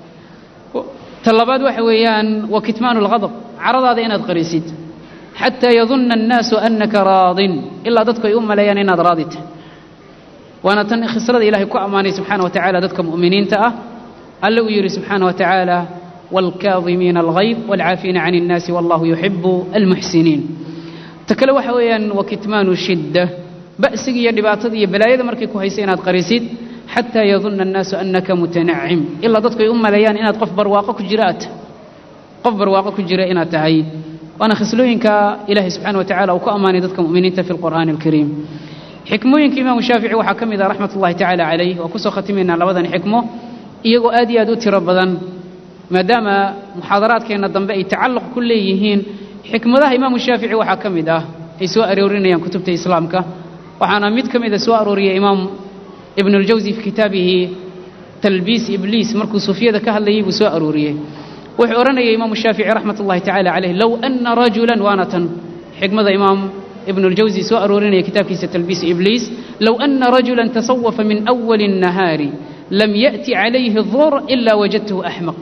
ta labaad waxa weeyaan wa kitmaanu lghadab caradaada inaad qarisid xataa yadunna annaasu annaka raadin ilaa dadku ay u maleeyaan inaad raadi tahay waana tan khislada ilaahay ku ammaanay subxaana wa tacala dadka mu'miniinta ah alle uu yidhi subxaana wa tacaala waalkaadimiina alghayd waalcaafiina can innaasi wallahu yuxibu almuxsiniin ta kale waxa weeyaan wa kitmaanu shidda ba'siga iyo dhibaatada iyo balaayada markay ku haysa inaad qarisid xataa yadunna annaasu annaka mutanacim ilaa dadku ay u maleeyaan inaad qof barwaaqo ku jira aad tahay qof barwaaqo ku jira inaad tahay waana khislooyinka ilaahay subxaana wa tacala uu ku ammaanay dadka mu'miniinta fi lqur'aani alkariim xikmooyinka imaamu shaafici waxaa ka mid ah raxmat ullahi tacaala calayh waa kusoo khatimaynaa labadan xikmo iyagoo aad iyo aad u tiro badan maadaama muxaadaraadkeenna dambe ay tacalluq ku leeyihiin xikmadaha imaamu shaafici waxaa ka mid ah ay soo aroorinayaan kutubta islaamka waxaana mid ka mida soo arooriyay imaam ibn اljawsi fi kitaabihi talbiis ibliis markuu sufiyada ka hadlayay buu soo arooriyey wuxuu odhanayay imaamu shaafici raxmat ullahi tacala calayh low ana rajula waana tan xikmada imaam ibn اljawsi soo aroorinaya kitaabkiisa talbiis ibliis low ana rajula tasawafa min awali الnahaari lam yaأti calayhi الdur ila wajadtahu axmaq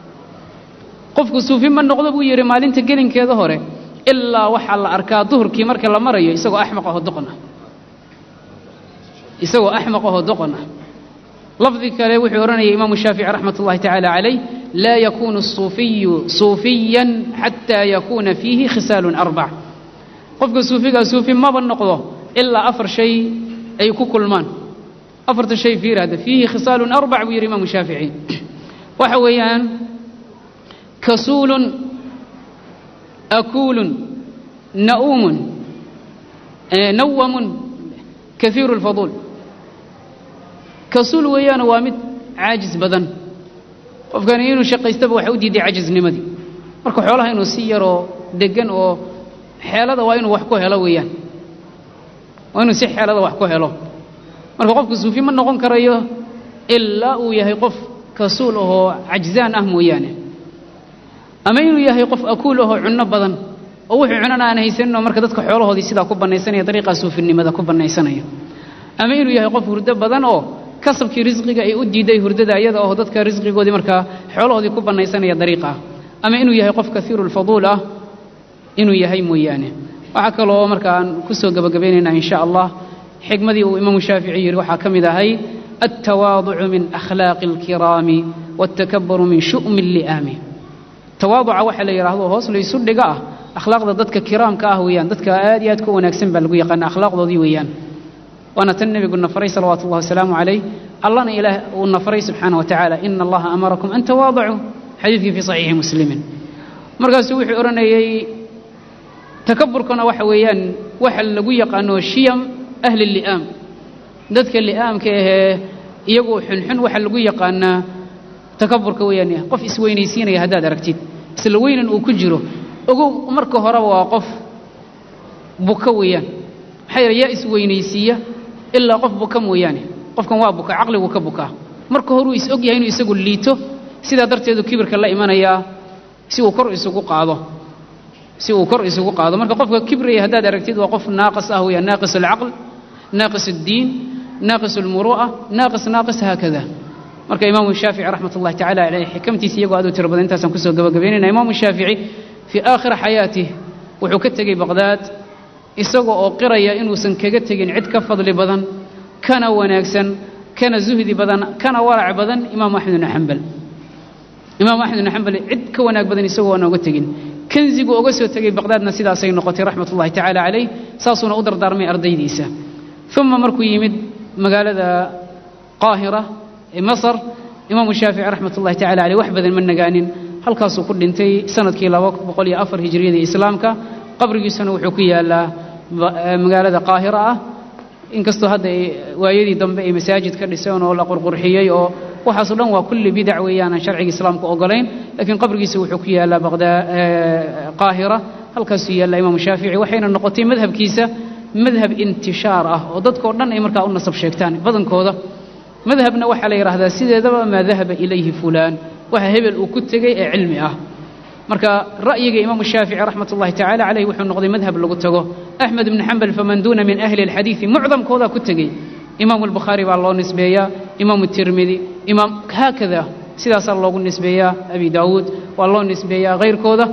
qofku suufi ma noqdo buu yidhi maalinta gelinkeeda hore ilaa waxaa la arkaa duhurkii marka la marayo isagoo axmaq aho doqon ah isagoo axmaq ahoo doqon ah lafdi kale wuxuu odhanayay imaamu shaafici raxmat ullahi tacaala calayh laa yakuunu الsuufiyu suufiyan xataa yakuuna fiihi khisaalun arbac qofka suufigaa suufi maba noqdo ilaa afar shay ay ku kulmaan afarta shay fiir hadda fiihi khisaalun arbac buu yidhi imaamu shaafici waxa weeyaan kasuulun akuulun na'uumun nawamun kaiiru اlfaduul kasuul weeyaane waa mid caajis badan qofkani inuu shaqaystaba waxa u diiday cajisnimadii marka xoolaha inuu si yaroo deggan oo xeelada waa inuu wax ku helo weeyaan waa inuu si xeelada wax ku helo marka qofku suufi ma noqon karayo ilaa uu yahay qof kasuul ahoo cajzaan ah mooyaane ama inuu yahay qof akuul ahoo cunno badan oo wuxuu cunana aan haysaninoo marka dadka xoolahoodii sidaa ku bannaysanaya dariiqaa suufinimada ku bannaysanaya ama inuu yahay qof hurdo badan oo kasabkii risqiga ay u diiday hurdada iyada oo dadka risqigoodii markaa xoolahoodii ku bannaysanaya dariiqaa ama inuu yahay qof kaiiru lfaduul ah inuu yahay mooyaane waxaa kaloo marka aan ku soo gebagabaynaynaa in sha allah xikmadii uu imaamu shaafici yidhi waxaa ka mid ahay altawaaducu min akhlaaqi alkiraami waaltakaburu min shu'mi alli'aami tawaaduca waxa la yidhaahdo hoos laysu dhiga ah akhlaaqda dadka kiraamka ah weeyaan dadka aad iyo aad ku wanaagsan baa lagu yaqaana akhlaaqdoodii weeyaan waana tan nebigu nafaray salawaatu ullahi wasalaamu calayh allana ilaah uu nafaray subxaana wa tacaala ina allaha amarakum an tawaadacuu xadiidkii fii saxiixi muslimin markaasuu wuxuu odhanayey takaburkana waxa weeyaan waxa lagu yaqaano shiyam ahli li'aam dadka li'aamka ahee iyagoo xunxun waxa lagu yaqaanaa takaburka weeyaan qof isweynaysiinaya haddaad aragtid isla weynan uu ku jiro ogow marka horeba waa qof buka weeyaan maxaa yeele yaa isweynaysiiya ilaa qof buka mooyaane qofkan waa buka caqligu ka bukaa marka horuu is og yahay inuu isagu liito sidaa darteedu kibirka la imanayaa si uu kor isugu qaado si uu kor isugu qaado marka qofka kibraya haddaad aragtid waa qof naaqis ah weeyaan naaqis alcaql naaqis addiin naaqis almuru'a naaqis naaqis haakada marka imaamu shaafici raxmat ullahi tacala caleyh xikamtiisa iyagoo aad u tiro badan intaasaan kusoo gabagabaynayna imaamu shaafici fii aakhiri xayaatih wuxuu ka tegey baqhdaad isagoo oo qiraya inuusan kaga tegin cid ka fadli badan kana wanaagsan kana zuhdi badan kana warac badan imaamu axmed ibnu xambal imaamu axmed ibnu xambal cid ka wanaag badan isagoo aan oga tegin kanzigu oga soo tegey baqhdaadna sidaasay noqotay raxmat ullahi tacaala calayh saasuuna u dardaarmay ardaydiisa uma markuu yimid magaalada qaahira ee masar imaamu shaafici raxmat ullahi tacala caleyh wax badan ma nagaanin halkaasuu ku dhintay sanadkii laba boqol iyo afar hijriyada islaamka qabrigiisuna wuxuu ku yaalaa magaalada qaahira ah inkastoo hadda waayadii dambe ay masaajid ka dhiseen oo la qurqurxiyey oo waxaaso dhan waa kulli bidac weeyaanan sharciga islaamka ogolayn laakiin qabrigiisa wuxuu ku yaalaa qaahira halkaasuu yaallaa imaamu shaafici waxayna noqotay madhabkiisa madhab intishaar ah oo dadkao dhan ay markaa u nasab sheegtaan badankooda madhabna waxaa la yidhaahdaa sideedaba maa dahaba ilayhi fulaan waxa hebel uu ku tegey ee cilmi ah marka ra'yiga imaamu shaafici raxmat ullahi tacala caleyh wuxuu noqday madhab lagu tago axmed ibni xambal faman duuna min ahli alxadiidi mucdamkoodaa ku tegey imaamu albukhaari baa loo nisbeeyaa imaamu tirmidi imaam haakada sidaasaa loogu nisbeeyaa abi daawuud waa loo nisbeeyaa hayrkooda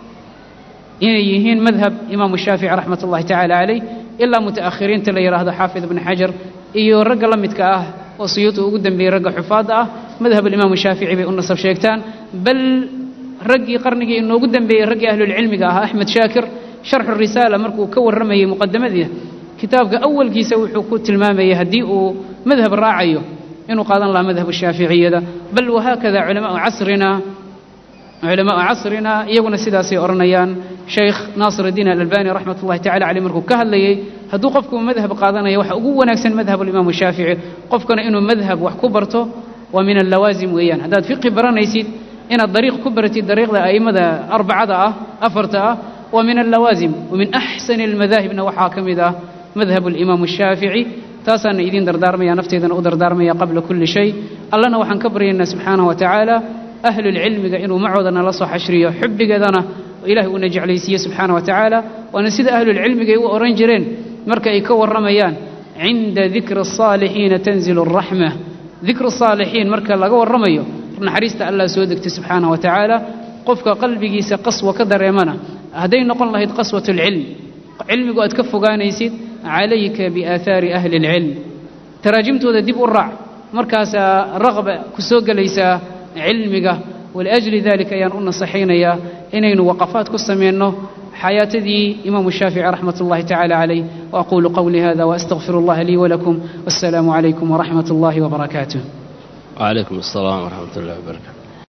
inay yihiin madhab imaamu shaafici raxmat ullahi tacala caleyh ilaa muta'akhiriinta la yidhaahdo xaafid ibni xajar iyo ragga la midka ah oo suyuuti ugu dambeeyey ragga xufaadda ah madhab alimaamu shaafici bay u nasab sheegtaan bal raggii qarnigii inoogu dambeeyey raggii ahlulcilmiga ahaa axmed shaakir sharxu risaala markuu ka warramayey muqadamadii kitaabka awalkiisa wuxuu ku tilmaamayey haddii uu madhab raacayo inuu qaadan lahaa madhabu shaaficiyada bal wahaakada culamaau casrina culamaau casrina iyaguna sidaasay odhanayaan sheykh naasir iddiin alalbani raxmat ullahi tacala caleyh markuu ka hadlayey hadduu qofku madhab qaadanaya waxa ugu wanaagsan madhab alimaamu shaafici qofkana inuu madhab wax ku barto waa min allawaasim weeyaan haddaad fiqi baranaysid inaad dariiq ku baratid dariiqda a'immada arbacada ah afarta ah waa min allawaasim wamin axsani almadaahibna waxaa ka mid ah madhab alimaamu shaafici taasaana idiin dardaarmaya nafteedana u dardaarmaya qabla kulli shay allana waxaan ka baryaynaa subxaanahu wa tacaala ahlulcilmiga inuu macooda nala soo xashriyo xubbigeedana ilahay uuna jeclaysiiye subxaana wa tacaala waana sida ahlulcilmiga ay u odhan jireen marka ay ka warramayaan cinda dikri asaalixiina tanzilu araxma dikru saalixiin marka laga warramayo naxariista allah soo degtay subxaana wa tacaala qofka qalbigiisa qaswa ka dareemana hadday noqon lahayd qaswat alcilm cilmigu aad ka fogaanaysid calayka biaahaari ahli alcilm taraajimtooda dib u raac markaasaa raqba ku soo gelaysaa cilmiga waliajli dalika ayaan u nasaxaynayaa inaynu waqafaad ku samayno xayaatadii imaamu shaafici raxmat ullahi tacala calayh waaquulu qowlii hada waastaqfiru allaha lii walakum wassalaamu calaykum waraxmat ullahi wabarakaatuh وعليكم السلام ورحمة الله وبركاته